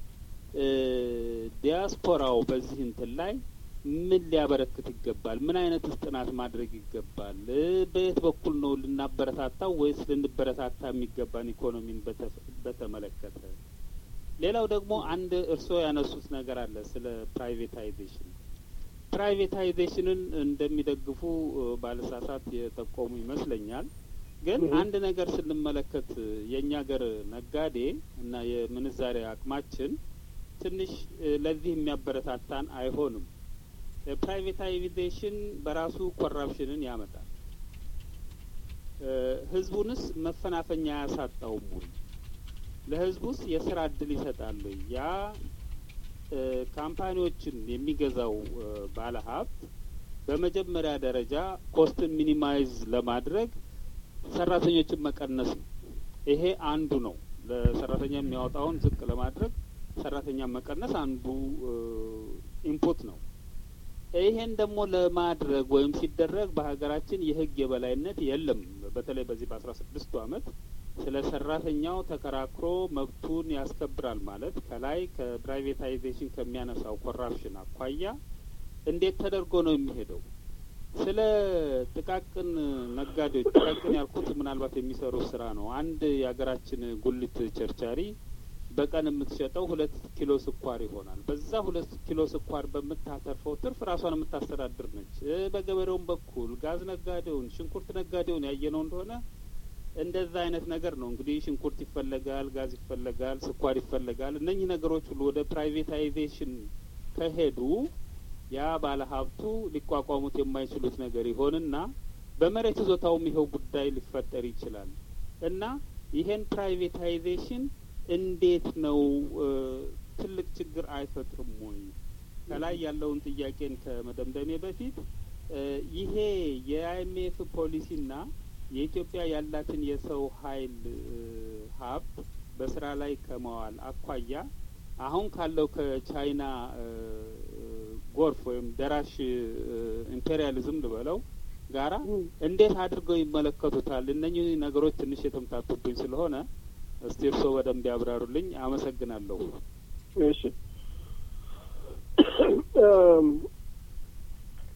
ዲያስፖራው በዚህ እንትን ላይ ምን ሊያበረክት ይገባል? ምን አይነት ጥናት ማድረግ ይገባል? በየት በኩል ነው ልናበረታታው ወይስ ልንበረታታ የሚገባን ኢኮኖሚን በተመለከተ? ሌላው ደግሞ አንድ እርስዎ ያነሱት ነገር አለ ስለ ፕራይቬታይዜሽን ፕራይቬታይዜሽንን እንደሚደግፉ ባለሳሳት የጠቆሙ ይመስለኛል። ግን አንድ ነገር ስንመለከት የእኛ ሀገር ነጋዴ እና የምንዛሬ አቅማችን ትንሽ ለዚህ የሚያበረታታን አይሆንም። ፕራይቬታይዜሽን በራሱ ኮራፕሽንን ያመጣል። ህዝቡንስ መፈናፈኛ አያሳጣውም ወይ? ለህዝቡስ የስራ እድል ይሰጣል ወይ? ያ ካምፓኒዎችን የሚገዛው ባለሀብት በመጀመሪያ ደረጃ ኮስትን ሚኒማይዝ ለማድረግ ሰራተኞችን መቀነስ ነው። ይሄ አንዱ ነው። ለሰራተኛ የሚያወጣውን ዝቅ ለማድረግ ሰራተኛ መቀነስ አንዱ ኢንፑት ነው። ይሄን ደግሞ ለማድረግ ወይም ሲደረግ በሀገራችን የህግ የበላይነት የለም። በተለይ በዚህ በአስራ ስድስቱ አመት ስለ ሰራተኛው ተከራክሮ መብቱን ያስከብራል ማለት ከላይ ከፕራይቬታይዜሽን ከሚያነሳው ኮራፕሽን አኳያ እንዴት ተደርጎ ነው የሚሄደው? ስለ ጥቃቅን ነጋዴዎች ጥቃቅን ያልኩት ምናልባት የሚሰሩ ስራ ነው። አንድ የሀገራችን ጉልት ቸርቻሪ በቀን የምትሸጠው ሁለት ኪሎ ስኳር ይሆናል። በዛ ሁለት ኪሎ ስኳር በምታተርፈው ትርፍ ራሷን የምታስተዳድር ነች። በገበሬውም በኩል ጋዝ ነጋዴውን፣ ሽንኩርት ነጋዴውን ያየነው እንደሆነ እንደዛ አይነት ነገር ነው እንግዲህ ሽንኩርት ይፈለጋል፣ ጋዝ ይፈለጋል፣ ስኳር ይፈለጋል። እነኚህ ነገሮች ሁሉ ወደ ፕራይቬታይዜሽን ከሄዱ ያ ባለ ሀብቱ ሊቋቋሙት የማይችሉት ነገር ይሆንና በመሬት ይዞታውም ይኸው ጉዳይ ሊፈጠር ይችላል እና ይሄን ፕራይቬታይዜሽን እንዴት ነው ትልቅ ችግር አይፈጥርም ወይ? ከላይ ያለውን ጥያቄን ከመደምደሜ በፊት ይሄ የአይኤምኤፍ ፖሊሲና የኢትዮጵያ ያላትን የሰው ኃይል ሀብት በስራ ላይ ከመዋል አኳያ አሁን ካለው ከቻይና ጎርፍ ወይም ደራሽ ኢምፔሪያሊዝም ልበለው ጋራ እንዴት አድርገው ይመለከቱታል? እነኚህ ነገሮች ትንሽ የተምታቱብኝ ስለሆነ እስቲ እርስዎ በደንብ ያብራሩልኝ። አመሰግናለሁ። እሺ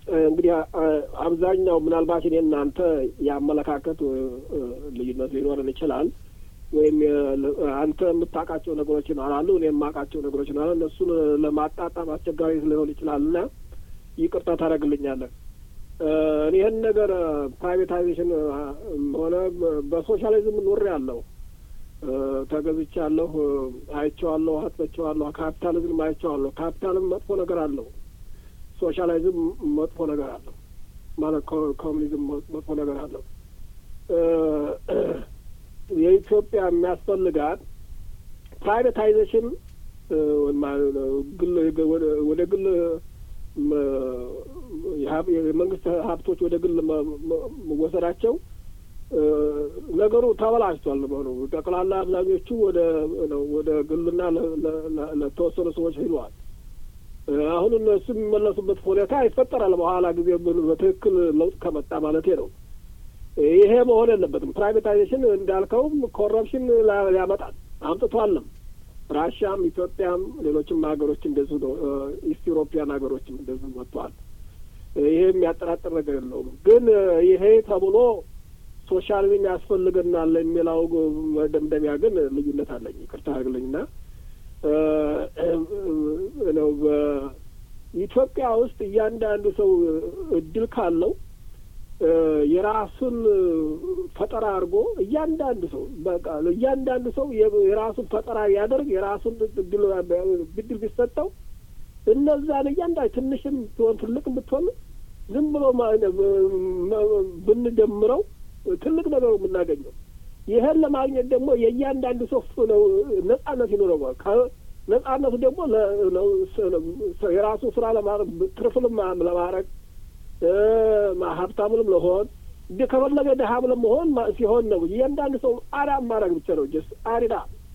እንግዲህ አብዛኛው ምናልባት እኔ እናንተ የአመለካከት ልዩነት ሊኖረን ይችላል። ወይም አንተ የምታውቃቸው ነገሮች ይኖራሉ፣ እኔ የማውቃቸው ነገሮች ይኖራሉ። እነሱን ለማጣጣም አስቸጋሪ ሊሆን ይችላል እና ይቅርታ ታደርግልኛለህ። እኔ ይህን ነገር ፕራይቬታይዜሽን ሆነ በሶሻሊዝም ኑሬ ያለሁ ተገዝቻለሁ፣ አይቼዋለሁ፣ አጥበቼዋለሁ። ካፒታሊዝም አይቼዋለሁ። ካፒታልም መጥፎ ነገር አለው፣ ሶሻላይዝም መጥፎ ነገር አለው። ማለት ኮሚኒዝም መጥፎ ነገር አለው። የኢትዮጵያ የሚያስፈልጋት ፕራይቬታይዜሽን ወደ ግል የመንግስት ሀብቶች ወደ ግል መወሰዳቸው ነገሩ ተበላሽቷል። መሆኑ ጠቅላላ አብዛኞቹ ወደ ወደ ግልና ለተወሰኑ ሰዎች ሂደዋል። አሁን እነሱ የሚመለሱበት ሁኔታ ይፈጠራል በኋላ ጊዜ በትክክል ለውጥ ከመጣ ማለቴ ነው። ይሄ መሆን የለበትም። ፕራይቬታይዜሽን እንዳልከውም ኮረፕሽን ያመጣል አምጥቷልም። ራሽያም፣ ኢትዮጵያም ሌሎችም ሀገሮች እንደዚሁ ነው። ኢስት ኢሮፒያን ሀገሮችም እንደዚሁ መጥተዋል። ይሄ የሚያጠራጥር ነገር የለውም። ግን ይሄ ተብሎ ሶሻሊዝም ያስፈልገናል የሚለው መደምደሚያ ግን ልዩነት አለኝ። ይቅርታ አድርግልኝና ነው በኢትዮጵያ ውስጥ እያንዳንዱ ሰው እድል ካለው የራሱን ፈጠራ አድርጎ እያንዳንዱ ሰው በቃ እያንዳንዱ ሰው የራሱን ፈጠራ ያደርግ የራሱን እድል ብድል ቢሰጠው እነዛን እያንዳንዱ ትንሽም ብትሆን ትልቅም ብትሆን ዝም ብሎ ብንደምረው ትልቅ ነገሩ የምናገኘው ይህን ለማግኘት ደግሞ የእያንዳንዱ ሰው ነው ነጻነት ይኖረዋል። ነጻነቱ ደግሞ የራሱ ስራ ለማድረግ ትርፍልም ለማድረግ ሀብታምንም ለሆን ከፈለገ ድሀም ለመሆን ሲሆን ነው። እያንዳንዱ ሰው አዳም ማድረግ ብቻ ነው። ጀስ አሪዳ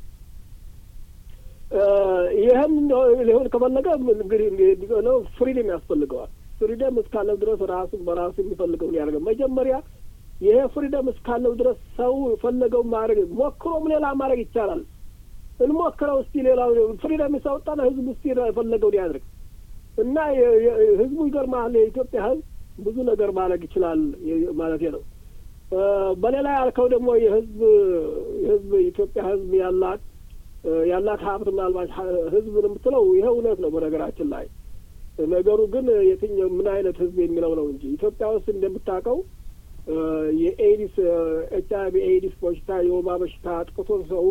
ይህም ሊሆን ከፈለገ እንግዲህ ነው ፍሪደም ያስፈልገዋል። ፍሪደም እስካለው ድረስ ራሱ በራሱ የሚፈልገውን ያደርገው መጀመሪያ ይሄ ፍሪደም እስካለው ድረስ ሰው የፈለገው ማድረግ ሞክሮም ሌላ ማድረግ ይቻላል። እንሞክረው እስቲ ሌላው ፍሪደም ሳወጣና ህዝቡ እስቲ የፈለገውን ያድርግ እና ህዝቡ ይገርማል። የኢትዮጵያ ህዝብ ብዙ ነገር ማድረግ ይችላል ማለት ነው። በሌላ ያልከው ደግሞ የህዝብ የህዝብ የኢትዮጵያ ህዝብ ያላት ያላት ሀብት ምናልባት ህዝብ የምትለው ይሄ እውነት ነው። በነገራችን ላይ ነገሩ ግን የትኛው ምን አይነት ህዝብ የሚለው ነው እንጂ ኢትዮጵያ ውስጥ እንደምታውቀው የኤዲስ ኤች አይ ቪ ኤዲስ በሽታ የወባ በሽታ አጥቅቶን ሰው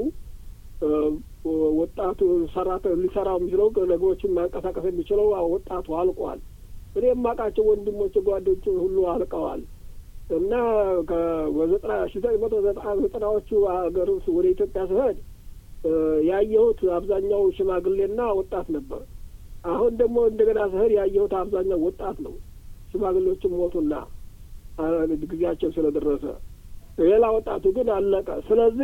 ወጣቱ ሰራተ ሊሰራው የሚችለው ነገሮችን ማንቀሳቀስ የሚችለው ወጣቱ አልቋል። እኔ የማውቃቸው ወንድሞች ጓዶች ሁሉ አልቀዋል እና በዘጠና ሺ ዘጠኝ መቶ ዘጠናዎቹ ሀገር ወደ ኢትዮጵያ ስሄድ ያየሁት አብዛኛው ሽማግሌና ወጣት ነበር። አሁን ደግሞ እንደገና ስሄድ ያየሁት አብዛኛው ወጣት ነው። ሽማግሌዎችም ሞቱና ጊዜያቸው ስለደረሰ ሌላ ወጣቱ ግን አለቀ። ስለዚህ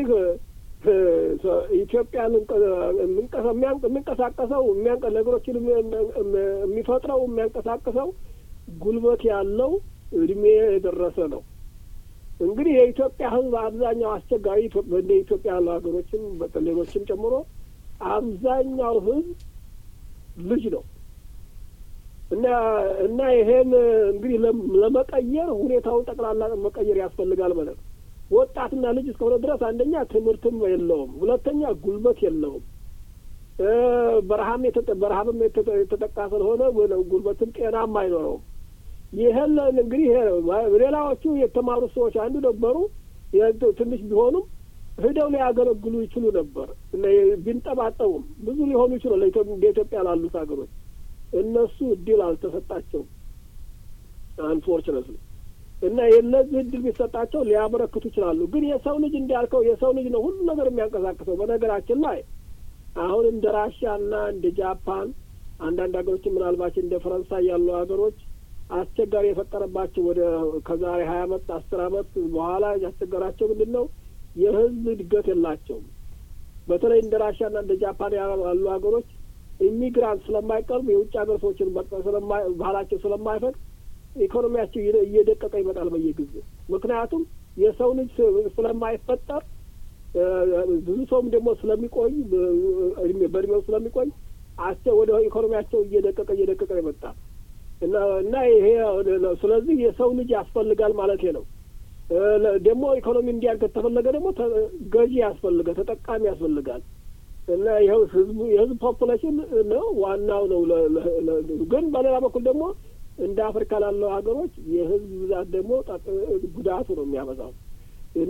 ኢትዮጵያን የሚንቀሳቀሰው ነገሮችን የሚፈጥረው የሚያንቀሳቅሰው ጉልበት ያለው እድሜ የደረሰ ነው። እንግዲህ የኢትዮጵያ ሕዝብ አብዛኛው አስቸጋሪ እንደ ኢትዮጵያ ያሉ ሀገሮችም ሌሎችም ጨምሮ አብዛኛው ሕዝብ ልጅ ነው እና እና ይሄን እንግዲህ ለመቀየር ሁኔታውን ጠቅላላ መቀየር ያስፈልጋል ማለት ነው። ወጣትና ልጅ እስከሆነ ድረስ አንደኛ ትምህርትም የለውም፣ ሁለተኛ ጉልበት የለውም። በረሃም በረሃብም የተጠቃ ስለሆነ ጉልበትም ጤናም አይኖረውም። ይህን እንግዲህ ሌላዎቹ የተማሩ ሰዎች አንዱ ነበሩ። ትንሽ ቢሆኑም ሂደው ሊያገለግሉ ይችሉ ነበር። ቢንጠባጠቡም ብዙ ሊሆኑ ይችሉ ለኢትዮጵያ ላሉት ሀገሮች እነሱ እድል አልተሰጣቸውም አንፎርችነትሊ እና የእነዚህ እድል ቢሰጣቸው ሊያበረክቱ ይችላሉ። ግን የሰው ልጅ እንዳልከው የሰው ልጅ ነው ሁሉ ነገር የሚያንቀሳቅሰው። በነገራችን ላይ አሁን እንደ ራሽያ እና እንደ ጃፓን አንዳንድ ሀገሮችን ምናልባት እንደ ፈረንሳይ ያሉ ሀገሮች አስቸጋሪ የፈጠረባቸው ወደ ከዛሬ ሀያ አመት አስር አመት በኋላ ያስቸገራቸው ምንድን ነው? የህዝብ እድገት የላቸውም። በተለይ እንደ ራሽያና እንደ ጃፓን ያሉ ሀገሮች ኢሚግራንት ስለማይቀርቡ የውጭ ሀገር ሰዎችን ባህላቸው ስለማይፈቅድ ኢኮኖሚያቸው እየደቀቀ ይመጣል በየጊዜው። ምክንያቱም የሰው ልጅ ስለማይፈጠር ብዙ ሰውም ደግሞ ስለሚቆይ በእድሜው ስለሚቆይ አስቸ ወደ ኢኮኖሚያቸው እየደቀቀ እየደቀቀ ይመጣል እና እና ይሄ ስለዚህ የሰው ልጅ ያስፈልጋል ማለት ነው። ደግሞ ኢኮኖሚ እንዲያድግ ከተፈለገ ደግሞ ገዢ ያስፈልጋል፣ ተጠቃሚ ያስፈልጋል። እና ይኸው ህዝቡ የህዝብ ፖፑሌሽን ነው ዋናው ነው። ግን በሌላ በኩል ደግሞ እንደ አፍሪካ ላለው ሀገሮች የህዝብ ብዛት ደግሞ ጉዳቱ ነው የሚያበዛው እና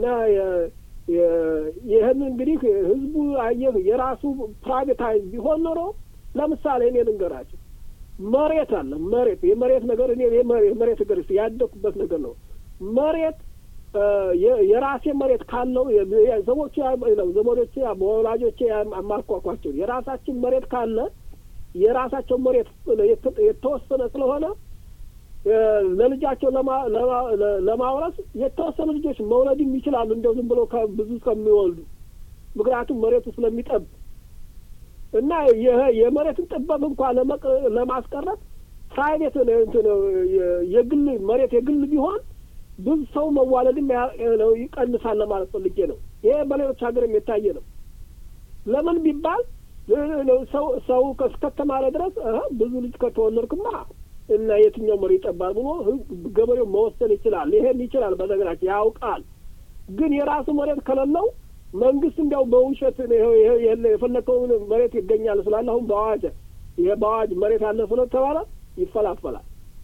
ይህን እንግዲህ ህዝቡ አየህ የራሱ ፕራይቬታይዝ ቢሆን ኖሮ ለምሳሌ እኔ ልንገራቸው መሬት አለ መሬት የመሬት ነገር እኔ የመሬት ነገር ያደኩበት ነገር ነው መሬት የራሴ መሬት ካለው ዘቦቼ ነው ዘመዶቼ በወላጆቼ አማርኳኳቸው የራሳችን መሬት ካለ የራሳቸው መሬት የተወሰነ ስለሆነ ለልጃቸው ለማውረስ የተወሰኑ ልጆች መውለድም ይችላሉ። እንደው ዝም ብሎ ብዙ ከሚወልዱ ምክንያቱም መሬቱ ስለሚጠብ እና የመሬትን ጥበብ እንኳ ለማስቀረት ፕራይቬት የግል መሬት የግል ቢሆን ብዙ ሰው መዋለድም ይቀንሳል ለማለት ፈልጌ ነው። ይሄ በሌሎች ሀገርም የታየ ነው። ለምን ቢባል ሰው ሰው እስከተማረ ድረስ ብዙ ልጅ ከተወለድክማ እና የትኛው መሬት ይጠባል ብሎ ገበሬው መወሰን ይችላል። ይሄን ይችላል፣ በነገራችን ያውቃል። ግን የራሱ መሬት ከሌለው መንግስት እንዲያው በውሸት የፈለከውን መሬት ይገኛል ስላለ አሁን በአዋጅ ይሄ በአዋጅ መሬት አለ ስለተባለ ይፈላፈላል።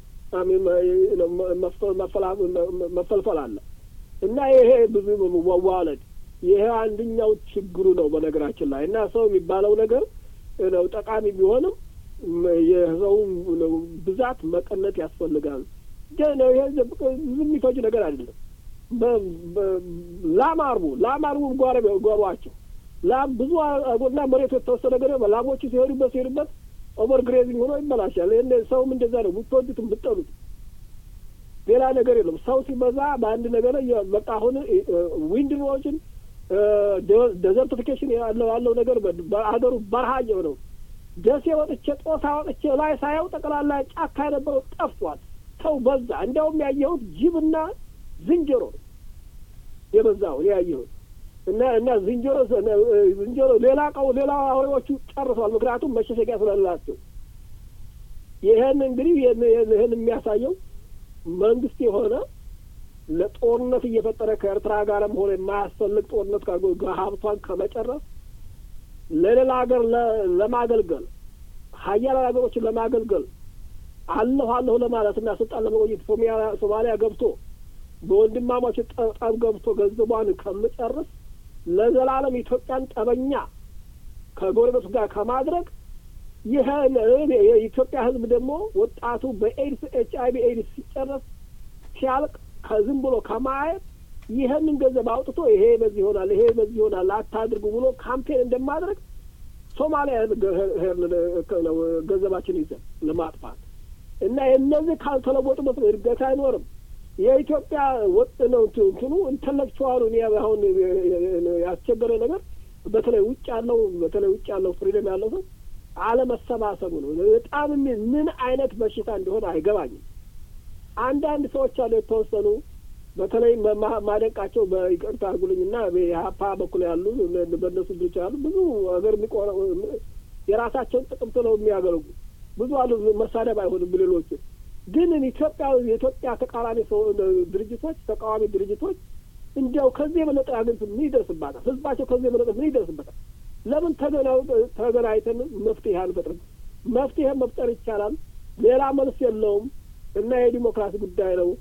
መፈልፈል አለ እና ይሄ ብዙ መዋለድ ይሄ አንደኛው ችግሩ ነው በነገራችን ላይ እና ሰው የሚባለው ነገር ነው ጠቃሚ ቢሆንም የሰው ብዛት መቀነት ያስፈልጋል። ነው ይሄ የሚፈጅ ነገር አይደለም። ላም አርቡ ላም አርቡ ጓሯቸው ላም ብዙ አጎና መሬቱ የተወሰነ ነገር ላሞቹ ሲሄዱበት ሲሄዱበት ኦቨር ግሬዚንግ ሆኖ ይበላሻል። ይህን ሰውም እንደዛ ነው። ብትወዱትም ብትጠሉት ሌላ ነገር የለም። ሰው ሲበዛ በአንድ ነገር በቃ አሁን ዊንድሮችን ዴዘርቲፊኬሽን ያለው ያለው ነገር በሀገሩ በረሃ ነው። ደሴ ወጥቼ ጦሳ ወጥቼ ላይ ሳየው ጠቅላላ ጫካ የነበረው ጠፍቷል። ሰው በዛ። እንዲያውም ያየሁት ጅብና ዝንጀሮ ነው የበዛው ያየሁት እና እና ዝንጀሮ ዝንጀሮ ሌላ ቀው ሌላ አውሬዎቹ ጨርሰዋል። ምክንያቱም መሸሸጊያ ስለሌላቸው። ይህን እንግዲህ ይህን የሚያሳየው መንግስት የሆነ ለጦርነት እየፈጠረ ከኤርትራ ጋርም ሆነ የማያስፈልግ ጦርነት ሀብቷን ከመጨረስ ለሌላ ሀገር ለማገልገል ሀያላን ሀገሮችን ለማገልገል አለሁ አለሁ ለማለት እና ስልጣን ለመቆየት ሶማሊያ ገብቶ በወንድማማች ጠብ ገብቶ ገንዘቧን ከምጨርስ ለዘላለም ኢትዮጵያን ጠበኛ ከጎረቤቱ ጋር ከማድረግ ይህ የኢትዮጵያ ሕዝብ ደግሞ ወጣቱ በኤድስ ኤች አይ ቪ ኤድስ ሲጨረስ ሲያልቅ ከዝም ብሎ ከማየት ይህንን ገንዘብ አውጥቶ ይሄ በዚህ ይሆናል፣ ይሄ በዚህ ይሆናል አታድርጉ ብሎ ካምፔን እንደማድረግ ሶማሊያ ነው ገንዘባችን ይዘን ለማጥፋት እና እነዚህ ካልተለወጡ መስሎ እድገት አይኖርም። የኢትዮጵያ ወጥ ነው እንትኑ ኢንተሌክቹዋሉ እኔ አሁን ያስቸገረ ነገር በተለይ ውጭ ያለው በተለይ ውጭ ያለው ፍሪደም ያለው ሰው አለመሰባሰቡ ነው። በጣም ምን አይነት በሽታ እንደሆነ አይገባኝም። አንዳንድ ሰዎች አሉ የተወሰኑ በተለይ ማደንቃቸው በይቅርታ አድርጉልኝና በሀፓ በኩል ያሉ በእነሱ ድርቻ ያሉ ብዙ ሀገር የሚቆረ የራሳቸውን ጥቅም ስለው የሚያገለጉ ብዙ አሉ። መሳደብ አይሆንም ብሌሎችን ግን ኢትዮጵያ የኢትዮጵያ ተቃራኒ ሰው ድርጅቶች ተቃዋሚ ድርጅቶች እንዲያው ከዚህ የበለጠ ሀገሪቱ ምን ይደርስባታል? ህዝባቸው ከዚህ የበለጠ ምን ይደርስበታል? ለምን ተገናኝተን መፍትሄ አንፈጥርም? መፍትሄ መፍጠር ይቻላል። ሌላ መልስ የለውም እና የዲሞክራሲ ጉዳይ ነው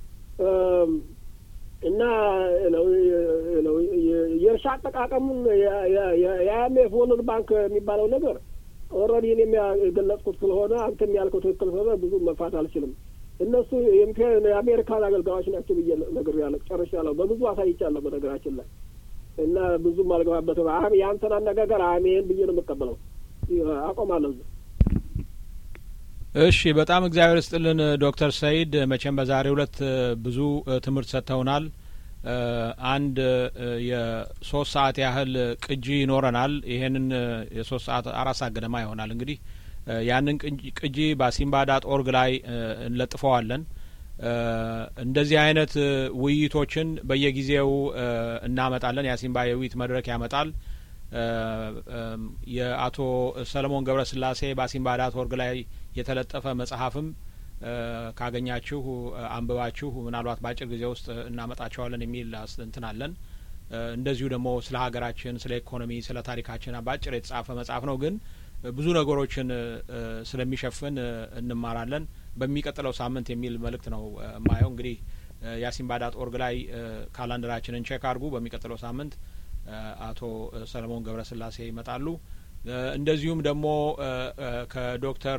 እና የእርሻ አጠቃቀሙን የአይኤምኤፍ ወርልድ ባንክ የሚባለው ነገር ኦልሬዲ እኔም የገለጽኩት ስለሆነ አንተም ያልከው ትክክል ስለሆነ ብዙ መፋት አልችልም። እነሱ የአሜሪካን አገልጋዮች ናቸው ብዬ ነገር ያለ ጨርሻለሁ። በብዙ አሳይቻለሁ በነገራችን ላይ እና ብዙም አልገባበትም። አሁን የአንተን አነጋገር አሜን ብዬ ነው የምቀበለው። አቆማለሁ። እሺ፣ በጣም እግዚአብሔር ስጥልን ዶክተር ሰይድ መቼም በዛሬው ዕለት ብዙ ትምህርት ሰጥተውናል። አንድ የሶስት ሰዓት ያህል ቅጂ ይኖረናል። ይሄንን የሶስት ሰዓት አራት ሰዓት ገደማ ይሆናል እንግዲህ ያንን ቅጂ በአሲምባ ዳት ኦርግ ላይ እንለጥፈዋለን። እንደዚህ አይነት ውይይቶችን በየጊዜው እናመጣለን። የአሲምባ የውይይት መድረክ ያመጣል። የአቶ ሰለሞን ገብረ ስላሴ በአሲምባ ዳት ኦርግ ላይ የተለጠፈ መጽሐፍም ካገኛችሁ አንብባችሁ ምናልባት በአጭር ጊዜ ውስጥ እናመጣቸዋለን የሚል እንትን አለን። እንደዚሁ ደግሞ ስለ ሀገራችን፣ ስለ ኢኮኖሚ፣ ስለ ታሪካችን በአጭር የተጻፈ መጽሐፍ ነው ግን ብዙ ነገሮችን ስለሚሸፍን እንማራለን። በሚቀጥለው ሳምንት የሚል መልእክት ነው የማየው። እንግዲህ የአሲምባ ዳት ኦርግ ላይ ካላንደራችንን ቼክ አድርጉ። በሚቀጥለው ሳምንት አቶ ሰለሞን ገብረስላሴ ይመጣሉ። እንደዚሁም ደግሞ ከዶክተር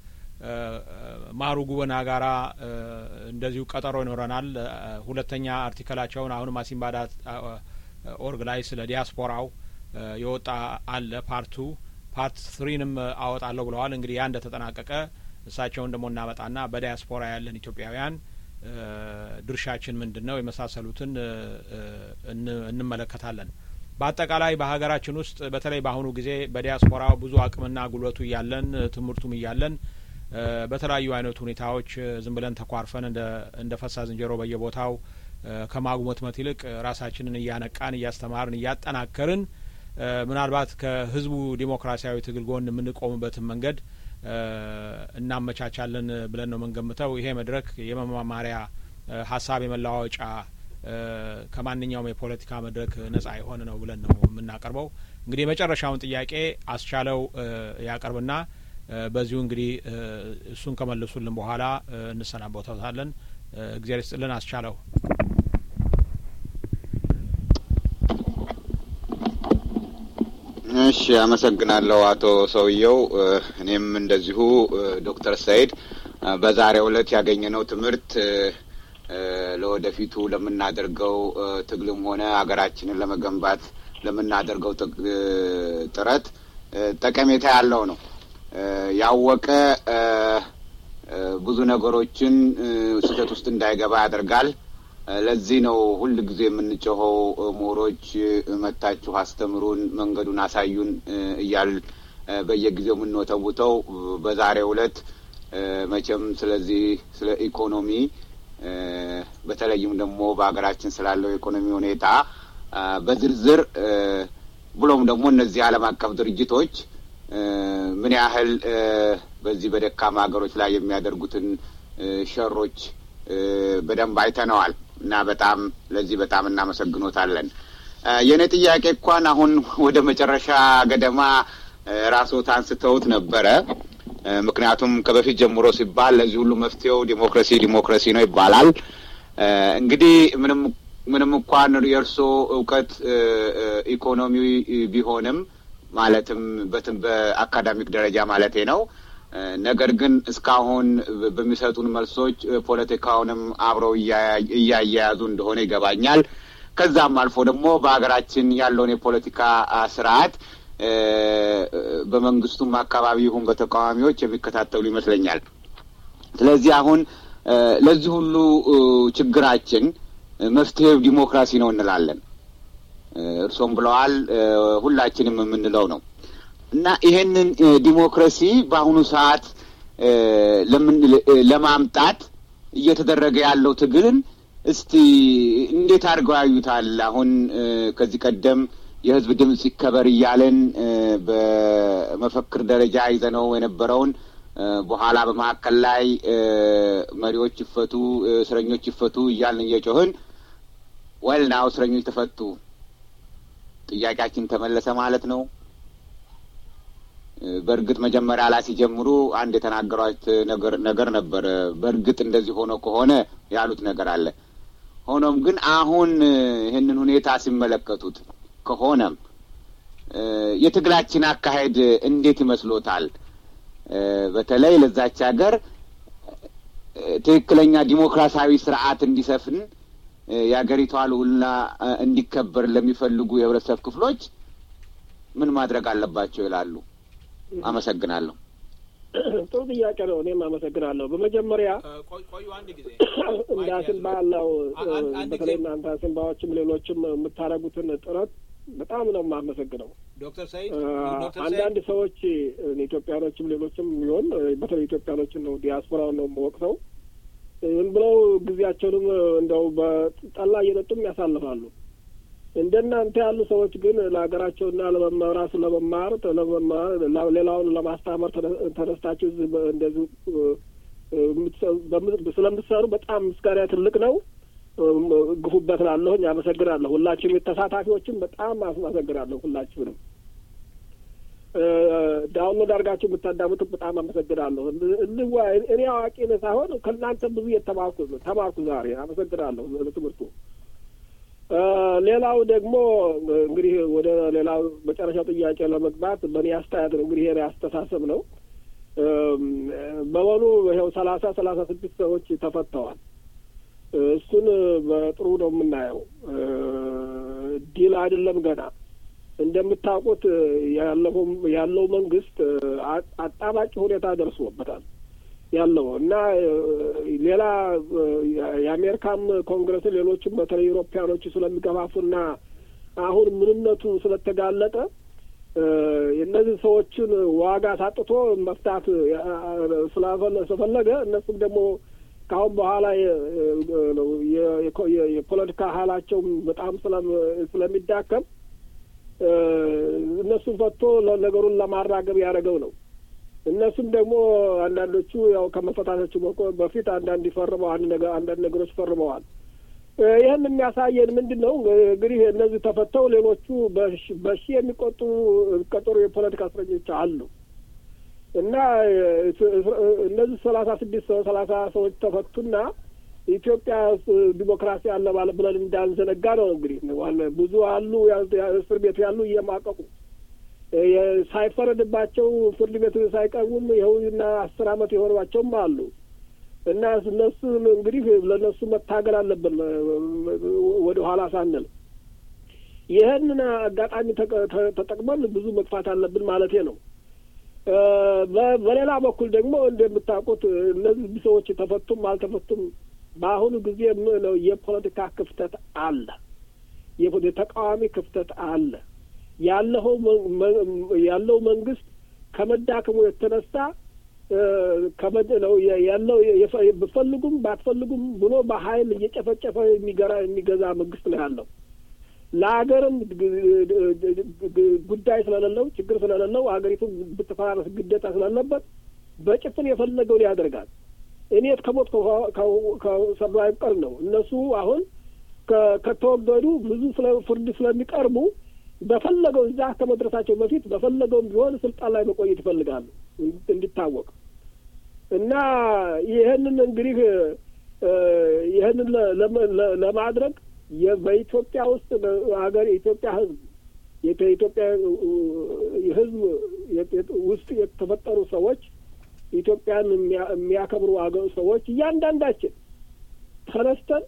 ማሩ ጉበና ጋራ እንደዚሁ ቀጠሮ ይኖረናል። ሁለተኛ አርቲክላቸውን አሁንም አሲምባ ዳት ኦርግ ላይ ስለ ዲያስፖራው የወጣ አለ ፓርቱ ፓርት ትሪንም አወጣለሁ ብለዋል። እንግዲህ ያ እንደተጠናቀቀ እሳቸውን ደግሞ እናመጣና በዲያስፖራ ያለን ኢትዮጵያውያን ድርሻችን ምንድን ነው የመሳሰሉትን እንመለከታለን። በአጠቃላይ በሀገራችን ውስጥ በተለይ በአሁኑ ጊዜ በዲያስፖራው ብዙ አቅምና ጉልበቱ እያለን ትምህርቱም እያለን በተለያዩ አይነት ሁኔታዎች ዝም ብለን ተኳርፈን እንደ ፈሳ ዝንጀሮ በየቦታው ከማጉመትመት ይልቅ ራሳችንን እያነቃን እያስተማርን እያጠናከርን ምናልባት ከህዝቡ ዲሞክራሲያዊ ትግል ጎን የምንቆምበትን መንገድ እናመቻቻለን ብለን ነው የምንገምተው። ይሄ መድረክ የመማማሪያ ሀሳብ የመለዋወጫ ከማንኛውም የፖለቲካ መድረክ ነጻ የሆነ ነው ብለን ነው የምናቀርበው። እንግዲህ የመጨረሻውን ጥያቄ አስቻለው ያቀርብና በዚሁ እንግዲህ እሱን ከመለሱልን በኋላ እንሰናበታለን። እግዚአብሔር ይስጥልን። አስቻለው እሺ፣ አመሰግናለሁ አቶ ሰውየው። እኔም እንደዚሁ ዶክተር ሰይድ በዛሬው ዕለት ያገኘነው ትምህርት ለወደፊቱ ለምናደርገው ትግልም ሆነ ሀገራችንን ለመገንባት ለምናደርገው ጥረት ጠቀሜታ ያለው ነው። ያወቀ ብዙ ነገሮችን ስህተት ውስጥ እንዳይገባ ያደርጋል። ለዚህ ነው ሁል ጊዜ የምንጮኸው ምሁሮች መታችሁ አስተምሩን፣ መንገዱን አሳዩን እያል በየጊዜው የምንወተውተው። በዛሬው ዕለት መቼም ስለዚህ ስለ ኢኮኖሚ በተለይም ደግሞ በሀገራችን ስላለው የኢኮኖሚ ሁኔታ በዝርዝር ብሎም ደግሞ እነዚህ ዓለም አቀፍ ድርጅቶች ምን ያህል በዚህ በደካማ ሀገሮች ላይ የሚያደርጉትን ሸሮች በደንብ አይተነዋል እና በጣም ለዚህ በጣም እናመሰግኖታለን። የእኔ ጥያቄ እንኳን አሁን ወደ መጨረሻ ገደማ ራስዎት አንስተውት ነበረ። ምክንያቱም ከበፊት ጀምሮ ሲባል ለዚህ ሁሉ መፍትሄው ዲሞክራሲ ዲሞክራሲ ነው ይባላል። እንግዲህ ምንም ምንም እንኳን የእርስዎ እውቀት ኢኮኖሚ ቢሆንም ማለትም በትን በአካዳሚክ ደረጃ ማለቴ ነው። ነገር ግን እስካሁን በሚሰጡን መልሶች ፖለቲካውንም አብረው እያያያዙ እንደሆነ ይገባኛል። ከዛም አልፎ ደግሞ በሀገራችን ያለውን የፖለቲካ ስርዓት በመንግስቱም አካባቢ ይሁን በተቃዋሚዎች የሚከታተሉ ይመስለኛል። ስለዚህ አሁን ለዚህ ሁሉ ችግራችን መፍትሄው ዲሞክራሲ ነው እንላለን። እርሶም ብለዋል፣ ሁላችንም የምንለው ነው እና ይሄንን ዲሞክራሲ በአሁኑ ሰዓት ለማምጣት እየተደረገ ያለው ትግልን እስቲ እንዴት አድርገው ያዩታል? አሁን ከዚህ ቀደም የህዝብ ድምፅ ይከበር እያለን በመፈክር ደረጃ ይዘነው የነበረውን በኋላ በመካከል ላይ መሪዎች ይፈቱ፣ እስረኞች ይፈቱ እያልን እየጮህን ወልናው እስረኞች ተፈቱ፣ ጥያቄያችን ተመለሰ ማለት ነው። በእርግጥ መጀመሪያ ላይ ሲጀምሩ አንድ የተናገሯት ነገር ነገር ነበር። በእርግጥ እንደዚህ ሆኖ ከሆነ ያሉት ነገር አለ። ሆኖም ግን አሁን ይህንን ሁኔታ ሲመለከቱት ከሆነም የትግላችን አካሄድ እንዴት ይመስሎታል? በተለይ ለዛች ሀገር ትክክለኛ ዲሞክራሲያዊ ስርዓት እንዲሰፍን የሀገሪቷ ልዑልና እንዲከበር ለሚፈልጉ የህብረተሰብ ክፍሎች ምን ማድረግ አለባቸው ይላሉ? አመሰግናለሁ። ጥሩ ጥያቄ ነው። እኔም አመሰግናለሁ። በመጀመሪያ ቆዩ አንድ ጊዜ እንደ አሲምባ ያለው በተለይ እናንተ አሲምባዎችም ሌሎችም የምታደርጉትን ጥረት በጣም ነው የማመሰግነው። ዶክተር ሰይድ አንዳንድ ሰዎች ኢትዮጵያኖችም ሌሎችም ቢሆን በተለይ ኢትዮጵያኖችን ነው ዲያስፖራውን ነው የምወቅሰው። ዝም ብለው ጊዜያቸውንም እንደው በጠላ እየጠጡም ያሳልፋሉ። እንደናንተ ያሉ ሰዎች ግን ለሀገራቸውና ለመማር ራሱ ለመማር ለመማር ሌላውን ለማስተማር ተነስታችሁ እንደዚህ ስለምትሰሩ በጣም ምስጋና ትልቅ ነው። ግፉበት ላለሁኝ አመሰግናለሁ። ሁላችሁም የተሳታፊዎችን በጣም አመሰግናለሁ። ሁላችሁንም ዳውንሎድ አድርጋችሁ የምታዳምጡት በጣም አመሰግናለሁ። እንዋ እኔ አዋቂ ነህ ሳይሆን ከእናንተ ብዙ የተማርኩ ተማርኩ ዛሬ። አመሰግናለሁ ለትምህርቱ። ሌላው ደግሞ እንግዲህ ወደ ሌላው መጨረሻው ጥያቄ ለመግባት በእኔ አስተያየት ነው እንግዲህ ይሄ አስተሳሰብ ነው። በመሆኑ ይኸው ሰላሳ ሰላሳ ስድስት ሰዎች ተፈተዋል። እሱን በጥሩ ነው የምናየው። ዲል አይደለም ገና እንደምታውቁት ያለው ያለው መንግስት አጣባቂ ሁኔታ ደርሶበታል ያለው እና ሌላ የአሜሪካም ኮንግረስ ሌሎችም በተለይ ኢሮፓያኖች ስለሚገፋፉና አሁን ምንነቱ ስለተጋለጠ እነዚህ ሰዎችን ዋጋ ሳጥቶ መፍታት ስለፈለገ እነሱም ደግሞ ከአሁን በኋላ የፖለቲካ ኃይላቸውም በጣም ስለሚዳከም እነሱን ፈቶ ነገሩን ለማራገብ ያደረገው ነው። እነሱም ደግሞ አንዳንዶቹ ያው ከመፈታታቸው በፊት አንዳንድ ይፈርመው አንድ ነገር አንዳንድ ነገሮች ፈርመዋል። ይህን የሚያሳየን ምንድን ነው እንግዲህ እነዚህ ተፈተው ሌሎቹ በሺ የሚቆጠሩ የሚቆጠሩ የፖለቲካ እስረኞች አሉ እና እነዚህ ሰላሳ ስድስት ሰው ሰላሳ ሰዎች ተፈቱና ኢትዮጵያ ዲሞክራሲ አለ ማለት ብለን እንዳንዘነጋ ነው። እንግዲህ ብዙ አሉ እስር ቤት ያሉ እየማቀቁ ሳይፈረድባቸው ፍርድ ቤት ሳይቀርቡም ይኸውና አስር አመት የሆኗቸውም አሉ እና እነሱን እንግዲህ ለእነሱ መታገል አለብን ወደ ኋላ ሳንል ይህንን አጋጣሚ ተጠቅመን ብዙ መግፋት አለብን ማለቴ ነው። በሌላ በኩል ደግሞ እንደምታውቁት እነዚህ ሰዎች ተፈቱም አልተፈቱም በአሁኑ ጊዜ ነው የፖለቲካ ክፍተት አለ፣ የተቃዋሚ ክፍተት አለ። ያለው ያለው መንግስት ከመዳከሙ የተነሳ ነው ያለው ብፈልጉም ባትፈልጉም ብሎ በኃይል እየጨፈጨፈ የሚገራ የሚገዛ መንግስት ነው ያለው። ለሀገርም ጉዳይ ስለሌለው ችግር ስለሌለው ሀገሪቱን ብትፈራረስ ግዴታ ስላለበት በጭፍን የፈለገውን ያደርጋል። እኔ ከሞት ከሰሩ አይቀር ነው። እነሱ አሁን ከተወገዱ ብዙ ስለ ፍርድ ስለሚቀርቡ በፈለገው እዛ ከመድረሳቸው በፊት በፈለገውም ቢሆን ስልጣን ላይ መቆየት ይፈልጋሉ እንዲታወቅ እና ይህንን እንግዲህ ይህንን ለማድረግ በኢትዮጵያ ውስጥ ሀገር የኢትዮጵያ ሕዝብ የኢትዮጵያ ሕዝብ ውስጥ የተፈጠሩ ሰዎች ኢትዮጵያን የሚያከብሩ አገር ሰዎች እያንዳንዳችን ተነስተን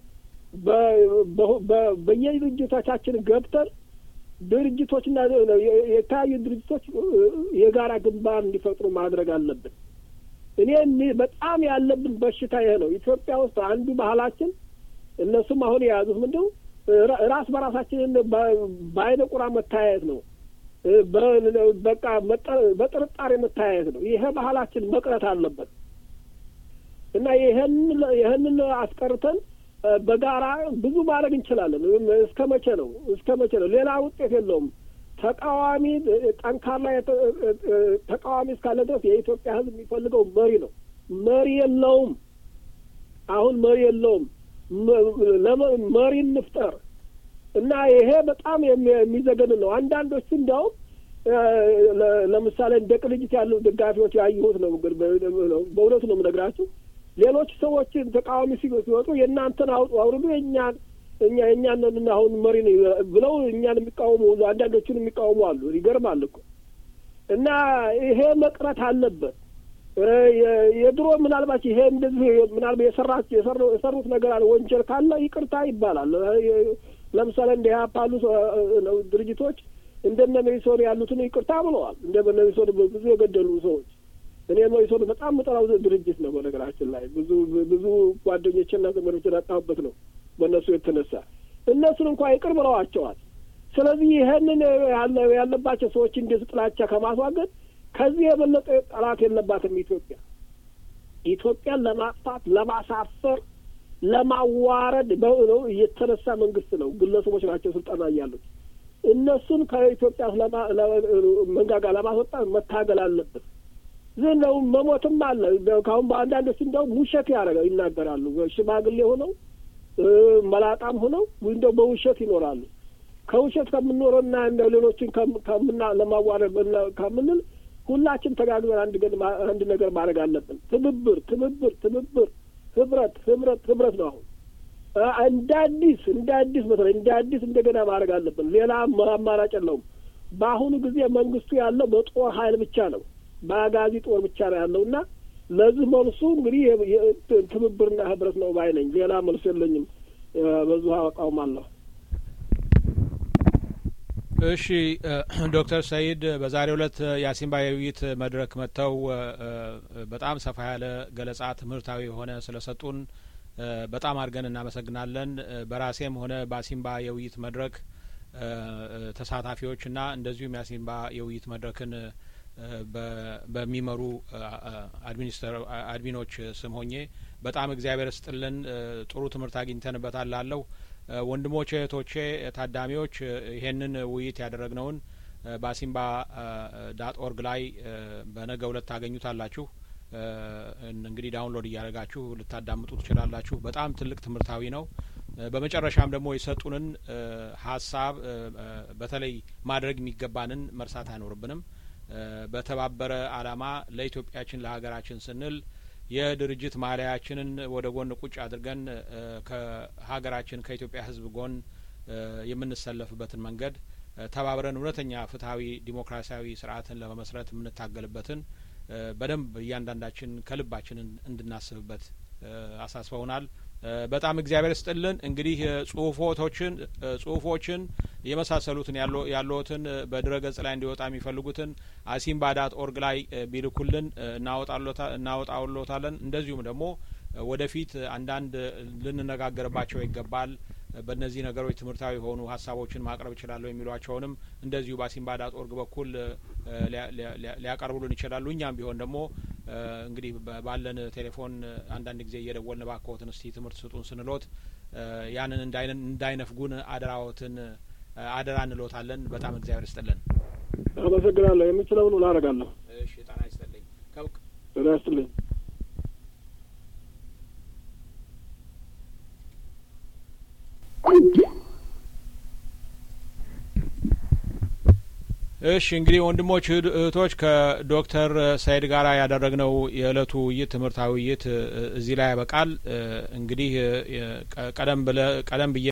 በየድርጅቶቻችን ገብተን ድርጅቶችና የተለያዩ ድርጅቶች የጋራ ግንባር እንዲፈጥሩ ማድረግ አለብን። እኔ በጣም ያለብን በሽታ ይሄ ነው። ኢትዮጵያ ውስጥ አንዱ ባህላችን እነሱም አሁን የያዙት ምንድው ራስ በራሳችንን በአይነ ቁራ መታያየት ነው። በቃ በጥርጣሬ መታያየት ነው። ይሄ ባህላችን መቅረት አለበት እና ይህንን አስቀርተን በጋራ ብዙ ማድረግ እንችላለን። እስከ መቼ ነው? እስከ መቼ ነው? ሌላ ውጤት የለውም። ተቃዋሚ ጠንካራ ተቃዋሚ እስካለ ድረስ የኢትዮጵያ ሕዝብ የሚፈልገው መሪ ነው። መሪ የለውም። አሁን መሪ የለውም። መሪ እንፍጠር እና ይሄ በጣም የሚዘገንን ነው። አንዳንዶቹ እንዲያውም ለምሳሌ እንደ ቅንጅት ያሉ ደጋፊዎች ያየሁት ነው። በእውነቱ ነው የምነግራችሁ። ሌሎች ሰዎችን ተቃዋሚ ሲወጡ የእናንተን አውጡ አውርዱ የእኛን እኛ የእኛን አሁን መሪ ብለው እኛን የሚቃወሙ ሁሉ አንዳንዶቹን የሚቃወሙ አሉ። ይገርማል እኮ እና ይሄ መቅረት አለበት። የድሮ ምናልባት ይሄ እንደዚህ ምናልባት የሰራት የሰሩት ነገር አለ ወንጀል ካለ ይቅርታ ይባላል። ለምሳሌ እንደ ኢህአፓ ያሉ ድርጅቶች እንደነ መኢሶን ያሉትን ይቅርታ ብለዋል። እንደ መኢሶን ብዙ የገደሉ ሰዎች እኔ መኢሶን በጣም የምጠላው ድርጅት ነው። በነገራችን ላይ ብዙ ብዙ ጓደኞችና ዘመዶችን ያጣሁበት ነው በእነሱ የተነሳ እነሱን እንኳ ይቅር ብለዋቸዋል። ስለዚህ ይህንን ያለባቸው ሰዎች እንደዚህ ጥላቻ ከማስዋገድ ከዚህ የበለጠ ጠላት የለባትም ኢትዮጵያ። ኢትዮጵያን ለማጥፋት፣ ለማሳፈር፣ ለማዋረድ ነው የተነሳ መንግስት ነው። ግለሰቦች ናቸው ስልጣን ላይ ያሉት። እነሱን ከኢትዮጵያ መንጋጋ ለማስወጣት መታገል አለብን ዝም ነው መሞትም አለ። ካሁን በአንዳንዶች እንደውም ውሸት ያደረገው ይናገራሉ። ሽማግሌ ሆነው መላጣም ሆነው እንደው በውሸት ይኖራሉ። ከውሸት ከምንኖረና እንደ ሌሎችን ከምና ለማዋረድ ከምንል ሁላችን ተጋግዘን አንድ አንድ ነገር ማድረግ አለብን። ትብብር ትብብር ትብብር፣ ህብረት ህብረት ህብረት ነው። አሁን እንደ አዲስ እንደ አዲስ በተለይ እንደ አዲስ እንደገና ማድረግ አለብን። ሌላ አማራጭ የለውም። በአሁኑ ጊዜ መንግስቱ ያለው በጦር ኃይል ብቻ ነው፣ በአጋዚ ጦር ብቻ ነው ያለው እና ለዚህ መልሱ እንግዲህ ትብብርና ህብረት ነው ባይ ነኝ። ሌላ መልሱ የለኝም። በዙ አቋማለሁ። እሺ ዶክተር ሰይድ በዛሬው ዕለት የአሲምባ የውይይት መድረክ መጥተው በጣም ሰፋ ያለ ገለጻ ትምህርታዊ የሆነ ስለሰጡን በጣም አድርገን እናመሰግናለን። በራሴም ሆነ በአሲምባ የውይይት መድረክ ተሳታፊዎችና እንደዚሁም የአሲምባ የውይይት መድረክን በሚመሩ አድሚኒስትር አድሚኖች ስም ሆኜ በጣም እግዚአብሔር ስጥልን ጥሩ ትምህርት አግኝተንበታል ላለሁ ወንድሞቼ እህቶቼ ታዳሚዎች ይሄንን ውይይት ያደረግነውን በአሲምባ ዳት ኦርግ ላይ በነገ ሁለት ታገኙታላችሁ። እንግዲህ ዳውንሎድ እያደረጋችሁ ልታዳምጡ ትችላላችሁ። በጣም ትልቅ ትምህርታዊ ነው። በመጨረሻም ደግሞ የሰጡንን ሀሳብ በተለይ ማድረግ የሚገባንን መርሳት አይኖርብንም። በተባበረ አላማ ለኢትዮጵያችን ለሀገራችን ስንል የድርጅት ማሊያችንን ወደ ጎን ቁጭ አድርገን ከሀገራችን ከኢትዮጵያ ሕዝብ ጎን የምንሰለፍበትን መንገድ ተባብረን እውነተኛ ፍትሀዊ ዲሞክራሲያዊ ስርዓትን ለመመስረት የምንታገልበትን በደንብ እያንዳንዳችን ከልባችን እንድናስብበት አሳስበውናል። በጣም እግዚአብሔር ስጥልን። እንግዲህ ጽሁፎቶችን ጽሁፎችን የመሳሰሉትን ያለዎትን በድረ ገጽ ላይ እንዲወጣ የሚፈልጉትን አሲምባ ዳት ኦርግ ላይ ቢልኩልን እናወጣውሎታለን። እንደዚሁም ደግሞ ወደፊት አንዳንድ ልንነጋገርባቸው ይገባል በእነዚህ ነገሮች ትምህርታዊ የሆኑ ሀሳቦችን ማቅረብ እችላለሁ የሚሏቸውንም እንደዚሁ በአሲምባ ዳት ኦርግ በኩል ሊያቀርቡልን ይችላሉ። እኛም ቢሆን ደግሞ እንግዲህ ባለን ቴሌፎን አንዳንድ ጊዜ እየደወልን ባክዎትን እስቲ ትምህርት ስጡን ስንሎት ያንን እንዳይነፍጉን አደራዎትን አደራ እንሎታለን። በጣም እግዚአብሔር ይስጥልን። አመሰግናለሁ። የምችለውን ሁሉ አደርጋለሁ። እሺ፣ ጤና ይስጥልኝ። ጤና ይስጥልኝ። እሺ እንግዲህ ወንድሞች እህቶች ከዶክተር ሰይድ ጋር ያደረግነው የእለቱ ውይይት ትምህርታዊ ውይይት እዚህ ላይ ያበቃል። እንግዲህ ቀደም ብለ ቀደም ብዬ